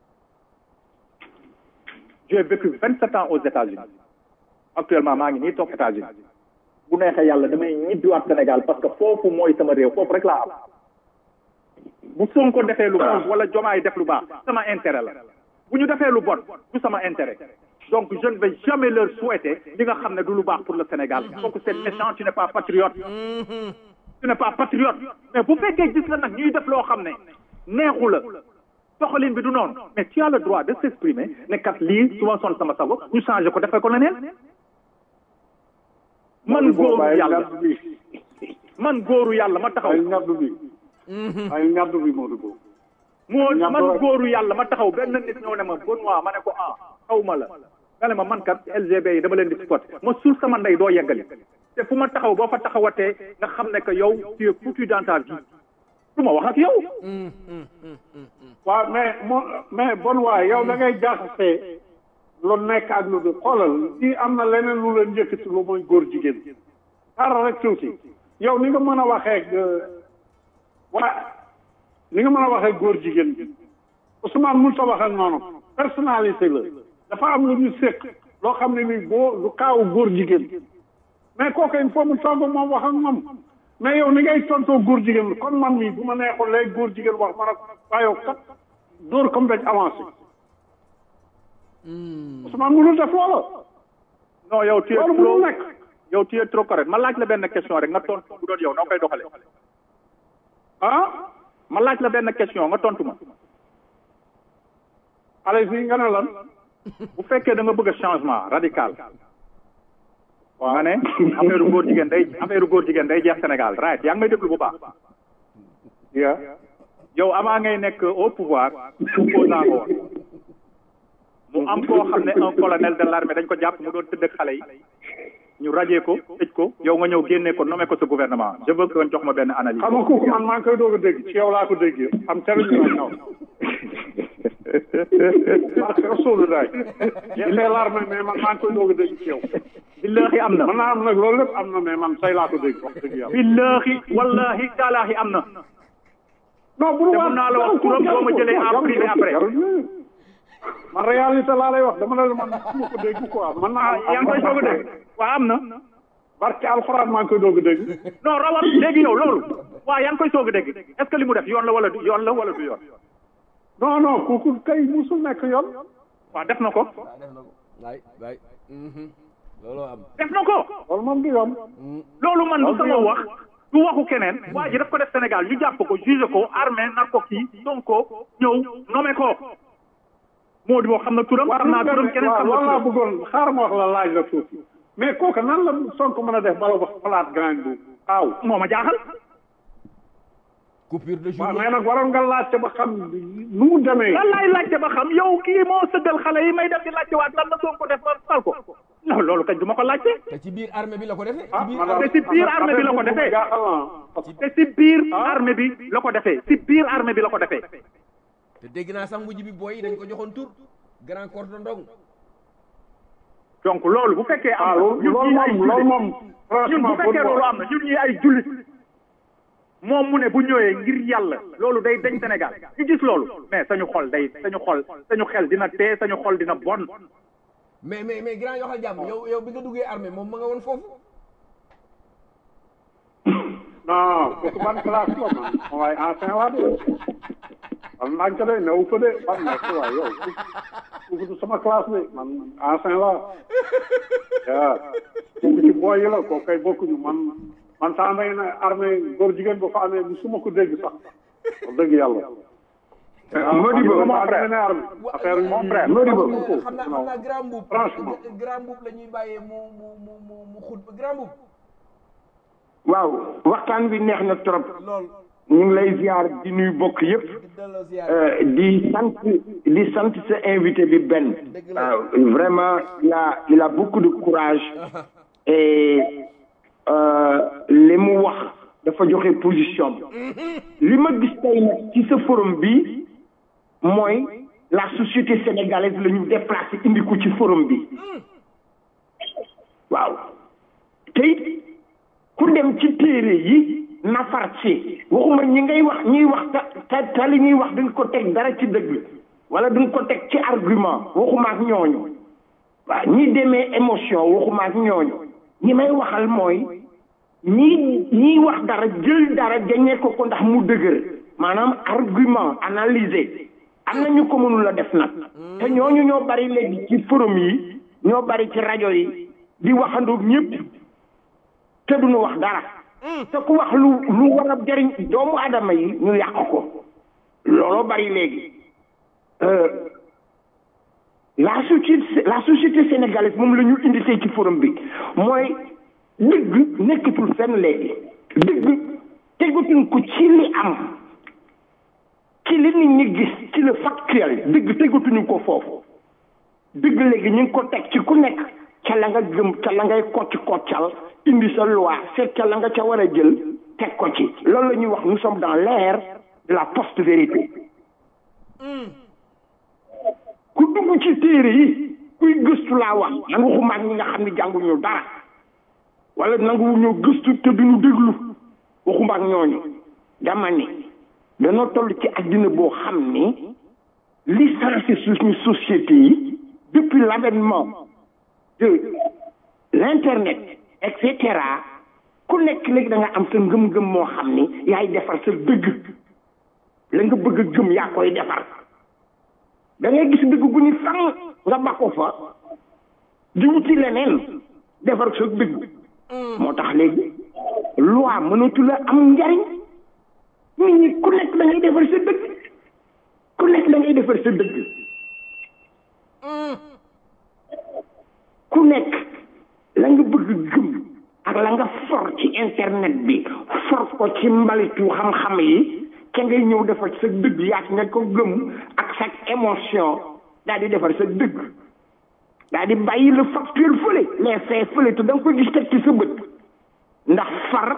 j'ai vécu vingt sept ans aux États-Unis actuellement maa ngi nii toog États-Unis bu neexee yàlla damay ñibbiwaat Sénégal parce que foofu mooy sama réew foofu rek laa am bu Sonko defee lu baax wala Jomaay def lu baax sama intérêt la bu ñu defee lu bon du sama intérêt donc je ne vais jamais leur souhaiter li nga xam ne du lu baax pour le Sénégal donc c'est méchant tu n'es pas patriote tu n'es pas patriote mais bu fekkee gis la nag ñuy def loo xam ne neexu la doxalin bi du noonu mais tu as le droit de s'exprimer ne kat lii su ma son sama sago ñu changé ko defee ko leneen man góoru yàlla man góoru yàlla ma taxaw ay ñaddu bi ay ñaddu bi moo dugg moo ñam man doole. góoru yàlla ma taxaw benn nit ñëw ne ma Benoît ma ne ko ah xaw ma la nga ne ma man kat LGB yi dama leen di supporté ma suul sama ndey doo yeggali te fu ma taxaw boo fa taxawatee nga xam ne que yow tu es foutu dans ta vie du ma wax ak yow waaw mais mo mais bon waay yow da ngay jaxasee lu nekk ak lu du xoolal fii am na leneen lu leen yëkkati lu mooy góor jigéen xaaral rek tuuti yow ni nga mën a waxee ak waa ni nga mën a waxee góor jigéen bi Ousmane mun ta wax ak noonu personnalité la dafa am lu ñu séq loo xam ne ni boo lu kaawu góor jigéen mais kooku il faut mu toog ak moom wax ak moom mais yow ni ngay tontoo góor jigéen kon man mii bu ma neexoon léegi góor jigéen wax man ak waaye yow kat dóor comme dañ avancé Ousmane mënul def loola non yow tu es loolu trop mënul nekk yow tu es trop correct ma laaj la benn question rek nga tontu bu doon yow noo koy doxale ah ma laaj la benn question nga tontu ma allez y nga ne lan bu fekkee da nga bëgg a changement radical nga ne affaire góor jigéen day affaire góor jigéen day jeex Sénégal right yaa ngi may déglu bu baax ya yow avant ngay nekk au pouvoir opposant nga woon mu am koo xam ne un colonel de l'armée dañ ko jàpp mu doon tëdd ak xale yi ñu rajee ko tëj ko yow nga ñëw génnee ko nommé ko sa gouvernement je veux que nga jox ma benn analyse xam nga kooku man maa ngi koy doog a dégg ci yow laa ko dégg am telu ñu la ñëw parce que Rasulullah yeexee l'armée mais man maa ngi koy doog a dégg ci yow billahi am na mën naa am nag loolu lépp am na mais man tey laa ko dégg wax dëgg yàlla billahi wallahi taalaahi am na non bu te mun naa la wax turam boo ma jëlee en privé après man réalité laa lay wax dama ne la man su ma ko dégg quoi man naa yaa ngi koy soog a dégg waaw am na barke alxuraan maa ngi koy doog a dégg non rawat léegi yow loolu waaw yaa ngi koy soog a dégg est ce que li mu def yoon la wala du yoon la wala du yoon non non kooku kay musul nekk yoon waaw def na ko waaw def na ko waay waay looloo am def na ko loolu moom du yoon loolu man du sama wax du waxu keneen waa ji daf ko def Sénégal ñu jàpp ko juge ko armée nar ko kii Sonko ñëw nommé ko moo di moo xam na turam xam naa turam keneen waaw xam na loolu laa turam bëggoon xaaral ma wax la laaj la tuuti mais kooku nan la Sonko mën a def bala wax palaat grand boobu waaw moo ma jaaxal coupure de waaw journée mais nag waroon nga laajte ba xam nu mu demee lan laay laajte ba xam yow kii moo sëggal xale yi may dem di laajte waat lan la Sonko def ba fal ko non loolu kañ du ma ko laajte te ci biir armée bi la ko defee ah ci biir madame te si biir armée bi la ko defee. jaaxal na parce que te si biir armée bi la ko defee si biir armée bi la ko defee te dégg naa sax mujj bi booy yi dañ ko joxoon tur grand cordon ndong donc loolu bu fekkee ah am na loolu ñun loolu ñii ay moom loolu jullit moom ñun bu franchement fekkee loolu am na ñun ñii ay jullit moom mu ne bu ñëwee ngir yàlla loolu day dañ Sénégal ñu gis loolu mais sañu xol day sañu xol sañu xel dina tee sañu xol dina bon mais mais mais grand yoxal jàmm yow yow bi nga duggee armée moom ma nga woon foofu non kooku ban classe la man waaye ancien laa de man nañ ko de newu ko de ban nekk waay yow kooku du sama classe de man ancien laa waaw kooku ci booy yi la kooku kay bokkuñu man man saa may ne armée góor jigéen ba fa amee bu su ma ko dégg sax wax dëgg yàlla Modibo, mon frère affaire yi mon frère, Modibo. xam naa xam naa grand mbuub Franchement. grand mbuub la ñuy bàyyee mu mu mu mu mu xut grand mbuub waaw waxtaan bi neex na trop lool ñu ngi lay ziar di nuyu bokk yëpp di delloo ziar Euh, di sant di sant sa invité bi Ben waaw vraiment il a il a beaucoup de courage et euh, li mu wax dafa joxe position li ma gis tey nag ci sa forum bi mooy la société sénégalaise la ñu déplacé indi ko ci forum bi waaw te it ku dem ci téere yi nafar ci waxuma ñi ngay wax ñuy wax ta ta ta li ñuy wax duñ ko teg dara ci dëgg wala duñ ko teg ci argument waxuma ak ñooñu waaw ñi demee émotion waxuma ak ñooñu ñi may waxal mooy ñi ñiy wax dara jël dara jañee ko ko ndax mu dëgër maanaam argument analyser am na ñu ko mënul a def nag te ñooñu ñoo bari léegi ci forum yi ñoo bari ci rajo yi di waxandoog ñëpp te duñu wax dara te ku wax lu lu war a jëriñ doomu aadama yi ñu yàq ko looloo bari léegi Euh, la société la société sénégalaise moom la ñu indi tey ci forum bi mooy dëgg nekkatul fenn léegi dëgg tegatuñ ko ci li am ci li nit ñi gis ci le factuel dëgg tegatuñu ko foofu dëgg léegi ñu ngi ko teg ci ku nekk ca la nga gëm ca la ngay kocc koccal indi sa loi seet ca la nga ca war a jël teg ko ci loolu la ñuy wax nous sommes dans l'ère de la post vérité ku dugg ci téere yi kuy gëstu laa wax man waxuma ak ñi nga xam ne jànguñu dara wala nanguwuñu gëstu te duñu déglu waxuma ak ñooñu dama ni danoo toll ci àddina boo xam ni li sensé suñu société yi depuis l'avènement de l'internet et cetera ku nekk léegi da nga am sa ngëm-ngëm moo xam ni yaay defar sa dëgg la nga bëgg a gëm yaa koy defar da ngay gis dëgg gu ñu fan nga bakko fa di wuti leneen defar sa dëgg moo tax léegi loi mënatu la am njariñ nit ñi ku nekk da ngay defar sa dëgg ku nekk da ngay defar sa dëgg ku nekk la nga bëgg gëm ak la nga for ci internet bi for ko ci mbalitu xam-xam yi ca ngay ñëw defar sa dëgg yaak nga ko gëm ak sa émotion daal di defar sa dëgg daal di bàyyi le factuel fële les faits fële te da nga koy gis teg ci sa bët ndax far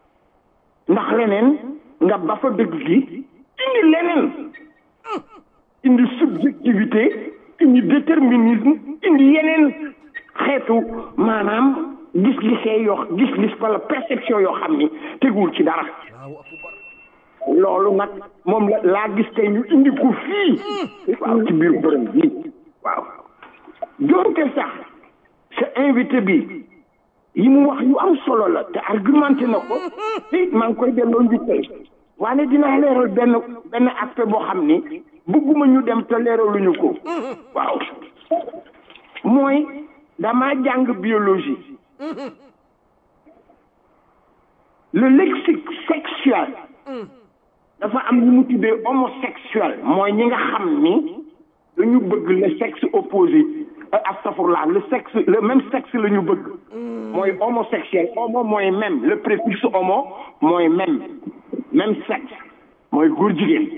ndax leneen nga ba fa dëgg gi indi leneen indi subjectivité indi déterminisme indi yeneen xeetu maanaam gis-gisee yoo gis-gis wala perception yoo xam ni teguwul ci dara loolu nag moom la laa gis tey ñu indi ko fii waaw ci biir borom bi waaw donte sax sa invité bi yi mu wax yu am solo la te argumenté na ko te maa ngi koy delloo njukkal waaye dinaa leeral benn benn aspect boo xam ni bëgguma ñu dem te leeraluñu ko waaw mooy dama jàng biologie le lexique sexuel dafa am lu mu tuddee homosexuel mooy ñi nga xam ni dañu bëgg le sexe opposé astafurlah le sexe le même sexe la ñu bëgg mooy homosexuel homo mooy même le préfixe homo mooy même même sexe mooy góor jigéen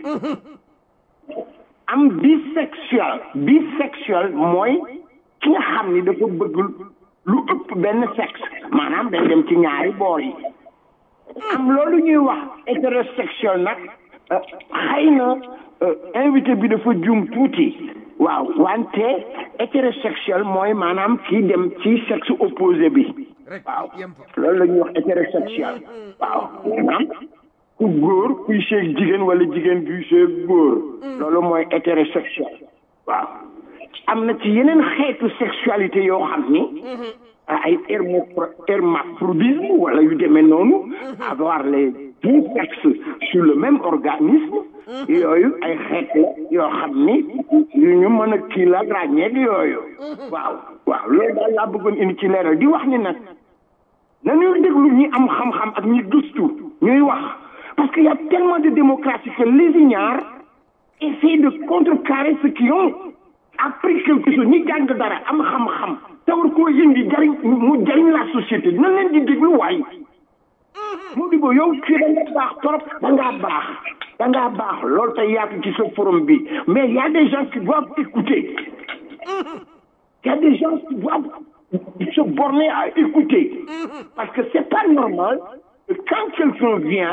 am bisexuel bisexuel mooy ki nga xam ni dafa bëgg lu ëpp benn sexe maanaam dañ dem ci ñaari boor yi am loolu ñuy wax hétérosexuel nag xëy na invité bi dafa juum tuuti waaw wante hétérosexuel mooy maanaam kii dem ci sexe opposé bi waaw loolu la ñuy wax hétérosexuel waaw maanaam ku góor kuy seeg jigéen wala jigéen kuy seeg góor loolu mooy hétérosexuel waaw am na ci yeneen xeetu sexualité yoo xam ni ay hermaphrodisme wala yu demee noonu avoir les deux sexes sur le même organisme yooyu ay xeet la yoo xam ni yu ñu mën a kii la ràññeeg yooyu waaw waaw loolu daal laa bëggoon indi ci leeral di wax ni nag nañuy déglu ñi am xam-xam ak ñi gëstu ñuy wax parce qu'il y a tellement de démocratie que les ignares essaient de contrecarrer ceux qui ont appris quelque chose ñi jàng dara am xam-xam te war koo yëngi jariñ mu jariñ la société na leen di déglu waay mu di ko yow ci da nga baax trop da ngaa baax da ngaa baax loolu te yaatu ci sa forum bi mais y a des gens qui doivent écouter y a des gens qui doivent se borner à écouter parce que c'est pas normal que quand quelqu'un vient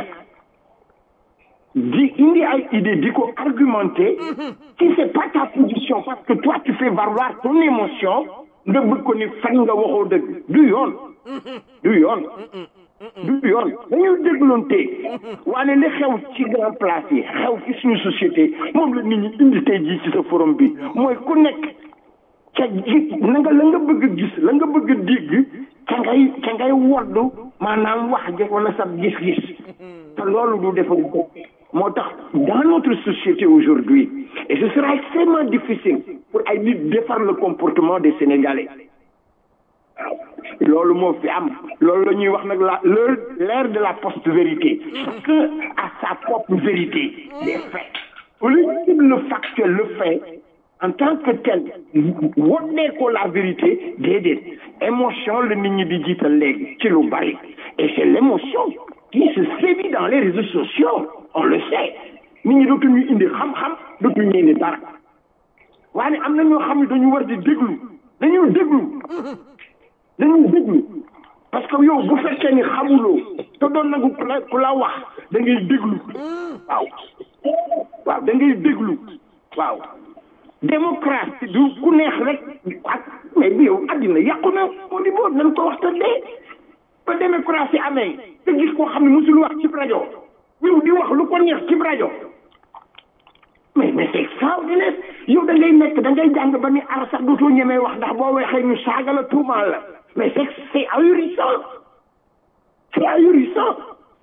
di indi ay idée di ko argumenter si c'est pas ta position parce que toi tu fais valoir ton émotion nga bëgg ko ni fan nga waxoo dëgg du yoon du yoon du yoon dañuy dégloonte waane li xew ci grand place yi xew ci suñu société moom la nit ñi indi tey jii ci sa forum bi mooy ku nekk ca ji na nga la nga bëgg a gis la nga bëgg a dégg ca ngay ca ngay woddu maanaam wax je wala sa gis-gis te loolu du defar ko moo tax dans notre société aujourd'hui et ce sera extrêmement difficile pour ay nit defar le comportement des Sénégalais waaw loolu moo fi am loolu la ñuy wax nag la l'heure l'ère de la post-vérité chacun a sa propre vérité des faits au lieu de le factuel le fait en tant que tel wonnee ko la vérité déedéet émotion la nit ñi di jiital léegi ci lu bari et c'est l'émotion qui se sévit dans les réseaux sociaux on le sait nit ñi dootuñu indi xam-xam dootuñu indi dara waaye am na ñoo xam ne dañu war di déglu dañuy déglu dañuy déglu parce que yow bu fekkee ni xamuloo te doon nangu ku la ku la wax da ngay déglu waaw waaw da ngay déglu waaw démocratie du ku neex rek ak mais bi yow àddina yàqu na moo di boo nañ ko wax te dee ba démocratie amee te gis koo xam ne mosul wax ci rajo yow di wax lu ko neex ci rajo mais mais c'est extraordinaire yow da ngay nekk da ngay jàng ba ni ara sax dootoo ñemee wax ndax boo waxee ñu saaga la tuumaal la mais c'est c'est ahurissant c'est ahurissant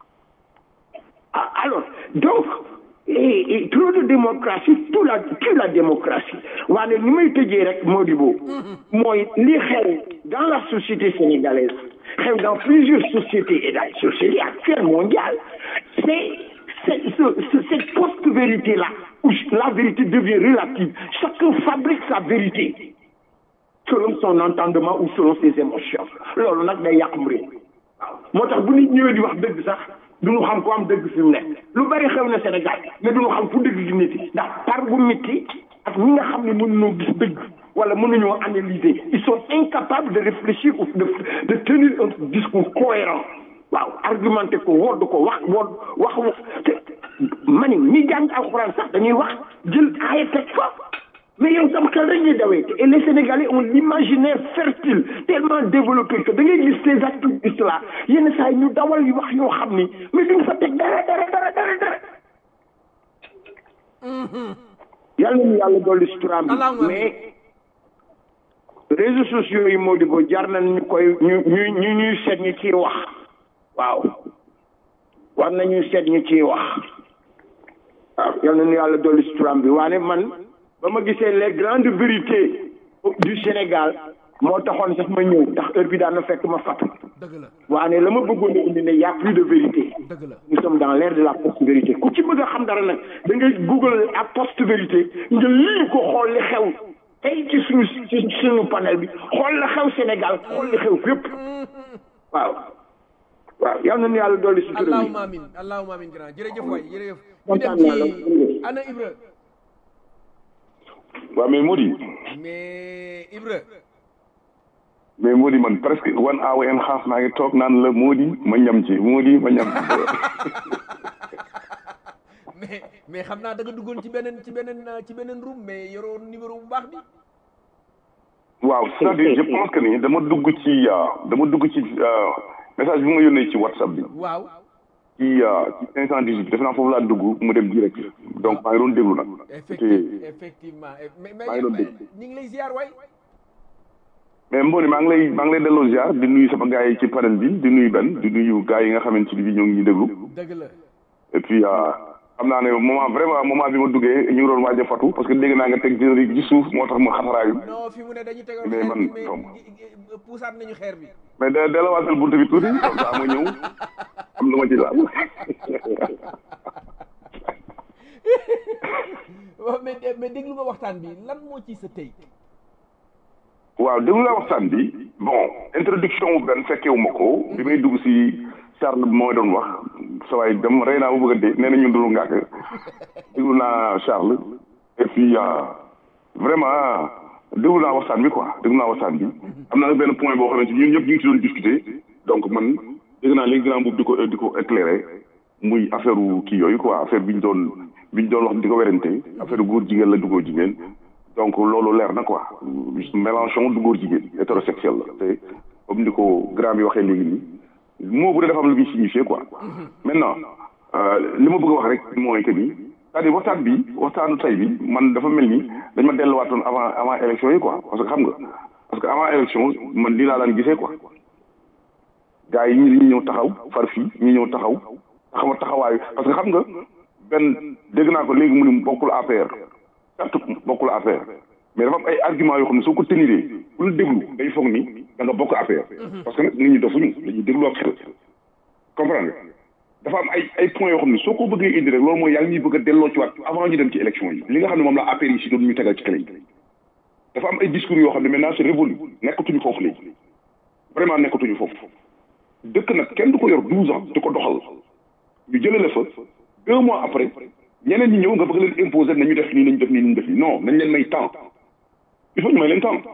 alors donc et, et trop de démocratie tout la tout la démocratie waaye ni may tëjee rek Modibo mooy li xew dans la société sénégalaise xew dans plusieurs sociétés et dans la société actuelle mondiale c'est c'est ce, cette post-vérité là où la vérité devient relative chacun fabrique sa vérité selon son entendement ou selon ses émotions loolu nag day yàqum réew waaw moo tax bu nit ñëwee di wax dëgg sax duñu xam ko am dëgg fi mu nekk lu bari xew na Sénégal mais duñu xam fu dëgg gi nit ndax par bu métti ak ñi nga xam ne mënuñoo gis dëgg wala mënuñoo analyser ils sont incapables de réfléchir ou de de tenir un discours cohérent waaw argumenté ko wodd ko wax wodd wax te mani ñi jàng alxuraan sax dañuy wax jël aaya teg fa mais yow sam xel rek ñuy dawee et les Sénégalais ont l'imaginaire fertile tellement développé que da ngay gis ces activistes là yenn saa yi ñu dawal yu wax yoo xam ni mais duñ fa teg dara dara dara dara dara yàlla ñu yàlla dolli suturaam bi mais réseaux sociaux yi moo di ko jar nañ ñu koy ñu ñu ñu ñuy seet ñi ciy wax waaw war nañuy seet ñi ciy wax waaw yal nañu yàlla dolli suturaam bi waane man ba ma gisee les grandes vérités du Sénégal moo taxoon sax ma ñëw ndax heure bi daan na fekk ma fàttu waane la ma bëggoon a indi ne y a plus de vérité nous sommes dans l'ère de la post-vérité ku ci bëgg a xam dara nag da ngay google ak post-vérité nga lii ko xool li xew tey ci suñu ci suñu panel bi xool la xew Sénégal xool li xew fépp waaw waaw yal nañu yàlla dolli sutura bi allahumma amin allahumma amin grand jërëjëf waay jërëjëf ñu kontaan dem naa la ci ana Ibra waaw mais Mody mais Ibra mais Mody man presque one hour and half naa ngi toog naan la Mody ma ñam ci Mody ma ñam ci mais mais xam naa da nga duggoon ci beneen ci beneen euh, ci beneen room mais yoroo numéro bu baax bi waaw c'est-à-dire je pense que ni dama dugg ci euh, dama dugg ci euh, message bi ma yónnee ci WhatsApp bi waaw ci euh, ci 518 defe naa foofu laa dugg mu dem direct donc maa ngi doon déglu nag effectivement effectivement Eh, mais mais maa ngi doon dégg. ñu ngi lay ziar waay mais Mboni maa ngi lay maa ngi lay delloo ziar di nuyu sama gars yi ci panel bi di nuyu Ben di nuyu gars yi nga xamante ni bi ñoo ngi ñuy déglu dëgg la et puis euh, xam naa ne moment vraiment moment bi ma duggee ñu ngi doon waaj a fatu parce que dégg naa nga teg générique ci suuf moo tax ma xataraayu non fi mu ne dañu tegoon mais xeer man bi mais xaw ma. gi- gi- puusaat nañu xeer bi mais de delawaatal buntu bi tuuti comme ça ma ñëw am lu ma ci laal waaw mais mais déglu nga waxtaan bi lan moo ci sa tey waaw déglu laa waxtaan bi bon introduction wu benn fekkewu ma ko bi may dugg si Charles bi mooy doon wax sa waay dem rey naa ba bëgg a dee nee na ñun dulu ngàkk déglu naa Charles et puis euh, vraiment déglu naa waxtaan bi quoi déglu naa waxtaan bi am na nag benn point boo xamante ni ñun ñëpp ñu ngi ci doon discuter donc man dégg naa léegi grand boobu di ko di ko éclairer muy affaire wu kii yooyu quoi affaire bi ñu doon bi ñu doon wax di ko werante affaire góor jigéen la du góor jigéen donc loolu leer na quoi Mélenchon du góor jigéen hétérosexuel la te comme ni ko grand bi waxee léegi nii moo bu dee dafa am lu muy signifié quoi maintenant euh, li ma bëgg a wax rek mooy que ni c'est-à-dire waxtaan bi waxtaanu tey bi man dafa mel ni dañ ma delluwaatoon avant avant élection yi quoi parce que xam nga parce que avant élection man lii laa daan gisee quoi gars yi ñi dañuy ñëw taxaw far fii ñi ñëw taxaw taxaw taxawaayu parce que xam nga benn dégg naa ko léegi mu ni bokkul APR certes bokkul APR mais dafa am ay argument yoo xam ne soo ko teniree ku la déglu day foog ni da nga bokk APR parce que nag nit ñi dofuñu dañuy déglu ak xel comprendre nga dafa am ay ay points yoo xam ne soo ko bëggee indi rek loolu mooy yaa ngi ñuy bëgg a delloo ci waat avant ñu dem ci élection yi li nga xam ne moom la APR yi si doon ñu tegal ci clé yi dafa am ay discours yoo xam ne maintenant c'est révolu nekkatuñu foofu léegi vraiment nekkatuñu foofu dëkk nag kenn du ko yor douze ans di ko doxal ñu jëlee la fa deux mois après ñeneen ñi ñëw nga bëgg leen imposer nañu def nii nañu def nii nañu def nii non nañ leen may temps il faut ñu may leen temps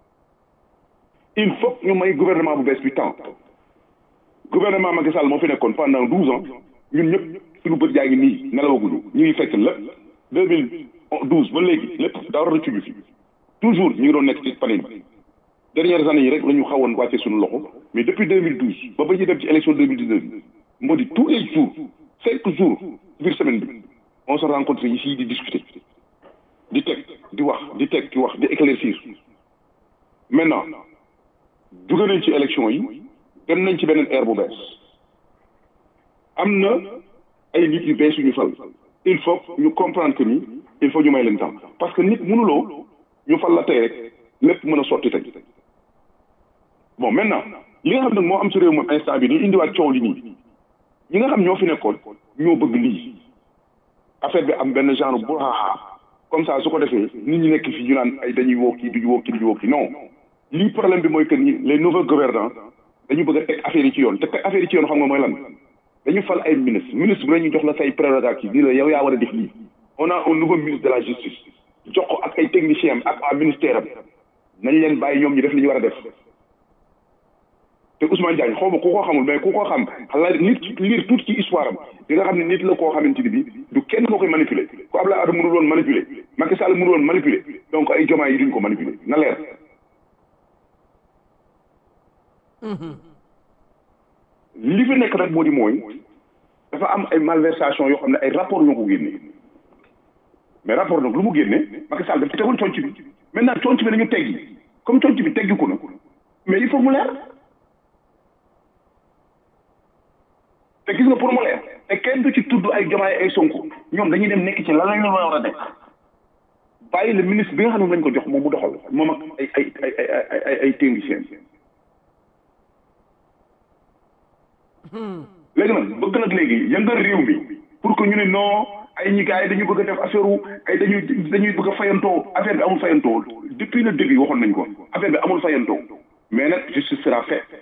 il faut ñu may gouvernement bu bees bi temps gouvernement Macky Sall moo fi nekkoon pendant douze ans ñun ñëpp suñu bët yaa ngi nii nelawaguñu ñu ngi fekk lépp deux mille douze ba léegi lépp dara rëccuñu fi toujours ñu ngi doon nekk ci panel bi dernières années yi rek la ñu xawoon wàcce suñu loxo mais depuis 2012 ba ba ñuy dem ci élection 2019 bi moo di tous les jours cinq jours ci biir semaine bi on se rencontre ici di discuter di teg di wax di teg di wax di éclaircir maintenant jóge nañ ci élection yi dem nañ ci beneen ère bu bees am na ay nit yu bees yu ñu fal il faut ñu comprendre que ni il faut ñu may leen temps parce que nit mënuloo ñu fal la tey rek lépp mën a sotti tey bon maintenant li nga xam nag moo am ci réew moom instant bi ni indiwaat coow li nii ñi nga xam ñoo fi nekkoon ñoo bëgg lii affaire bi am benn genre bu comme ça su ko defee nit ñi nekk fi ñu naan ay dañuy woo kii duñu woo kii duñu woo kii non lii problème bi mooy que ni les nouveaux gouvernants dañu bëgg a teg affaire yi ci yoon te teg affaire yi ci yoon xam nga mooy lan dañu fal ay ministre ministre bu ñu jox la say prérogative nii la yow yaa war a def lii on a un nouveau ministre de la justice jox ko ak ay techniciens ak waa ministère am nañ leen bàyyi ñoom ñu def li ñu war a def te Ousmane Diagne xaw ma ku ko xamul mais ku ko xam la nit lire tout ci histoire am di nga xam ne nit la koo xamante ni bi du kenn moo koy manipuler ku Abdoulaye Wade mënul woon manipuler Macky Sall mënul woon manipuler donc ay jomaay yi duñ ko manipuler na leer li fi nekk nag moo di mooy dafa am ay malversation yoo xam ne ay rapport ñoo ko génne mais rapport nag lu mu génne Macky Sall daf ci tegoon conc bi maintenant conc bi nañu teggi comme conc bi teggi ko na mais il faut mu leer te gis nga pour mu leer te kenn du ci tudd ay jomaay ay sonko ñoom dañuy dem nekk ci lan lañ la war a def bàyyi le ministre bi nga xam ne lañ ko jox moom mu doxal moom ak ay ay ay ay ay ay technicien léegi nag bëgg nag léegi yëngal réew mi pour que ñu ne non ay ñi gars yi dañu bëgg a def affaire wu ay dañuy dañuy bëgg a fayantoo affaire bi amul fayantoo depuis le début waxoon nañ ko affaire bi amul fayantoo mais nag justice sera faite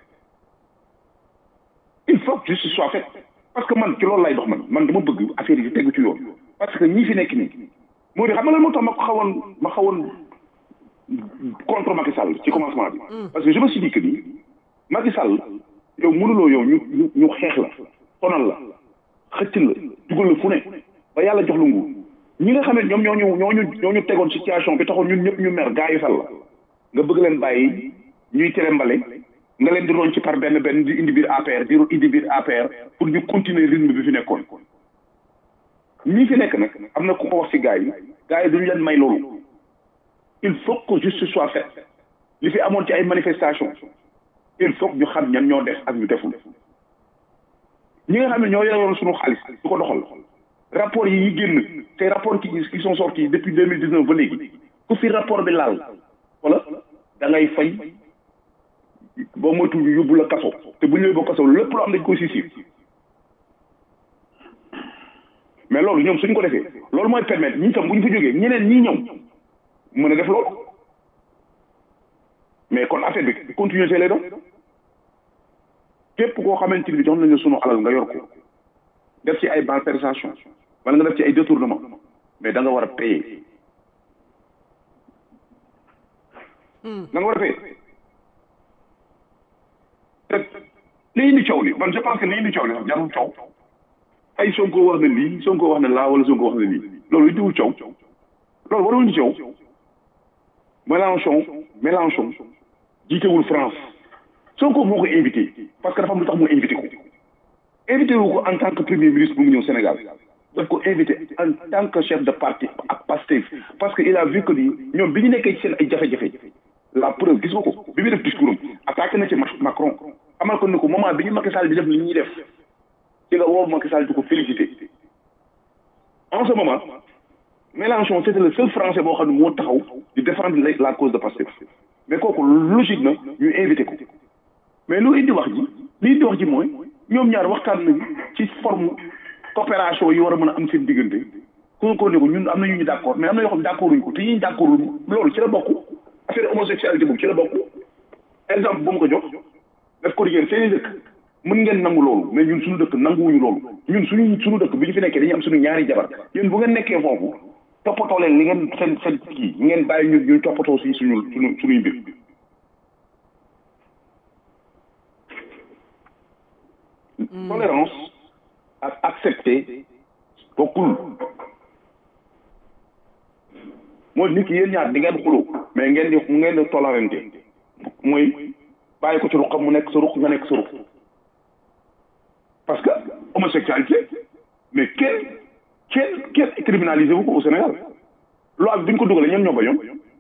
il faut que justice soit faite parce que man ci loolu lay dox man man dama bëgg affaire yi tegu ci yoon parce que ñii fi nekk nii moo di xam nga lan moo tax ma ko xawoon ma xawoon contre Macky Sall ci commencement bi parce que je me suis dit que nii Macky Sall yow mënuloo yow ñu ñu ñu xeex la sonal la xëcc la dugal la fu ne ba yàlla jox lu nguur ñi nga xam ne ñoom ñoo ñu ñoo ñu ñoo ñu tegoon situation bi taxoon ñun ñëpp ñu mer gaa yi fal la nga bëgg leen bàyyi ñuy tere mbale nga leen di roñ ci par benn benn di indi biir APR di indi biir APR pour ñu continuer rythme bi fi nekkoon ñii fi nekk nag am na ku ko wax ci gaa yi gaa yi duñu leen may loolu il faut que justice soit faite li fi amoon ci ay manifestation il faut que ñu xam ñan ñoo def ak ñu deful ñi nga xam ne ñoo yoroon suñu xaalis du ko doxal rapport yi yi génn te rapport qui qui sont sortis depuis deux mille dix neuf ba léegi ku fi rapport bi laal wala da ngay fay boo moytu ñu yóbbu la kaso te bu ñu yóbbu kaso lépp lu am dañ koy sisir mais loolu ñoom suñ ko defee loolu mooy permettre ñi tam bu ñu fa jógee ñeneen ñii ñëw mën a def loolu mais kon affaire bi continuer lay doon képp koo xamante ni jox nañu sunu alal nga yor ko def ci ay malversation wala nga def ci ay détournement mais da nga war a payer da nga war a payer te li indi coow li man je pense que li indi coow li sax jarul coow ay sonko wax na lii sonko wax na laa wala sonko wax na lii loolu indiwul coow loolu warul indi coow Mélenchon Mélenchon jiitewul France sonko moo ko invité parce que dafa am lu tax mu invité ko invité wu ko en tant que premier ministre bu mu ñëw Sénégal daf ko invité en tant que chef de parti ak Pastef parce que il a vu que ni ñoom bi ñu nekkee ci seen ay jafe-jafe la preuve gis nga ko bi muy def discours am attaqué na ci Macron amal ko ni ko moment bi ñu Macky Sall di def li ñuy def ci la woo Macky Sall di ko félicité en ce moment Mélenchon c'était le seul français boo xam ne moo taxaw di défendre la cause de Pastef mais kooku logique na ñu invité ko mais lu indi wax ji li indi wax ji mooy ñoom ñaar waxtaan nañu ci forme coopération yi war a mën a am seen diggante ku ko ne ko ñun am na ñu ñu d' accord mais am na yoo xam ne d' accord uñu ko te ñi ñu d' accord loolu ci la bokk affaire homosexualité boobu ci la bokk exemple bu mu ko jox daf ko yéen seen i dëkk mën ngeen nangu loolu mais ñun suñu dëkk nanguwuñu loolu ñun suñu suñu dëkk bi ñu fi nekkee dañuy am suñu ñaari jabar yéen bu ngeen nekkee foofu toppatoo leen li ngeen seen seen kii ngeen bàyyi ñu ñu toppatoo si suñu suñu suñuy mbir tolérance ak accepter bokkul mooy nit ki yéen ñaar di ngeen xuloo mais ngeen di ngeen di tolérante mooy bàyyi ko ci ruqam mu nekk sa ruq nga nekk sa ruq parce que homosexualité mais kenn kenn kenn criminalisé wu ko au Sénégal loi bi bi ñu ko dugalee ñoom ñoo bañoon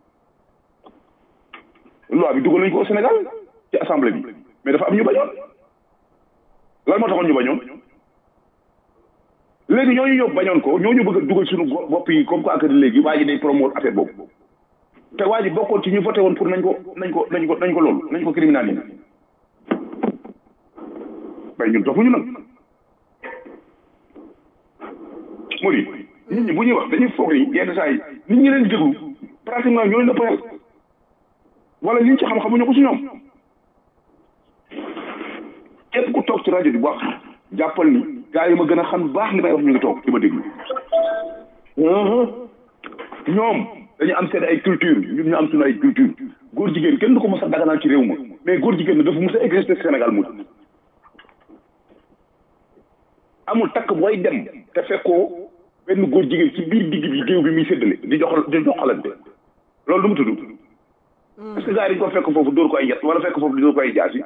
loi bi dugal nañu ko au Sénégal ci assemblée bi mais dafa am ñu bañoon lan moo taxoon ñu bañoon léegi ñooñu ñëw bañoon ko ñooñu bëgg a dugal suñu bopp yi comme que ak léegi waa ji day promouvoir affaire boobu te waa ji bokkoon ci ñu voté woon pour nañ ko nañ ko nañ ko nañ ko loolu nañ ko criminaliser mais ñun dofuñu nag moo di nit ñi bu ñuy wax dañuy foog ni yenn saa yi nit ñi leen déglu pratiquement ñoo leen ëpp xel wala liñ ci xam xamuñu ko si ñoom képp ku toog ci rajo bi wax jàppal ni gars yi ma gën a xam baax li may wax ñu ngi toog di ma déglu ñoom dañu am seen ay culture ñun ñu am suñu ay culture góor jigéen kenn du ko mos a daganal ci réew ma mais góor jigéen dafa mos a exister Sénégal mu amul takk booy dem te fekkoo benn góor jigéen ci biir digg bi géew bi muy séddale di jox di joxalante loolu du mu tudd est-ce que gars yi dañ ko fekk foofu dóor ko ay yet wala fekk foofu di dóor ko ay jaasi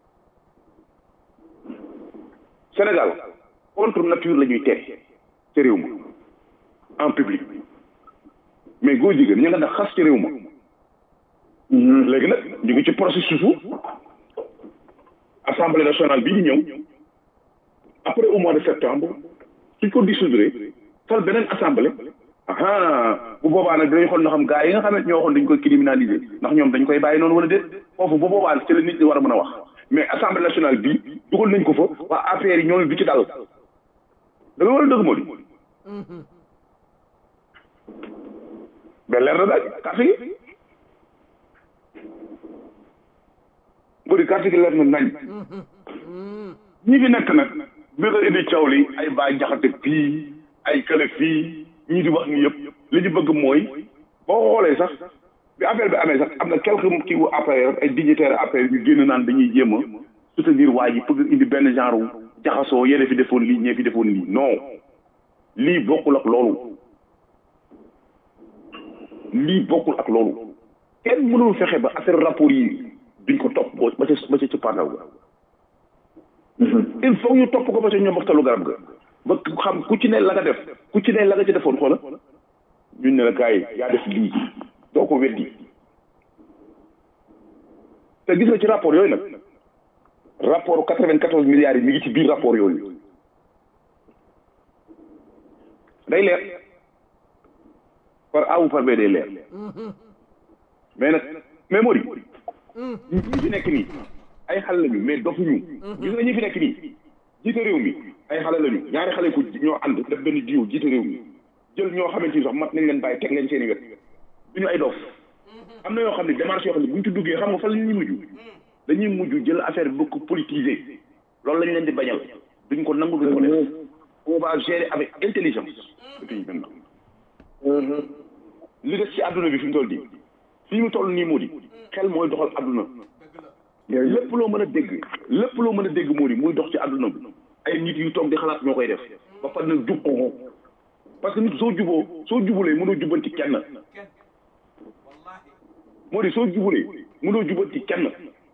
Sénégal contre nature la ñuy tere ci réew ma en public mais góor jigéen ñu nga nag xas ci réew ma léegi nag ñu ngi ci processus u assemblée nationale bii di ñëw après au mois de septembre suñ ko dissoudre fal beneen assemblée aha bu boobaa nag dinañ xool na xam gars yi nga xam ne ñoo waxoon dañ koy criminaliser ndax ñoom dañ koy bàyyi noonu wala déet foofu bu boobaa ci la nit ñi war a mën a wax mais assemblée nationale bii dugal nañ ko fa waa affaire yi ñooñu du ci dal da nga war a dëgg moo di mais leer na daal carte gi moo di carte gi leer na nañ ñi fi nekk nag bi nga indi coow li ay baa jaxate fii ay kële fii ñii di wax ni yëpp li ñu bëgg mooy boo xoolee sax bi affaire bi amee sax am na quelques kii wu APR ay dignitaires APR ñu génn naan dañuy jéem a soutenir waa ji bëgg indi benn genre jaxasoo yéen fi defoon lii ñee fi defoon lii non lii bokkul ak loolu lii bokkul ak loolu kenn mënul fexe ba affaire rapport yi duñ ko topp ba ca ba ca ci pandaw ga il faut ñu topp ko ba ca ñoom waxtalu garab ga ba xam ku ci ne la nga def ku ci ne la nga ci defoon xoola ñun ne la gars yi yaa def lii doo ko weddi te gis nga ci rapport yooyu nag rapport quatre vingt quatorze milliards yi mi ngi ci biir rapport yooyu day leer par A ou par B day leer mais nag mais moo di ñi fi nekk nii ay xale lañu mais dofuñu gis nga ñi fi nekk nii jiite réew mi ay xale lañu ñaari xale ko ñoo ànd def benn diw jiite réew mi jël ñoo xamante ni sax mat nañ leen bàyyi teg leen seen i wet duñu ay dof am na yoo xam ne démarche yoo xam ne bu ñu ci duggee xam nga fan la ñuy mujj dañuy mujj jël affaire bi bëgg politiser loolu lañ leen di bañal duñ ko nangu duñ ko def on va gérer avec intelligence le pays maintenant li des ci àdduna bi fi mu toll nii fi mu toll nii moo di xel mooy doxal àdduna lépp loo mën a dégg lépp loo mën a dégg moo di muy dox ci àdduna bi ay nit yu toog di xalaat ñoo koy def ba pare nag jub ko parce que nit soo juboo soo jubulee mënoo jubanti kenn moo di soo jubulee mënoo jubanti kenn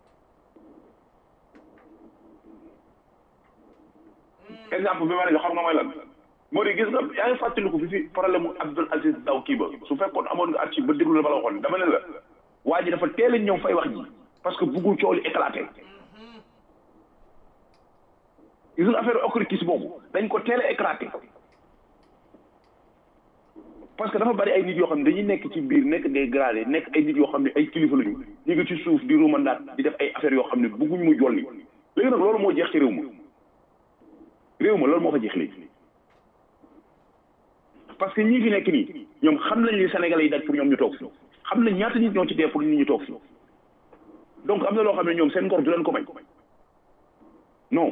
exemple bi ma la jox xam nga mooy lan moo di gis nga yaa ngi fàttaliku fi fi problème mu Abdoul Aziz Daw kii ba su fekkoon amoon nga archive ba déglu la ba la waxoon dama ne la waa ji dafa teel a ñëw fay wax ji parce que buggul coow li éclaté gis nga affaire occultisme boobu dañ ko teel a éclaté parce que dafa bari ay nit yoo xam ne dañuy nekk ci biir nekk des gradés nekk ay nit yoo xam ne ay kilifa lañu ñu ngi ci suuf di rumandaat di def ay affaires yoo xam ne bugguñ mu jolli léegi nag loolu moo jeex ci réew ma réew ma loolu moo fa jeex léegi parce que ñii fi nekk nii ñoom xam nañ li Sénégalais yi daj pour ñoom ñu toog fi xam nañ ñaata nit ñoo ci dee pour nit ñu toog fi donc am na loo xam ne ñoom seen ngor du leen ko may non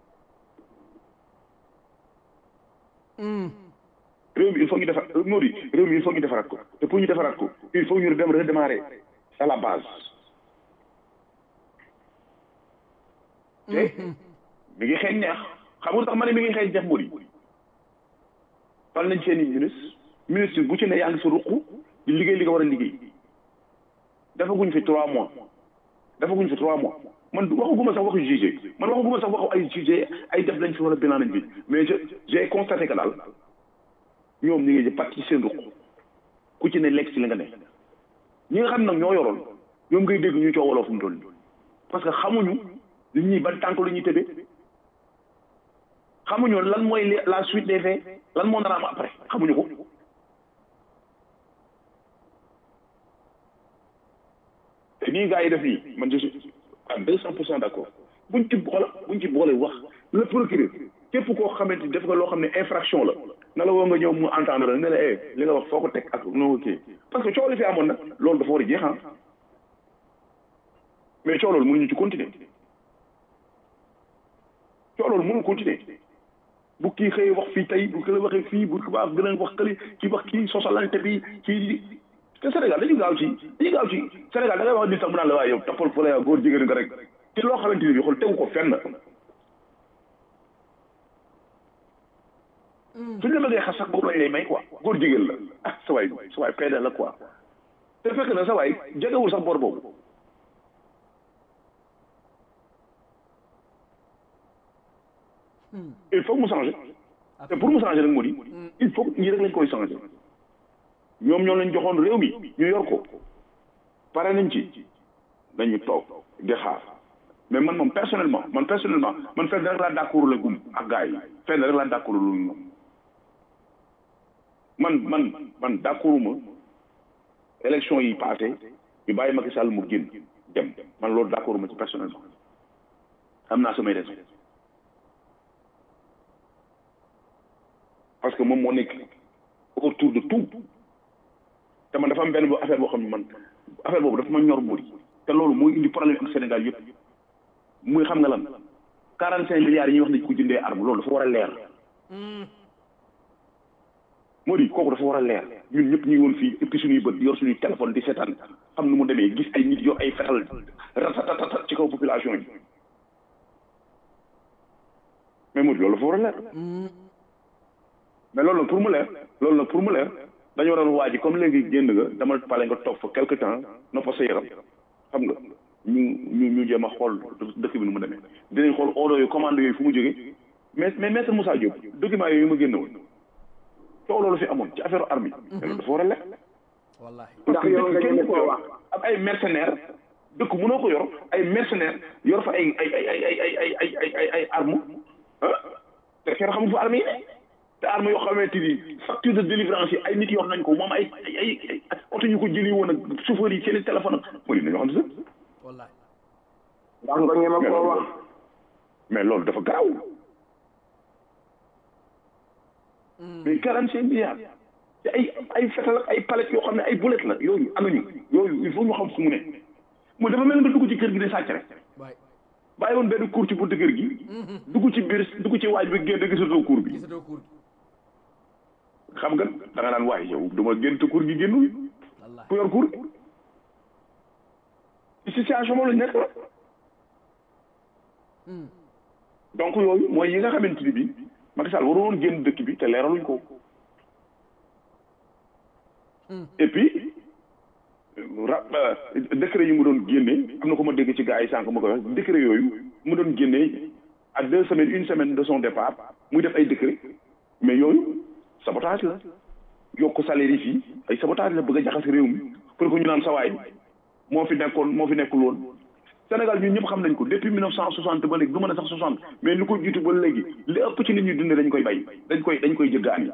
réew mi il faut ñu defar Mody réew mi il faut ñu defaraat ko te pour ñu defaraat ko il faut ñu dem redémarrer à la base te mi ngi xeeñ neex xam nga tax ma ne mi ngi xeeñ neex Mody fal nañ seen i ministre ministre bu ci ne yaa ngi sa ruq di liggéey li nga war a liggéey defaguñ fi trois mois defaguñ fi trois mois man waxaguma sax waxu jugé man waxaguma sax waxu ay jugé ay def nañ fi wala bilan nañ fi mais je j'ai constaté que daal ñoom ñu ngi pàcc ci seen ruq ku ci ne lekk ci li nga ne ñi nga xam nag ñoo yoroon ñoom ngay dégg ñu coowaloo fu mu toll parce que xamuñu li ñuy ban tànk lu ñuy tëddee xamuñu lan mooy la suite des faits lan moo nar a am après xamuñu ko te nii gars yi def nii man je suis à deux cent pour cent d' accord buñ ci boole buñ ci boole wax le procureur képp koo xamante ni def nga loo xam ne infraction la na la woo nga ñëw mu entendre la ne la eh li nga wax foo ko teg ak noo kii parce que coow li fi amoon nag loolu dafa war a jeex ah mais coow loolu mënuñu ci continuer coow loolu mënul continuer bu kii xëyee wax fii tey bu kële waxee fii bu baax gën a wax kële kii wax kii sosalante bi kii te Sénégal dañu gaaw ci dañu gaaw ci Sénégal da ngay wax nit sax mu naan la waaye yow toppal fële yow góor jigéen nga rek ci loo xamante ni bi xool tegu ko fenn suñ la bëggee xas sax boobu lañ lay may quoi góor jigéen la ah sa waay sa waay peede la quoi te fekk na sa waay jegewul sax bor boobu il faut mu changer te pour mu changer nag moo di il faut ñii rek lañ koy changer ñoom ñoo lañ joxoon réew mi ñu yor ko pare nañ ci dañu toog di xaar mais man moom personnellement man personnellement man fenn rek laa d'accord la gum ak gars yi fenn rek laa d'accord lu ñoom man man man d'accorduma élection yi passé ñu bàyyi Macky Sall mu génn dem man loolu d'accorduma ci personnellement am naa samay raison parce que moom moo nekk autour de tout te man dafa am benn affaire boo xam ne man affaire boobu dafa ma ñor mburi te loolu mooy indi problème ak Sénégal yëpp muy xam nga lan quarante cinq milliards yi ñuy wax ne ko jëndee arme loolu dafa war a leer moo di kooku dafa war a leer ñun ñëpp ñu ngi woon fii ëppi suñuy bët yor suñuy téléphone di seetaan xam nu mu demee gis ay nit yor ay fetal ratatata ci kaw population yi mais moo di loolu dafa war a leer mais loolu nag pour mu leer loolu nag pour mu leer dañu waroon waa ji comme léegi génn nga dama pale nga toog fa quelque temps noppa sa yaram xam nga ñu ñu ñu jéem a xool dëkk bi nu mu demee dinañ xool ordre yooyu commande yooyu fu mu jógee mais mais maître Moussa Diop document yooyu ma génn woon coow loolu fi amoon ci affaire arme yi mais loolu dafa war a leer ndax yow nga ñeme koo wax am ay mercenaires dëkk mënoo ko yor ay mercenaires yor fa ay ay ay ay ay ay ay ay ay ay arme ah te kenn xamul fa arme yi ne te arme yoo xamante ni facture de délivrance yi ay nit yor nañ ko moom ay ay ay oto ñu ko jëli woon ak chauffeur yi seen i téléphone ak mooy nañoo xam sax ndax nga ñeme koo wax mais loolu dafa garaaw mais quarante cinq milliards te ay ay fetal ak ay palette yoo xam ne ay boulet la yooyu anuñu yooyu il faut ñu xam fu mu ne mooy dafa mel nga dugg ci kër gi di sàcc rek bàyyi woon benn cour ci buntu kër gi dugg ci biir dugg ci waaj bi génn gisatoo cour bi xam nga da nga naan waaye yow duma génn te cour gi génnul ku yor cour ci situation moom lañ nekk la donc yooyu mooy yi nga xamante ni bi Macky Sall waru woon génn dëkk bi te leeraluñ ko et puis ra décret yi mu doon génne am na ko ma dégg ci gars yi sànq ma koy wax décret yooyu mu doon génne à deux semaines une semaine de son départ muy def ay décret mais yooyu sabotage la yokk salaire yi fii ay sabotage la bëgg a jaxase réew mi pour que ñu naan sawaay moo fi nekkoon moo fi nekkul woon Sénégal ñun ñëpp xam nañ ko depuis mille neuf cent soixante ba léegi du mën a sax soixante mais lu ko jiitu ba léegi li ëpp ci nit ñi dundee dañ koy bay dañ koy dañ koy jëggaani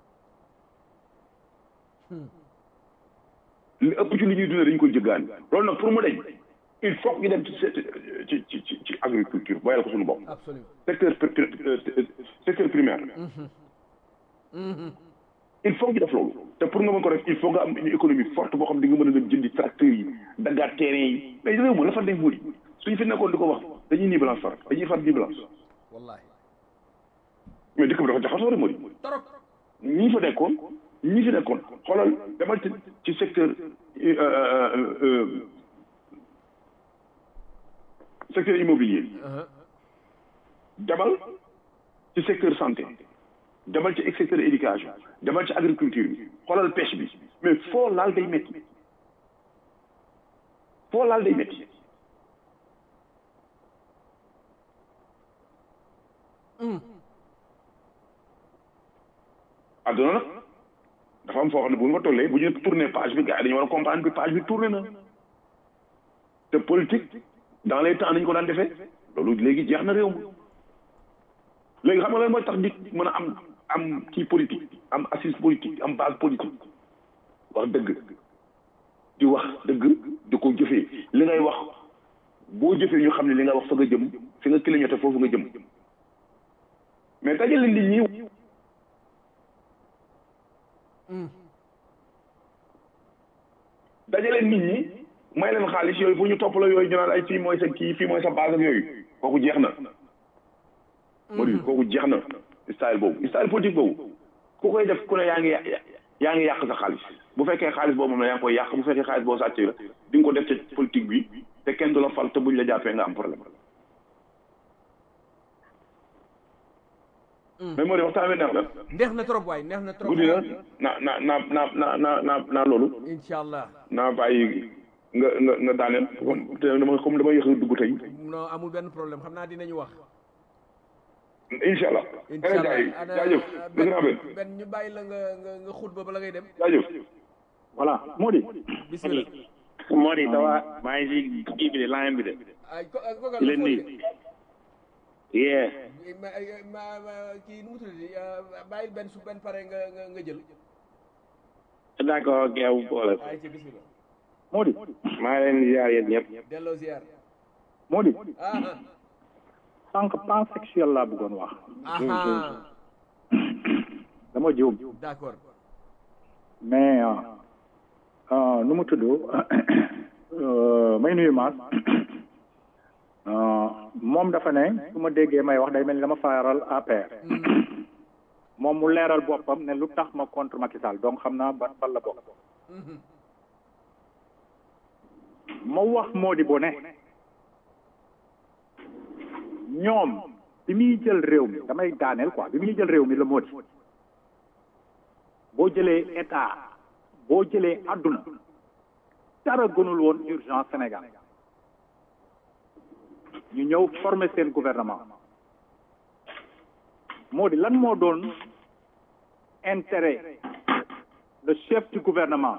li ëpp ci li ñuy dundee dañ koy jëggaani loolu nag pour mu deñ il faut ñu dem ci ci ci ci ci agriculture boyal ko suñu bopp secteur secteur primaire il faut ñu def loolu te pour nga mën ko def il faut nga am une économie forte boo xam di nga mën a dem jëndi tracteurs yi daggaat terrain yi mais réew ma la fa def moo di suñu fi nekkoon di ko wax dañuy nii balance far dañuy far nii balance mais dëkk bi dafa jaxasoo rek moo di ñi fa nekkoon ñi fi nekkoon xoolal demal ci ci secteur secteur immobilier demal ci secteur santé demal ci secteur éducation demal ci agriculture bi xoolal pêche bi mais foo laal day métti foo laal day métti adduna nag dafa am foo xam ne bu ñu fa tollee bu ñu tourné page bi gars yi dañu war a comprendre bi page bi tourné na te politique dans les temps nañu ko daan defee loolu léegi jeex na réew mi léegi xam nga lan mooy tax nit mën a am am kii politique am assise politique am base politique wax dëgg di wax dëgg di ko jëfee li ngay wax boo jëfee ñu xam ne li nga wax fa nga jëm fi nga clignoté foofu nga jëm mais dajale nit ñi dajale nit ñi may leen xaalis yooyu fu ñu topp la yooyu ñu naan ay fii mooy sa kii fii mooy sa base ak yooyu kooku jeex na moo di kooku jeex na style boobu style politique boobu ku koy def ku ne yaa ngi yaa ngi yàq sa xaalis bu fekkee xaalis boobu moom la yaa ngi koy yàq bu fekkee xaalis boo sàcc la di nga ko def ci politique bi te kenn du la fal te buñ la jàppee nga am problème mais moo di waxtaan wi neex na neex na trop waay neex na trop guddi na na na na na na na na loolu incha allah naa bàyyi nga nga nga daaneel comme te dama comme dama yëx a dugg tey non amul benn problème xam naa dinañu wax incha allah incha ana jaay allah jaajëf dëgg naa benn benn ñu bàyyi la nga nga nga xutba bala ngay dem jaajëf voilà Mody bismillah moo di dawa maa ngi si kii bi de line bi de ay ko ko di leen nuyu yee ma ma ma kii nu mu tuddati bàyyil benn su benn pare nga nga nga jël d'accord ok amu problème ay ci bismillah Mody maa ngi leen di ziar yéen ñëpp delloo ziar Mody ah ah sànq pansexuel laa bëggoon wax ah dama juum d'accord mais euh, euh, nu mu tudd euh, may nuyu maas euh, moom dafa ne su ma déggee may wax day mel ni dama faaral APR moom mu leeral boppam ne lu tax ma contre Macky Sall donc xam naa ban fan la bokk ma wax moo di bo ne ñoom bi muy jël réew mi damay daaneel quoi bi muy jël réew mi la moo di boo jëlee état boo jëlee àdduna dara gënul woon urgence Sénégal ñu ñëw former seen gouvernement moo di lan moo doon intérêt le chef du gouvernement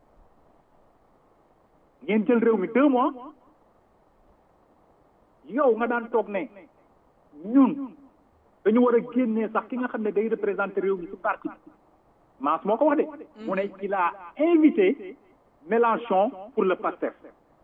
ngeen jël réew mi deux mois yow nga daan toog ne ñun dañu war a génnee sax ki nga xam ne day représenter réew mi ci parti bi Maas moo ko wax de mu ne il a invité Mélenchon pour le PASTEF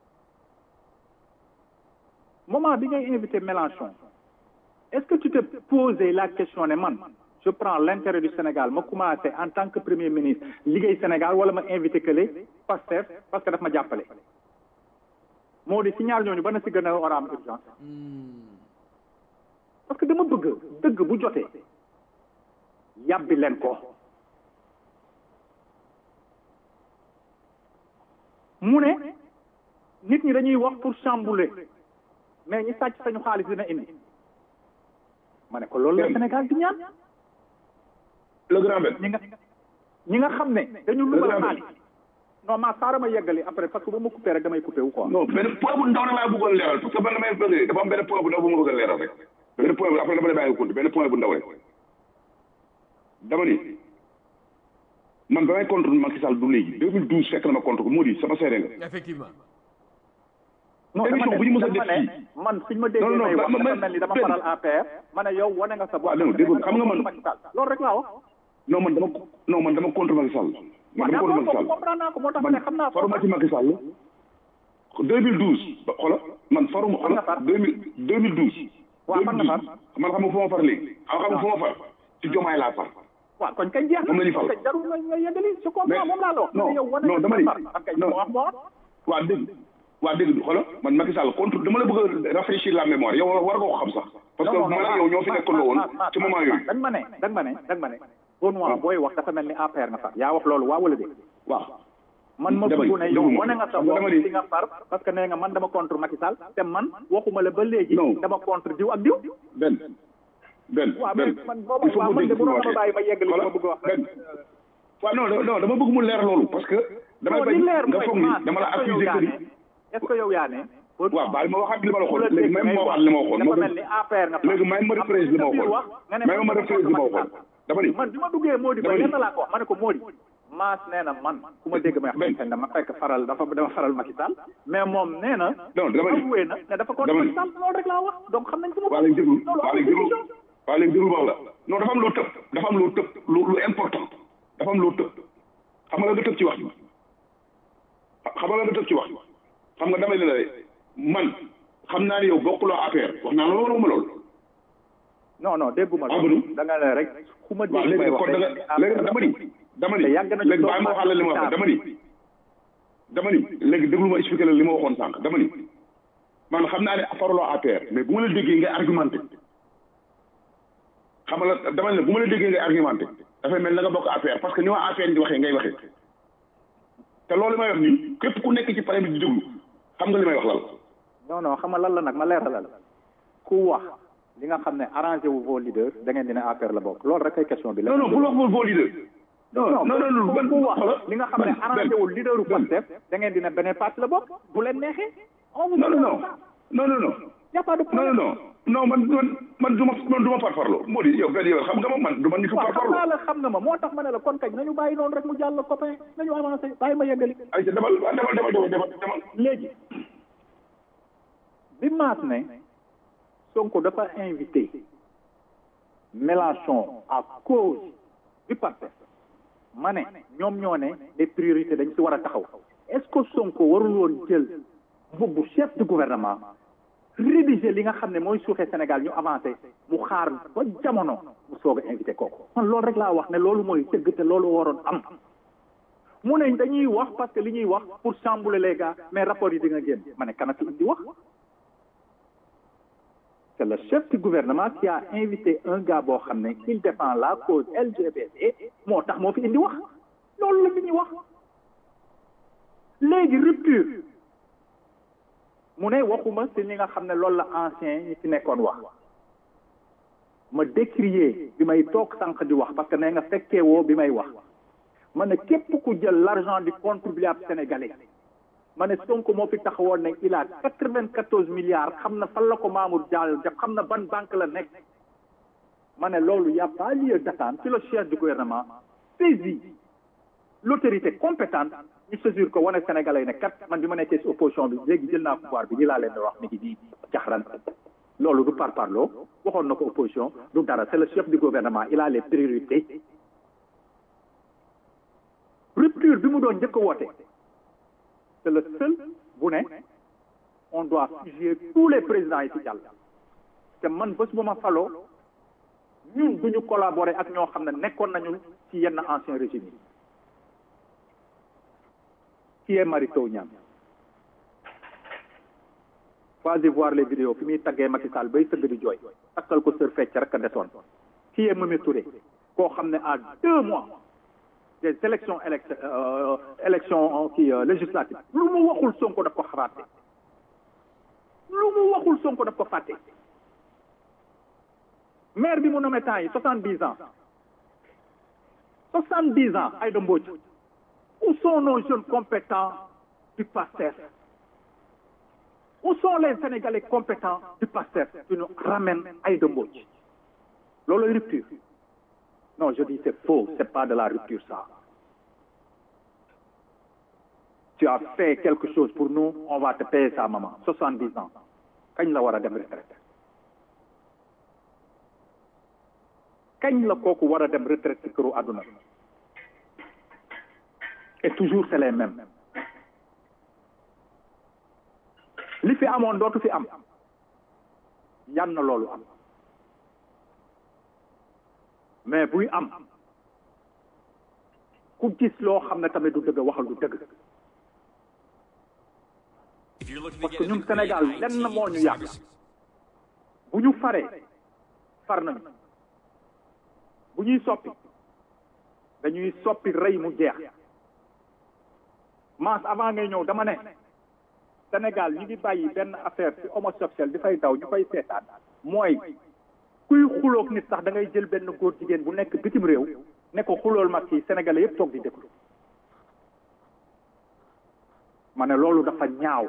moment bi ngay invité Mélenchon est-ce que tu te posé la question ne man je prends l'intérêt du Sénégal ma commencé en tant que premier ministre liggéey Sénégal wala ma invité que les PASTEF parce que daf ma jàppale moo di si ñaar ñooñu ba na si gën a war a am urgence parce que dama bëgg dëgg bu jotee yàbbi leen ko mu ne nit ñi dañuy wax pour chambouler mais ñi sàcc sañu xaalis dina indi ma ne ko loolu la Sénégal di ñaan le grand ben ñi nga ñi nga xam ne dañu lugal xaalis non ma saara ma yeggali après parce que ba ma coupé rek damay coupé wu quoi non benn point bu ndaw na laa bëggoon leeral parce que man damay bëgg dafa am benn point bu ndaw bu ma bëgg a leeral rek benn point bu après dama lay bàyyi compte benn point bu ndaw rek dama ni man damay contre Macky Sall du léegi 2012 fekk na ma contre ko moo di sama seede nga effectivement non dama émission bu ñu mës a ne def dama ne fii man suñ ma déggee non, may wax ma- ma- dafa mel ni dama benn. faral APR ma ne yow wane nga sa bopp waaw non dégg nga xam nga man Macky Sall loolu rek laa wax non man dama non man dama contre Macky Sall man dama contre Macky Sall comprendre naa ko moo tax ma ne man xam naa ko faruma ci Macky Sall 2012 ba xoolal man faruma Fan nga far? xoolal 2000 2012 Waaw, fan nga far? 2012 man xam nga fu ma far léegi xam nga fu ma far ci Jomaay laa far waaw kon kañ jeex na moom la ñu fal. kañ jarul nga nga yeggali je comprends Mais- moom laa la wax non, mais yow wane non, nga dama sa ni- far ak kañ non. moo wax moo wax waa dégg waa dégg xoolal man Macky Sall contre dama la bëgg a rafraîchir la mémoire yow war nga ko xam sax parce que non, non, man ak non, yow ñoo fi ma- nekkandoo woon ma- ma- ci moment ma- yooyu dañ ma ne dañ ma ne dañ ma ne Benoît booy wax dafa mel ni APR nga far yaa wax loolu waa wala déet waaw man ma Dama ni, bëgg ne yow déglu ma. wane nga sa Xam nga bopp dama ni- ci nga far parce que nee nga man dama contre Macky Sall te man waxuma la ba léegi Non. dama contre diw ak diw benn benn waaw mais benn man booba il faut waaw que man de dégg mënoon fi na ma bàyyi ma yeggali li ma bëgg a wax benn waaw non non non dama bëgg mu leer loolu parce que damay non bañ li leer nga mooy foog ni Mass, dama la est-ce que yow accuser yaa que ni ne est-ce que yow yaa ne waaw baal ma waxaat li ma la bu la waxoon léegi dégg même ngay ma wax waxaat li ma waxoon dafa moo mel ni APR nga far léegi may ma reprise li ma waxoon nga ne may ma reprise li ma waxoon dama ni man bi ma duggee Mody ba Dama ni- lenn laa ko wax ma ne ko Mody Mass nee na man ku ma dégg may wax xëy na dama fekk faral dafa dama faral Macky Sall mais moom nee na non dama ni avoué na ne dafa contre dama ni- Macky Sall loolu rek laa wax donc xam nañ fu ma waa léegi déglu loolu waa amul léegi déglu discussion waa léegi déglu wax la non dafa am loo tëb dafa am loo tëb lu lu important dafa am loo tëb xam nga la nga tëb ci wax bi xam nga la nga tëb ci wax bi xam nga dama ne la man xam naa ne yow bokkuloo APR wax naa la loolu waxuma loolu non non dégguma Ah, loolu bon? da nga ne rek ku ma waaw dégg may léegi wax kon da nga léegi nag dama ni dama ni te yàgg nañu léegi toog bàyyi ma waxaat la li ma wax dama ni dama ni léegi déglu ma expliqué la li ma waxoon sànq dama ni man xam naa ne faraloo APR mais bu ma la déggee ngay argumenté xam nga la dama ne bu ma la déggee ngay argumenté dafay mel na nga bokk affaire parce que ni waa affaire di waxee ngay waxee te loolu may wax nii képp ku nekk ci pare bi di déglu xam nga li may wax lal non non xam nga lan la nag ma leeralal ku wax li nga xam ne arrangé wu vos leaders da ngeen dina affaire la bokk loolu rek ay question bi la. non non bul wax vos vos leaders. non non non ban ku wax li nga xam ne arrangé wu leaderu Pastef da ngeen dina beneen parti la bokk bu leen neexee. non non non non non non. y a pas de non non non man man man du ma man du ma farfarloo moo di yow yow xam nga ma man du ma nitu waaw xam farfarloo. naa la xam nga ma moo tax ma ne la kon kañ nañu bàyyi noonu rek mu jàll copain nañu avancé bàyyi ma yeggali. ay ca demal demal demal demal demal. léegi bi maas ne Sonko dafa invité Mélenchon à cause du Pastef ma ne ñoom ñoo ne les priorités dañ ci war a taxaw est-ce que Sonko warul woon jël mbubbu chef du gouvernement rédiger li nga xam ne mooy suuxee Sénégal ñu avancé mu xaar ba jamono mu soog a invité kooku man loolu rek laa wax ne loolu mooy tëgg te loolu waroon am mu ne dañuy wax parce que li ñuy wax pour chambouler les gars mais rapport yi di nga génn ma ne kana fi indi wax c'est le chef du gouvernement qui a invité un gars boo xam ne il défend la cause LGBT moo tax moo fi indi wax loolu la fi ñuy wax léegi rupture mu ne waxuma si li nga xam ne loolu la ancien ñi fi nekkoon wax ma décrier bi may toog sànq di wax parce que nee nga fekkee woo bi may wax ma ne képp ku jël l'argent du contribuable sénégalais ma ne Sonko moo fi taxawoon ne il a quatre-vingt-quatorze milliards xam na fan la ko Mamour Diallo def xam na ban banque la nekk ma ne loolu y a pas lieu d'attendre si le chef du gouvernement saisit l'autorité compétente ñu saisir ko wane sénégalais ne kat man bi ma nekkee si opposition bi léegi jël naa pouvoir bi lii laa leen di wax mi ngi nii jaxaran loolu du par parloo waxoon na ko opposition du dara c'est le chef du gouvernement il a les priorités rupture bi mu doon njëkk a woote c'est le seul bu ne on doit fuser tous les présidents yi ci jàll te man bés bu ma faloo ñun duñu collaborer ak ñoo xam ne nekkoon nañu ci yenn ancien régime yi qui est Mary Teuw Niane vas-y voir les vidéos fi muy taggee Macky Sall bay sëgg di jooy takkal ko sër fecc rek a desoon qui est Mimi Touré koo xam ne à deux mois des élections élect euh, élections kii législatives lu mu waxul Sonko daf ko xalaate lu mu waxul Sonko daf ko fàtte maire bi mu nommé temps yi soixante dix ans soixante dix ans Aïda Mbodj où sont nos jeunes compétents du PASTEF où sont les Sénégalais compétents du PASTEF qui nous ramènent Aïda Mbodj loolu rupture non je dis c'est faux c'est pas de la rupture ça tu as fait quelque chose pour nous on va te payer ça maman soixante-dix ans kañ la war a dem retraite kañ la kooku war a dem retraite ci këru àdduna et toujours c'est les mêmes li fi amoon dootu fi am yan na loolu am mais buy am ku gis loo xam ne tamit du dëgg waxal du dëgg parce que ñun Sénégal lenn moo ñu yàgg bu ñu faree far nañu bu ñuy soppi dañuy soppi rey mu jeex mas avant ngay ñëw dama ne Sénégal ñu ngi bàyyi benn affaire ci homosexuel di fay daw ñu koy seetaan mooy kuy xuloog nit sax da ngay jël benn góor jigéen bu nekk bitim réew ne ko xulool mag ci sénégalais yëpp toog di déglu ma ne loolu dafa ñaaw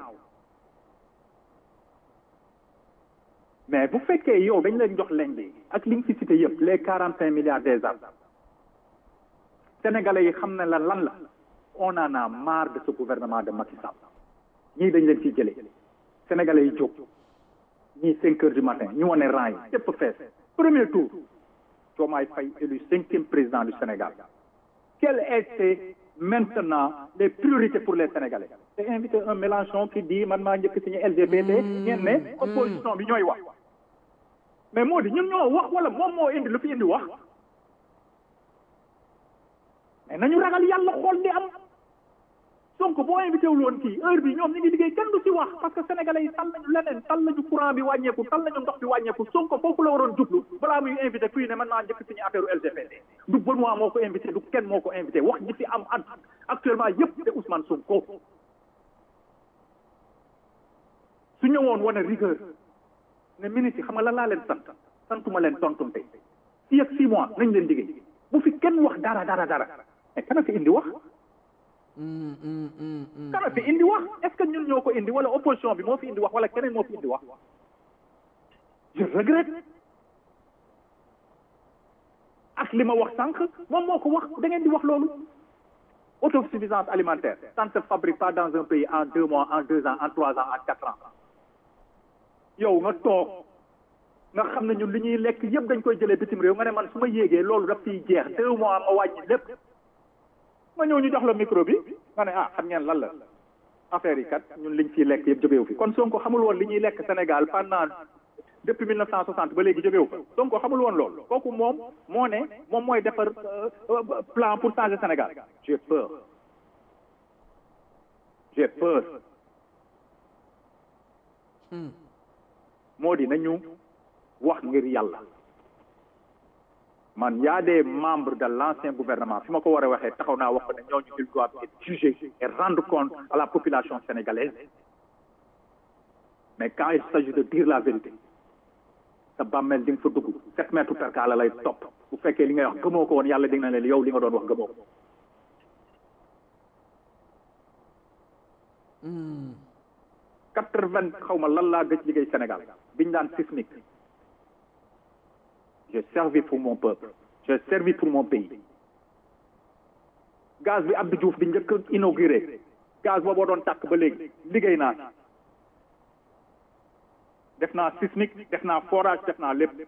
mais bu fekkee yow dañ leen jox leen bi ak li nga fi cité yëpp les quarante cinq milliards des ans sénégalais yi xam ne la lan la on en a marre de ce gouvernement de Macky Sall ñii dañ leen ciy jëlee sénégalais yi jóg ñii cinq heures du matin ñu wane rang yi yëpp fees premier tour Diomaye Faye élu cinquième président du Sénégal quelles étaient maintenant les priorités pour les Sénégalais c'est invité un Mélenchon qui dit man maa njëkk signé LGBT ngeen ne opposition bi ñooy wax mais moo di ñun ñoo wax wala moom moo indi lu fi indi wax mais nañu ragal yàlla xool di am donc boo invité wul woon kii heure bi ñoom ñu ngi liggéey kenn du ci wax parce que sénégalais yi tal nañu leneen tal nañu courant bi wàññeeku tal nañu ndox bi wàññeeku Sonko foofu la waroon jublu balaa muy invité kuy ne man maa njëkk suñu affaire LGBT du Benoît moo ko invité du kenn moo ko invité wax ji fi am at actuellement yëpp c'est Ousmane Sonko su ñëwoon wane rigueur ne ministre yi xam nga lan laa leen sant santuma leen tontumte fii ak six mois nañ leen liggéey bu fi kenn wax dara dara dara mais kana fi indi wax kana fi indi wax est ce que ñun ñoo ko indi wala opposition bi moo fi indi wax wala keneen moo fi indi wax je regrette ak li ma wax sànq moom moo ko wax da ngeen di wax loolu autosuffisance alimentaire ça ne se fabrique pas dans un pays en deux mois en deux ans en trois ans en quatre ans yow nga toog nga xam ne ñun li ñuy lekk yëpp dañ koy jëlee bitim réew nga ne man su ma yéegee loolu daf fiy jeex deux mois ma wàññi lépp ma ñëw ñu jox la micro bi nga ne ah xam ngeen lan la affaire yi kat ñun liñ fiy lekk yëpp jógewu fi kon Sonko xamul woon li ñuy lekk Sénégal pendant depuis mille neuf cent soixante ba léegi jógewu fa Sonko xamul woon loolu kooku moom moo ne moom mooy defar plan pour changer Sénégal j'ai peur j'ai peur moo di nañu wax ngir yàlla man y a des membres de l'ancien gouvernement fi ma ko war a waxee taxaw naa wax ko ne ñooñu ils doivent être jugés et rendre compte à la population sénégalaise mais quand il s'agit de dire la vérité sa bàmmeel di nga fa dugg sept mètres perka la lay topp bu fekkee li ngay wax gëmoo ko woon yàlla dig na leen yow li nga doon wax gëmoo ko quatre vingt xaw ma lan laa gëj liggéey Sénégal biñ daan sismique j'ai servi pour mon peuple j'ai servi pour mon pays gaz bi Abdou Diouf di njëkk inauguré gaz booboo doon tàkk ba léegi liggéey naa def naa sismique def naa forage def naa lépp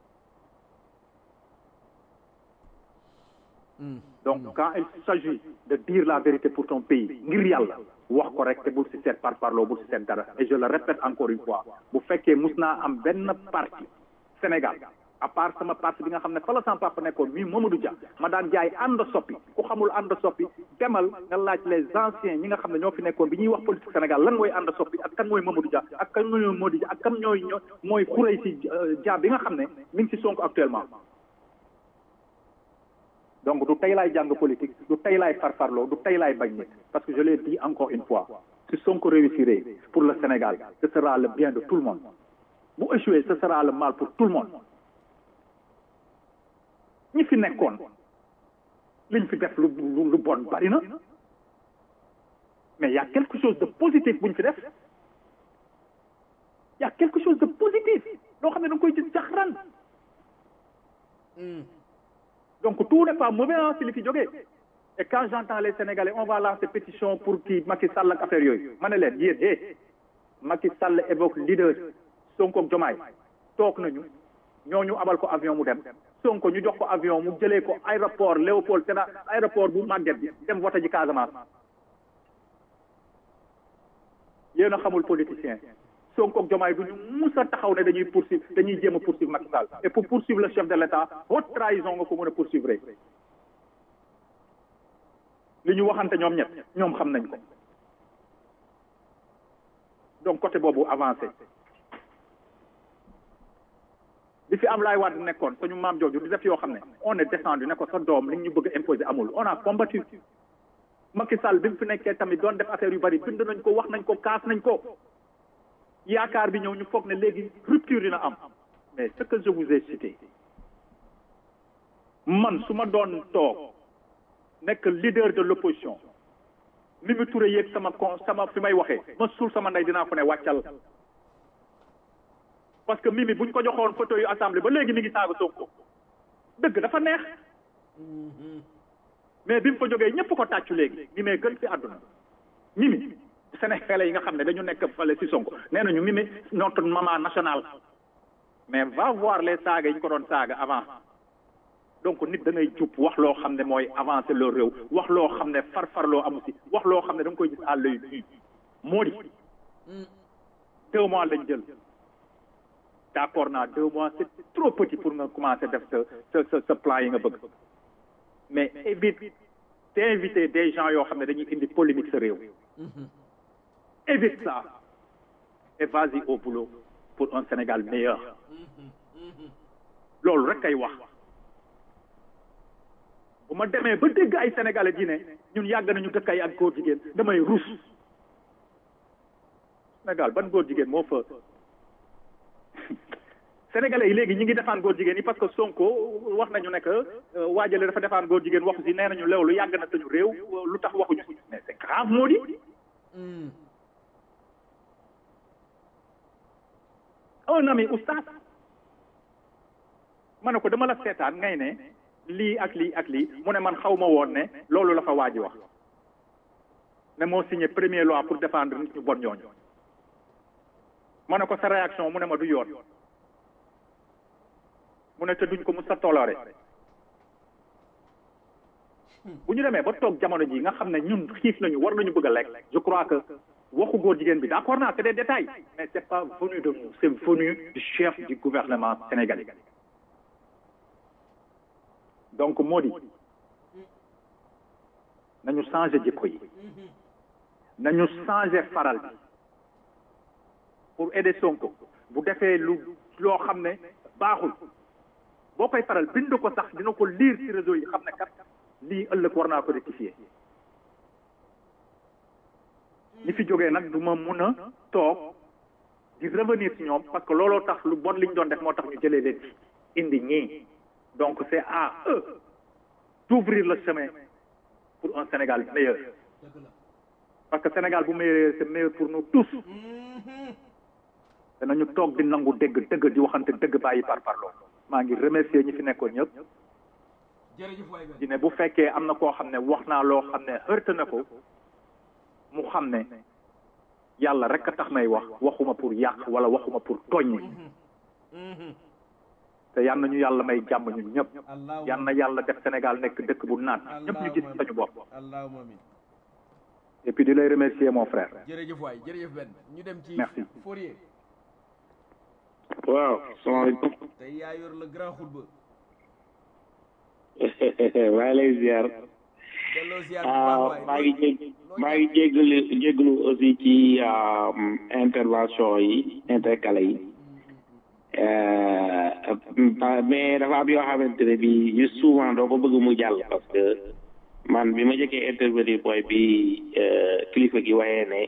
donc quand il s'agit de dire la vérité pour ton pays ngir yàlla wax ko rek te bul si seet par parloo bul si seet dara et je le répète encore une fois bu fekkee mus naa am benn parti Sénégal à part sama parti bi nga xam ne fa la sama papa nekkoon mii Mamadou Dia ma daan jaay ànd soppi ku xamul ànd soppi demal nga laaj les anciens ñi nga xam ne ñoo fi nekkoon bi ñuy wax politique Sénégal lan mooy ànd soppi ak kan mooy Mamadou Dia ak kan mooy Mamadou Dia ak kan ñooy ñoo mooy xurey si Dia bi nga xam ne mi ngi si Sonko actuellement donc du tey laay jàng politique du tey laay farfarloo du tey laay bañ nit parce que je l'ai dit encore une fois si Sonko réussirait pour le Sénégal ce sera le bien de tout le monde bu échoué ce sera le mal pour tout le monde ñi fi nekkoon liñ fi def lu lu bon bari na mais y a quelque chose de positif buñ fi def y a quelque chose de positif loo xam ne da nga koy gis jaxran donc tout n'est pas mauvais si li fi jógee et quand j'entends les Sénégalais on va lancer pétition pour kii Macky Sall ak affaire yooyu ma ne leen yéen eh Macky Sall évoque leader Sonko ak Diomaye toog nañu ñooñu abal ko avion mu dem Sonko ñu jox ko avion mu jëlee ko aéroport Léopold Sédar aéroport bu màgget bi dem vote ji Casamance yéen a xamul politicien Sonko ak Diomaye du ñu mus a taxaw ne dañuy poursuivre dañuy jéem a poursuivre Macky Sall et pour poursuivre le chef de l'État haute trahison nga ko mën a poursuivre li ñu waxante ñoom ñett ñoom xam nañ ko donc côté boobu avancé bi fi Ablaye Wade nekkoon suñu maam jooju di def yoo xam ne on est descendu ne ko sa doom li ñu bëgg a imposer amul on a combattu Macky Sall bi mu fi nekkee tamit doon def affaire yu bari bind nañ ko wax nañ ko kaas nañ ko yaakaar bi ñëw ñu foog ne léegi rupture dina am mais ce que je vous ai cité man su ma doon toog nekk leader de l'opposition Mimi Touré yéeg sama con sama fi may waxee ma suul sama ndey dinaa ko ne wàccal parce que Mimi buñ ko joxoon photo yu assemblée ba léegi mi ngi saaga Sonko dëgg dafa neex mais bi mu fa jógee ñëpp ko tàccu léegi Mimi gën ci àdduna Mimi Sénégalais yi nga xam ne dañu nekk fale ci Sonko nee nañu Mimi notre maman nationale mais va voir les saaga yi ñu ko doon saaga avant donc nit da ngay jub wax loo xam ne mooy avancer leur réew wax loo xam ne farfarloo amu si wax loo xam ne da nga koy gis à l'œil nu moo di deux mois lañ jël d'accord naa deux mois c'est trop petit pour nga commencer def sa sa sa sa plan yi nga bëgg mais évite t'inviter des gens yoo xam ne dañuy indi polémique sa réew évite ça et vas-y au boulot pour un Sénégal meilleur loolu rek kay wax bu ma demee ba dégg ay sénégalais di ne ñun yàgg nañu dëkk ay ak góor jigéen damay ruus Sénégal ban góor jigéen moo fa sénégalais yi léegi ñi ngi defaan góor jigéen yi parce que Sonko wax nañu ne que waajale dafa defaan góor jigéen waxu si nee nañu loolu yàgg na suñu réew lu tax waxuñu si mais c'est grave moo di un ami oustaz ma ne ko dama la seetaan ngay ne lii ak lii ak lii mu ne man xaw ma woon ne loolu la fa waaji wax ne moo signé premier loi pour défendre nit ñu bon ñooñu ma ne ko sa réaction mu ne ma du yoon mu ne te duñ ko mu sa toléré bu ñu demee ba toog jamono ji nga xam ne ñun xiif nañu war nañu bëgg a lekk je crois que waxu góor jigéen bi d'accord naa c'est des détails mais c'est pas venu de nous c'est venu du chef du gouvernement sénégalais donc moo di nañu changer jikko yi nañu changer faral bi pour aider Sonko bu defee lu loo xam ne baaxul boo koy faral bind ko sax dina ko lire ci réseau yi xam ne kat lii ëllëg war naa ko rectifier ñi fi jógee nag du ma mun a toog di revenir ci ñoom parce que looloo tax lu bon li ñu doon def moo tax ñu jëlee leen ci indi ñii donc c'est à eux d'ouvrir le chemin pour un Sénégal meilleur parce que Sénégal bu meilleur c'est meilleur pour nous tous te nañu toog di nangu dégg dëgg di waxante dëgg bàyyi par parloo maa ngi remercier ñi fi nekkoon ñëpp di ne bu fekkee am na koo xam ne wax naa loo xam ne heurte na ko mu xam ne yàlla rek a tax may wax waxuma pour yàq wala waxuma pour tooñ te yal na ñu yàlla may jàmm ñun ñëpp yal na yàlla def Sénégal nekk dëkk bu naat ñëpp ñu gis sañu bopp et puis di lay remercier mon frère jërëjëf waay jërëjëf Ben ñu dem ci Merci. Fourier waaw salaamaaleykum tey yaa yor le grand xutba maa ngi lay ziar delloo ziar bu baax ah waay maa ngi jég maa ngi jégalu jégalu aussi ci ah, intervention yi intercalé yi Euh, mais dafa am yoo xamante ne bi juste souvent doo ko bëgg mu jàll parce que man bi ma jëkkee intervenir mooy bi euh, kilifa gi waxee ne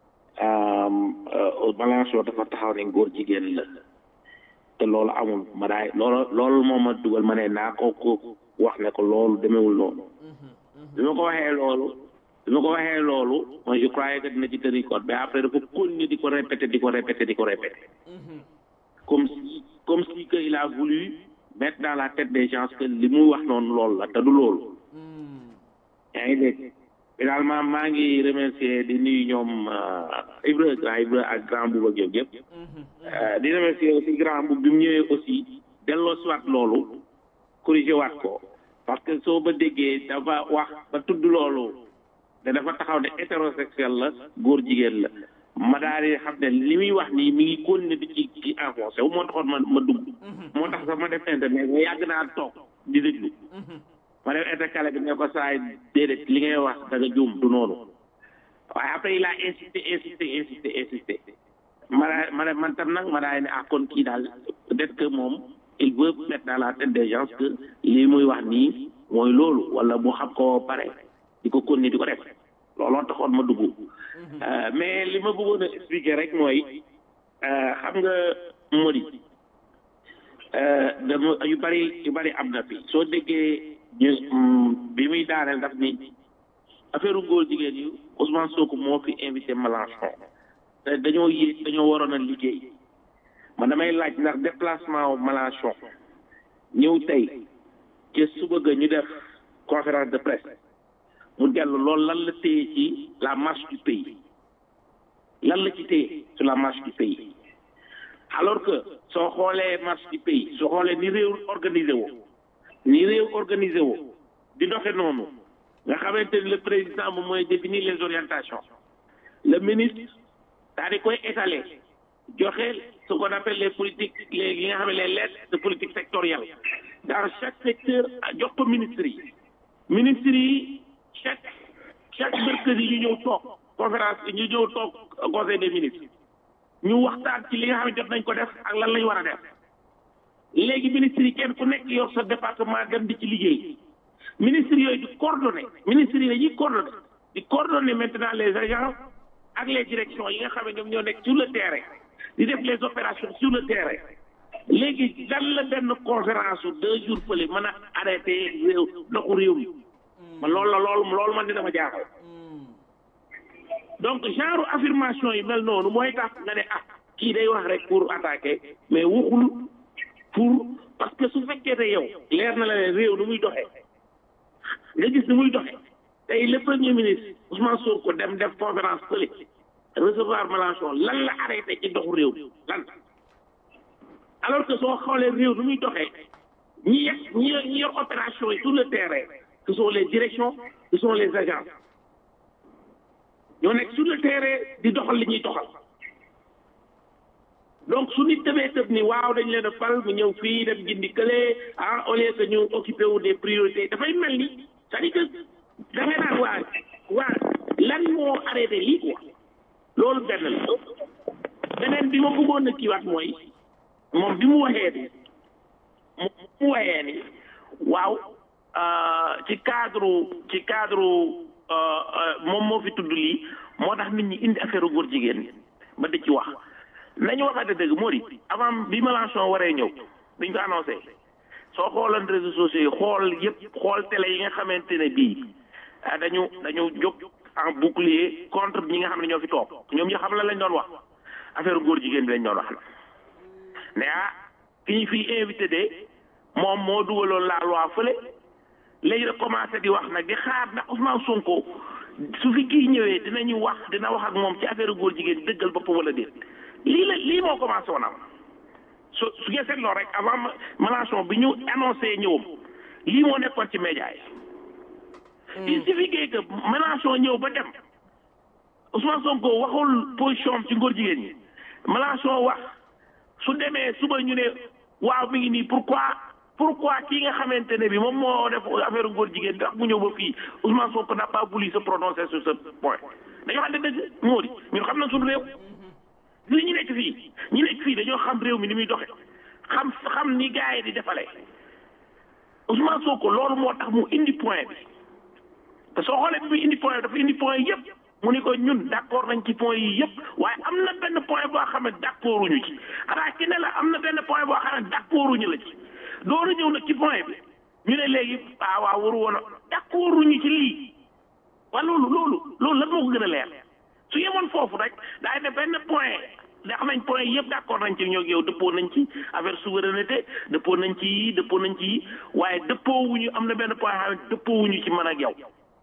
Balanchot dafa taxaw ne góor jigéen la te loolu amul ma daay loolu loolu moom ma dugal ma ne naa ko ko wax ne ko loolu demewul noonu bi ma ko waxee loolu bi ma ko waxee loolu moi je croyais que dina ci tenir compte mais après dafa continuer di ko répéter di ko répéter di ko répéter comme si comme si que il a voulu mettre dans la tête des gens que li muy wax noonu loolu la te du loolu yaa ngi dégg finalement maa ngi remercier di nuyu ñoom euh, Ibra grand Ibra ak grand Bouba Diop yëpp Euh, di remercier aussi grand Boub bi mu ñëwee aussi delloo si waat loolu corriger waat ko parce que soo ba déggee dafa wax ba tudd loolu ne dafa taxaw ne hétérosexuel la góor jigéen la ma daal di xam ne li muy wax nii mi ngi continuer di ci ci avancé wu moo taxoon ma ma dugg moo tax sax ma def internet mais yàgg naa toog di déglu ma def intercalé bi ne ko saay déedéet li ngay wax da nga juum du noonu waaye après il a insisté insisté insisté insisté ma daa ma ne man tam nag ma daay ne ah kon kii daal peut-être que moom il veut mettre dans la tête des gens que lii muy wax nii mooy loolu wala mu xam ko pare di ko continuer di ko def looloo taxoon ma dugg Euh, mais li ma bëggoon a expliquer rek mooy euh, xam nga modi dama yu bari yu bari am na fi soo déggee ñu mm, bi muy daaneel daf ni affaire góor jigéen yi Ousmane Sonko moo fi invité Mélenchon te dañoo yéeg dañoo waroon a liggéey man damay laaj ndax déplacement wu Mélenchon ñëw tey ci suba ga ñu def conférence de presse mu dellu loolu lan la téye ci la marche du pays lan la ci téye sur la marche du pays alors que soo xoolee marche du pays soo xoolee ni réew organisé woo ni réew organisé woo di doxe noonu nga xamante ni le président moom mooy définir les orientations le ministre daal di koy étaler joxe ce qu'on appelle les politiques les li nga xam ne les lettres de politique sectorielle dans chaque secteur jox ko ministres yi ministres yi chaque chaque mercredi ñu ñëw toog conférence ñu ñëw toog conseil des ministres ñu waxtaan ci li nga xam ne jot nañ ko def ak lan lañ war a def léegi ministres yi kenn ku nekk yor sa département dem di ci liggéey ministres yooyu di coordonné ministres yi dañuy coordonné di coordonner maintenant les agents ak les directions yi nga xam ne ñoom ñoo nekk sur le terrain di def les opérations sur le terrain léegi dan la benn conférence su deux jours fële mën a arrêté réew doxu réew mi man loolu la loolu loolu man dina ma jaaxal donc genre affirmation yi mel noonu mooy tax nga ne ah kii day wax rek pour attaquer mais waxul pour parce que su fekkee ne yow leer na la ne réew nu muy doxee nga gis ni muy doxee tey le premier ministre Ousmane Sonko dem def conférence fële recevoir Mélenchon lan la arrêté ci doxu réew lan alors que soo xoolee réew nu muy doxee ñi yeg ñi ñi yor opération yi sur le terrain ce sont les directions ce sont les agences ñoo nekk sur le terrain di doxal li ñuy doxal donc su nit demee tëb ni waaw dañ leen a fal mu ñëw fii dem jindi kële ah au lieu que ñu occupé wu des priorités dafay mel ni c'est-à-dire que da ngay naan waa waa lan moo arrêté lii quoi loolu benn la beneen bi ma bëggoon a kiiwaat mooy moom bi mu waxee ni mu waxee ni waaw ci cadre ci cadre moom moo fi tudd lii moo tax nit ñi indi affaire góor jigéen ba di ci wax nañu waxante dëgg moo di avant bi Mélenchon waree ñëw biñ ko annoncé soo xoolan réseaux sociaux yi xool yëpp xool télé yi nga xamante ne bii dañu dañu jóg en bouclier contre ñi nga xam ne ñoo fi toog ñoom ñi xam la lañ doon wax affaire góor jigéen bi lañ doon wax la ne ah ki ñu fiy invité de moom moo dugaloon la loi fële léegi da commencé di wax nag di xaar ndax Ousmane Sonko su fi kii ñëwee dinañu wax dina wax ak moom ci affaire góor jigéen dëggal boppam wala déet lii la lii moo commencé woon am su su ngeen seetloo rek avant Mélenchon bi ñu annoncé ñëwam lii moo nekkoon ci média yi. il suffit que Mélenchon ñëw ba dem Ousmane Sonko waxul position am ci ngóor jigéen ñi Mélenchon wax su demee suba ñu ne waaw mi ngi nii pourquoi pourquoi kii nga xamante ne bi moom moo def affaire ngóor jigéen ndax mu ñëw ba fii Ousmane Sonko n'a pas voulu se prononcer sur ce point dañoo xam ne dëgg moo di ñun xam nañ suñu réew. li ñu nekk fii ñu nekk fii dañoo xam réew mi ni muy doxe xam xam ni gars yi di defalee Ousmane Sonko loolu moo tax mu indi point bi te soo xoolee bi muy indi point bi dafa indi point yëpp mu ni ko ñun d' accord nañ ci point yi yëpp waaye am na benn point boo xam ne d' accorduñu ci xanaa ki ne la am na benn point boo xam ne d' accorduñu la ci doolu ñëw nag ci point bi ñu ne léegi ah waaw waru woon a d' accorduñu ci lii waaye loolu loolu loolu lan moo ko gën a leer su yemoon foofu rek daay ne benn point ndax nañ point yëpp d' accord nañ ci ñoo yow dëppoo nañ ci affaire souveraineté dëppoo nañ ci yii dëppoo nañ ci yii waaye dëppoo wuñu am na benn point xam ne dëppoo wuñu ci man ak yow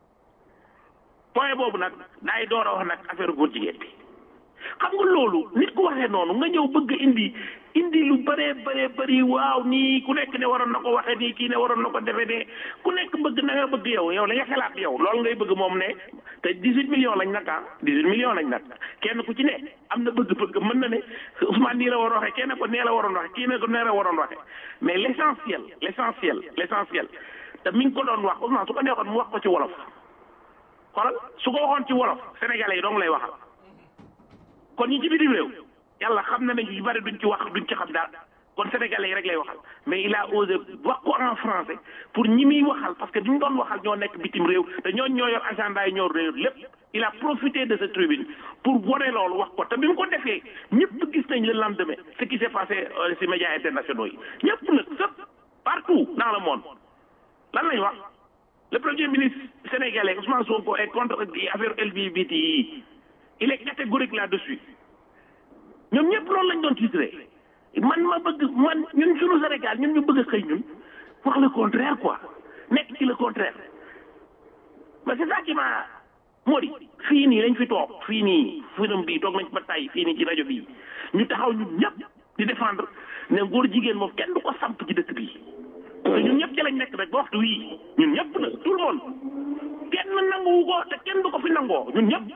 point boobu nag daay door a wax nag affaire góor jigéen bi xam nga loolu nit ku waxee noonu nga ñëw bëgg indi indi lu bëree bëree bëri waaw nii ku nekk ne waroon na ko waxee nii kii ne waroon na ko defee ne ku nekk bëgg na nga bëgg yow yow la nga xalaat yow loolu ngay bëgg moom ne te 18 millions lañ nag ah 18 millions lañ nag kenn ku ci ne am na bëgg-bëgg mën na ne Ousmane nii la waroon waxee kenn ko nee la waroon waxee kii ne ko nee la waroon waxee mais l' essentiel l' essentiel l' essentiel te mi ngi ko doon wax Ousmane su ko neexoon mu wax ko ci wolof xoolal su ko waxoon ci wolof sénégalais yi dong lay waxal kon ñi ci bitim réew yàlla xam na ne ñu bari duñ ci wax duñ ci xam dara kon sénégalais yi rek lay waxal mais il a osé wax ko en français pour ñi muy waxal parce que ñu doon waxal ñoo nekk bitim réew te ñooñ ñoo yor agenda yi ñoo réew lépp il a profité de cette tribune pour wone loolu wax ko te bi mu ko defee ñëpp gis nañ le lendemain ce qui s' est passé ci médias internationaux yi ñëpp nag sëpp partout dans le monde lan lañ wax le premier ministre sénégalais Ousmane Sonko est contre affaire LGBT yi il est catégorique là-dessus ñoom ñëpp loolu lañ doon titré man ma bëgg man ñun suñu Sénégal ñun ñu bëgg a xëy ñun wax le contraire quoi nekk ci le contraire mais c'est ça qui m'a moo di fii nii lañ fi toog fii nii firam bii toog nañ ba tay fii nii ci rajo bii ñu taxaw ñun ñëpp di défendre ne góor jigéen moom kenn du ko samp ci dëkk bii te ñun ñëpp ci lañ nekk rek ba waxtu wii ñun ñëpp nag tout le monde kenn nanguwu ko te kenn du ko fi nangoo ñun ñëpp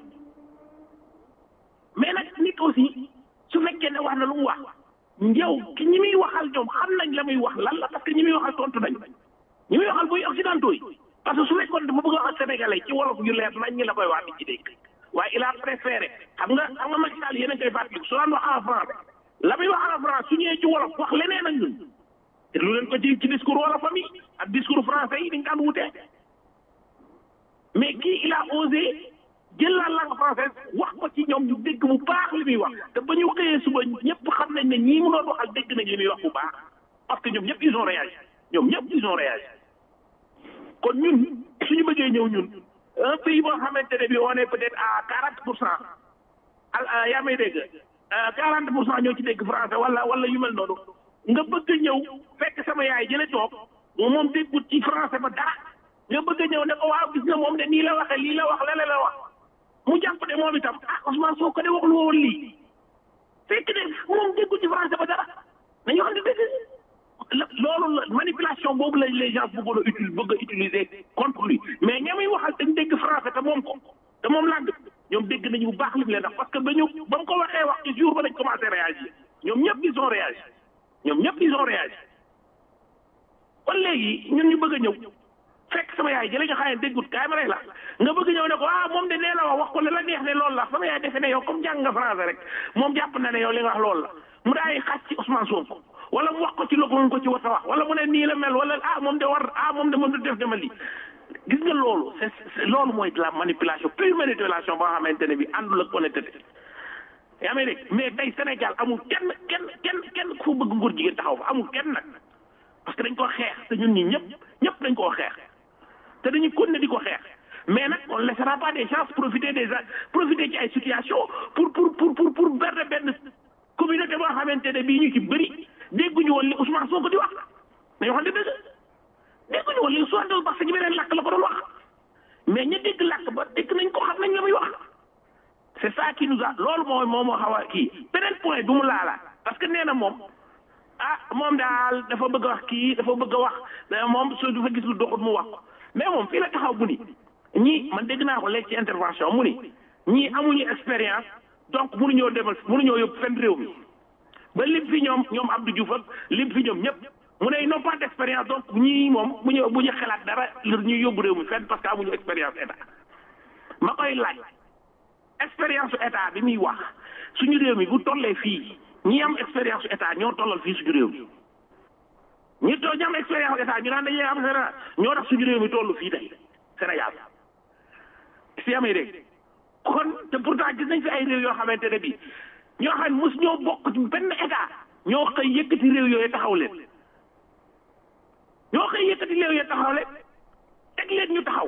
mais nag nit aussi su fekkee ne wax na lu mu wax yow ki ñi muy waxal ñoom xam nañ la muy wax lan la parce que ñi muy waxal tontu nañ ñi muy waxal muy occidentaux yi parce que su fekkoon dafa bëgg a wax ak sénégalais ci wolof wolof yu leer nañ ñi la koy wax di ci dégg waaye il a préféré xam nga xam nga Macky Sall yéen a ngi koy fàttali su daan wax en français la muy wax en français su ñëwee ci wolof wax leneen ak ñun te lu leen ko ci ci discours wolofam yi ak discours français yi dañ daan wutee mais kii il a osé jël la langue française wax ko ci ñoom ñu dégg bu baax li muy wax te ba ñu xëyee suba ñëpp xam nañ ne ñii mu doon waxal dégg nañ li muy wax bu baax parce que ñoom ñëpp ils ont réagi ñoom ñëpp ils ont réagi kon ñun suñu bëggee ñëw ñun un pays boo xamante ne bi on est peut-être à quarante pour cent al yaa may dégg quarante pour cent ñoo ci dégg français wala wala yu mel noonu nga bëgg a ñëw fekk sama yaay jële toog moom déggut ci français ba dara nga bëgg a ñëw ne ko waaw gis nga moom de nii la waxee lii la wax lele la wax mu jàpp de moom itam ah Ousmane Sonko de waxul woon lii fekk de moom déggut ci français ba dara nañu xam ne dëgg loolu la manipulation boobu la les gens bëggoon a utiliser bëgg a utiliser contre lui mais ñamuy waxal dañ dégg français te moom ko te moom langue ñoom dégg nañu bu baax li mu leen wax parce que ba ñu ba mu ko waxee wax ci jour ba lañ commencé réagir ñoom ñëpp ils ont réagi ñoom ñëpp ils ont réagi kon léegi ñun ñu bëgg a ñëw fekk sama yaay jële nga xam ne déggut kaay ma rey la nga bëgg ñëw ne ko ah moom de nee la wax wax ko la la neex ne loolu la sama yaay defe ne yow comme jàng nga français rek moom jàpp na ne yow li nga wax loolu la mu daay xàcc ci Ousmane Sonko wala mu wax ko ci loolu ko ci war a wax wala mu ne nii la mel wala ah moom de war ah moom de moom de def dama lii gis nga loolu c'est loolu mooy de la manipulation pure manipulation boo xamante ne bi àndul ak honnêteté yaa may dégg mais tey Sénégal amul kenn kenn kenn kenn ku bëgg nguur jigéen taxaw fa amul kenn nag parce que dañ ko xeex te ñun ñi ñëpp ñëpp dañ koo xeex te dañuy continuer di ko xeex mais nag on ne laissera pas des chances profiter des profiter ci ay situations pour pour pour pour pour berne benn communauté boo xamante ne bii ñu ci bëri dégguñu woon li Ousmane Sonko di wax nañu wax dëgg dégguñu woon li Ousmane doon parce que ñu beneen làkk la ko doon wax mais ña dégg làkk ba dégg nañ ko xam nañ la muy wax c'est ça qui nous a loolu mooy moom moo xaw a kii beneen point du mu laala parce que nee na moom ah moom daal dafa bëgg a wax kii dafa bëgg a wax moom su dafa gis lu doxut mu wax ko mais moom fii la taxaw bu ni ñii man dégg naa ko léegi ci intervention mu ni ñii amuñu expérience donc mënuñoo demal mënuñoo yóbbu fenn réew mi ba lim fi ñoom ñoom Abdou Diouf ak lim fi ñoom ñëpp mu ne ils n'ont pas d'expérience donc ñii moom bu ñu bu ñu xalaat dara ñuy yóbbu réew mi fenn parce que amuñu expérience état ma koy laaj expérience su état bi muy wax suñu réew mi bu tollee fii ñi am expérience su état ñoo tollal fii suñu réew mi ñi to ñi am expérience état ñu naan dañuy am Sénégal ñoo tax suñu réew mi toll fii tey Sénégal si amee dégg kon te pourtant gis nañ fi ay réew yoo xamante ne bii ñoo xam ne mos ñoo bokk ci benn état ñoo xëy yëkkati réew yooyu taxaw leen ñoo xëy yëkkati réew yooyu taxaw leen teg leen ñu taxaw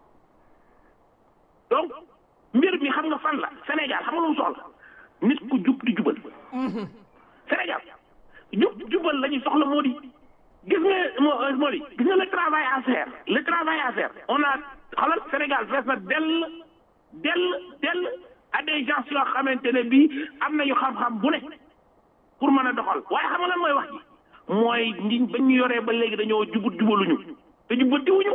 donc mbir mi xam nga fan la Sénégal xam nga lu mu soxla nit ku jub di jubal Sénégal jub jubal la ñu soxla moo di gis nga moo moo di gis nga le travail à faire le travail à faire on a xoolal Sénégal fees na dell dell dell à des gens yoo xamante ne bii am nañu xam-xam bu ne pour mën a doxal waaye xam nga lan mooy wax ji mooy nit ba ñu yoree ba léegi dañoo jubut jubaluñu te jubantiwuñu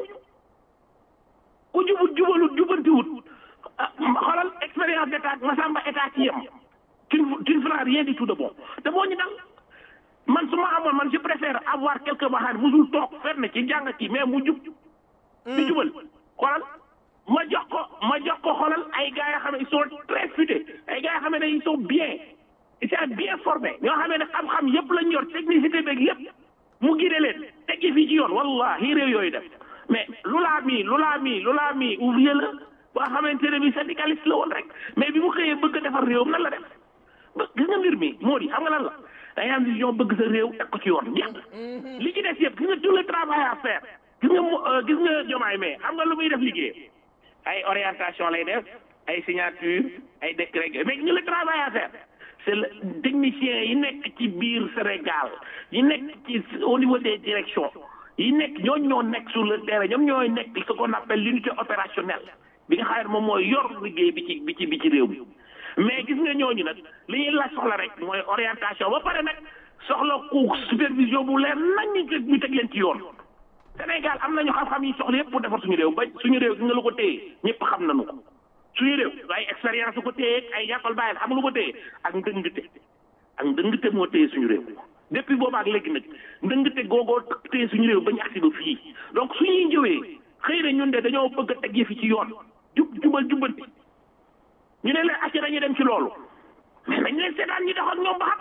ku jubut jubalut jubantiwut xoolal expérience d'état masamba état ci yem tu tu ne feras rien du tout de bon te boo ñu dal man su ma amoon man je préfère avoir quelqu'un ba xam ne musul toog fenn ci jàng ci mais mu jub di jubal xoolal ma jox ko ma jox ko xoolal ay gars yoo xam ne ils sont très futés ay gars yoo xam ne ils sont bien ils sont bien formés ñoo xam ne xam-xam yëpp lañ yor technicité beeg yëpp mu gide leen teggi fii ci yoon wallahi réew yooyu def mais lu laa mii lu laa mii lu laa mii ouvrier la boo xamante ne bi syndicaliste la woon rek mais bi mu xëyee bëgg a defar réewam nan la def ba gis nga mbir mi moo di xam nga lan la da ngay am vision bëgg sa réew teg ko ci yoon jeex li ci des yëpp gis nga tout le travail à faire gis nga gis nga jomaay mais xam nga lu muy def liggéey ay orientation lay def ay signature ay décret mais ñu le travail à faire c'est le technicien yi nekk ci biir Sénégal yi nekk ci au niveau des directions yi nekk ñooñu ñoo nekk sur le terrain ñoom ñooy nekk ce qu'on appelle l'unité opérationnelle bi nga xam ne moom mooy yor liggéey bi ci bi ci bi ci réew mi mais gis nga ñooñu nag li ñuy laaj soxla rek mooy orientation ba pare nag soxla ku supervision bu leer nañ ñu teg leen ci yoon Sénégal am nañu xam-xam yi soxla yëpp pour defar suñu réew ba suñu réew gi nga lu ko téye ñëpp xam nañu ko suñu réew ay expérience lu ko téye ay yàqal bàyyil xam lu ko téye ak ndëngte ak ndëngte moo téye suñu réew depuis booba ak léegi nag ndëngte googoo téye suñu réew ba ñu agsi ba fii donc suñuy jëwee xëy na ñun de dañoo bëgg a teg yëfi ci yoon jub jubal jubbanti ñu ne leen acca dañuy dem ci loolu mais nañ leen seetaan ñu dox ak ñoom ba xam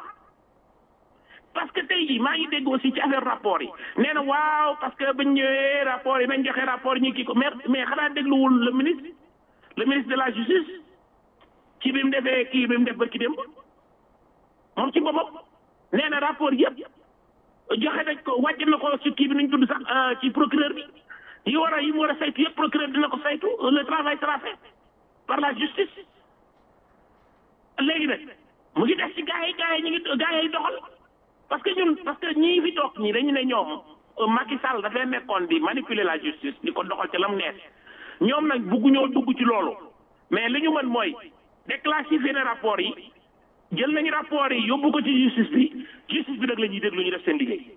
parce que tey jii maa ngi dégg aussi ci affaire rapport yi nee na waaw parce que bañ ñëwee rapport yi nañ joxe rapport yi ñu kii ko mais mais xanaa dégluwul le ministre le ministre de la justice ci bi mu defee kii bi mu def ba ki démb moom ci boppam nee na rapport yëpp joxe nañ ko wàcc na ko ci kii bi nañ tudd sax ci procureur bi yi war a yi mu war a saytu yëpp procureur dina ko saytu le travail sera fait par la justice léegi nag mu ngi def ci gars yi gars yi ñu ngi gars yi doxal parce que ñun parce que ñii fi toog ñii dañu ne ñoom Macky Sall dafay nekkoon di manipuler la justice di ko doxal ci la mu neex ñoom nag bugguñoo dugg ci loolu mais li ñu mën mooy déclassifier na rapport yi jël nañu rapport yi yóbbu ko ci justice bi justice bi nag la ñuy déglu ñu def seen liggéey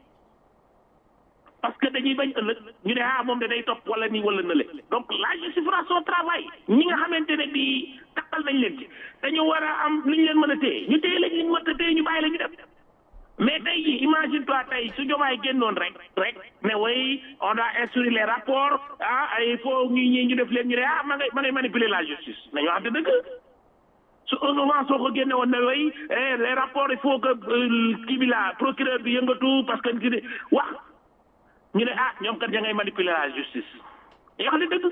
parce que dañuy bañ ëllëg ñu ne ah moom de day topp wala nii wala nële donc la justice fera son travail ñi nga xamante ne bii takkal nañ leen ci dañu war a am lu ñu leen mën a téye ñu téye lañ liñ mën a téye ñu bàyyi la ñu dem mais tey jii imagine toi tey su jomaay génnoon rek rek ne way on doit instruire les rapports ah il faut ñu ñii ñu def leen ñu ne ah ma ngay ma ngay manipuler la justice nañu wax de dëgg su souvent soo ko génne woon ne way les rapports il faut que kii bi la procureur bi yëngatu parce que kii wax ñu ne ah ñoom kat ya ngay manipuler la justice yoo xam ne dëgg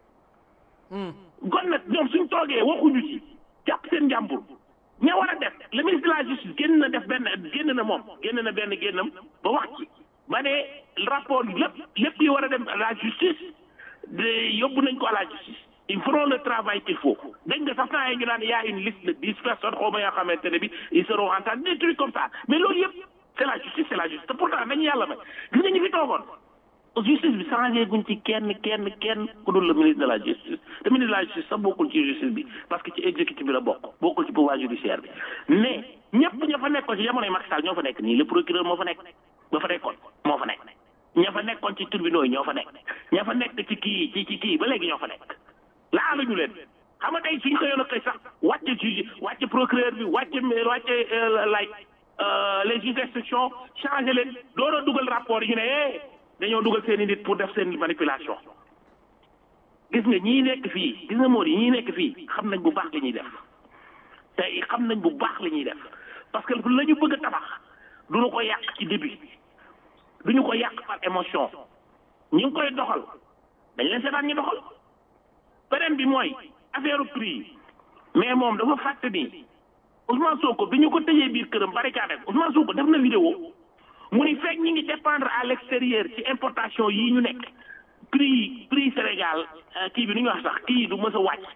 kon nag ñoom suñ toogee waxuñu ci jàpp seen njàmbur ña war a def le ministre de la justice génn na def benn génn na moom génn na benn génnam ba wax ci ba ne rapport lépp lépp yi war a dem à la justice de yóbbu nañ ko à la justice ils feront le travail qu'il faut dañ nga sax temps yi ñu naan y a une liste de dix personnes xaw ma yoo xamante ne bi ils seront entendus des trucs comme ça mais loolu yëpp c'est la justice c'est la justice te pourtant dañu yàlla may gis nga ñu fi toogoon justice bi changé guñ ci kenn kenn kenn ku dul le ministre de la justice te ministre de la justice sax bokkul ci justice bi parce que ci exécutif bi la bokk bokkul ci pouvoir judiciaire bi mais ñëpp ña fa nekkoon ci jamonoy Macky Sall ñoo fa nekk nii le procureur moo fa nekk ba fa nekkoon moo fa nekk ña fa nekkoon ci tribunaux yi ñoo fa nekk ña fa nekk ci kii ci ci kii ba léegi ñoo fa nekk laaluñu leen xam nga tey suñ ko yoon a tey sax wàcce juge wàcce procureur bi wàcce wàcce lay les juges d'instruction changé leen doora dugal rapport yi ñu ne dañoo dugal seen i nit pour def seen manipulation gis nga ñii nekk fii gis nga moo yi ñii nekk fii xam nañ bu baax li ñuy def tey xam nañ bu baax li ñuy def parce que la ñu bëgg a tabax duñu ko yàq ci début duñu ko yàq par émotion ñu ngi koy doxal dañ leen seetaan ñu doxal beneen bi mooy affaire prix mais moom dafa fàtte ni Ousmane Sonko bi ñu ko tëjee biir këram barricade Ousmane Sonko def na vidéo mu ni fekk ñi ngi dépendre à l'extérieur ci importation yii ñu nekk prix prix Sénégal kii bi nu ñu wax sax kii du mës a wàcc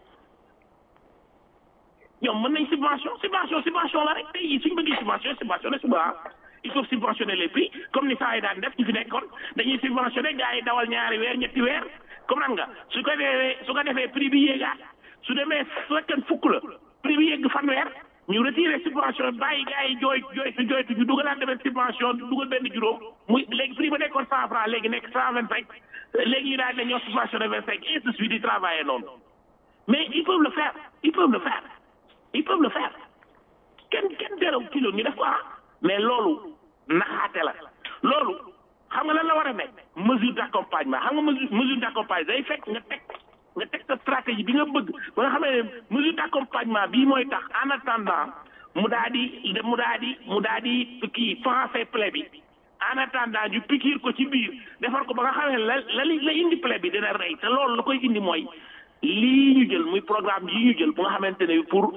ñoom mën nañ subvention subvention subvention la rek tey jii suñ bëggee subvention subventionné suba il faut subventionner les prix comme ni saa yi daan def ñu fi nekkoon dañuy subventionné gars yi dawal ñaari weer ñetti weer comme nan nga su ko defee su ko defee prix bi yéegaat su demee su fekkee fukk la prix bi yéeg fanweer ñu retiré subvention bàyyi gars yi jooy jooytu jooytu ñu dugalaat demee subvention dugal benn juróom muy léegi prix ba nekkoon cent franc léegi nekk cent vingt cinq léegi ñu daal ne ñoo subventionné vingt cinq et de suite di travailler noonu mais ils peuvent le faire ils peuvent le faire ils peuvent le faire kenn kenn terew ci loolu ñu def ko ah mais loolu naxaate la loolu xam nga lan la war a nekk mesure d'accompagnement xam nga mesure mesure d'accompagnement day fekk nga teg nga teg sa stratégie bi nga bëgg ba nga xamee ne mesure d'accompagnement bii mooy tax en attendant mu daa di mu daa di mu daa di kii français plaie bi en attendant ñu pikiir ko ci biir defar ko ba nga xamee ne la la la indi plaie bi dina rey te loolu la koy indi mooy lii ñu jël muy programme yi ñu jël bu nga xamante ne pour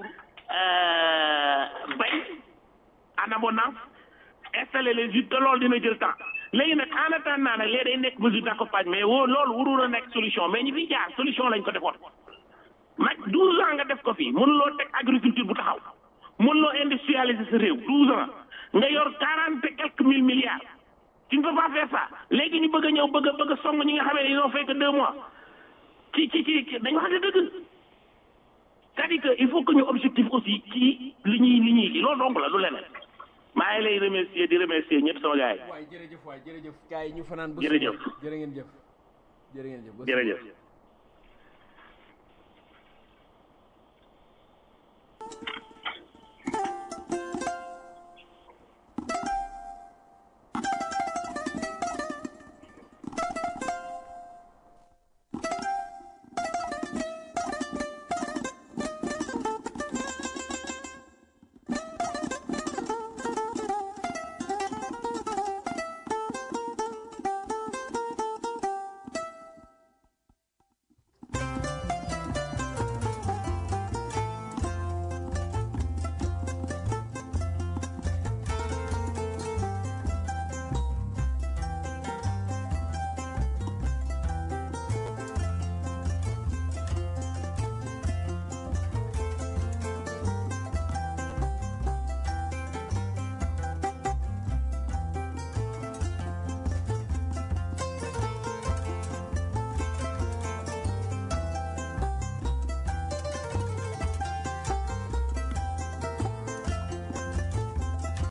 bay en abondance installer les huttes te loolu dina jël temps léegi nag en attendant nag léegi day nekk mesure d'accompagnement mais woo loolu warul a nekk solution mais ñi fi jaar solution lañ ko defoon nag douze ans nga def ko fii mënuloo teg agriculture bu taxaw mënuloo industrialiser sa réew douze ans nga yor quarante et quelques mille milliards tu ne peux pas faire ça léegi ñu bëgg a ñëw bëgg a bëgg a song ñi nga xamee ne ils ont fait que deux mois ci ci ci dañu wax ne dëgg c'est-à-dire que il faut que ñu objectif aussi ci li ñuy li ñuy loolu donc la lu leneen maa ngi lay remercier di remercier ñëpp sama gars yi. waay jërëjëf waay jërëjëf gars yi ñu fanaan. jërëjëf jërë ngeen jëf jërë ngeen jëf. jërëjëf.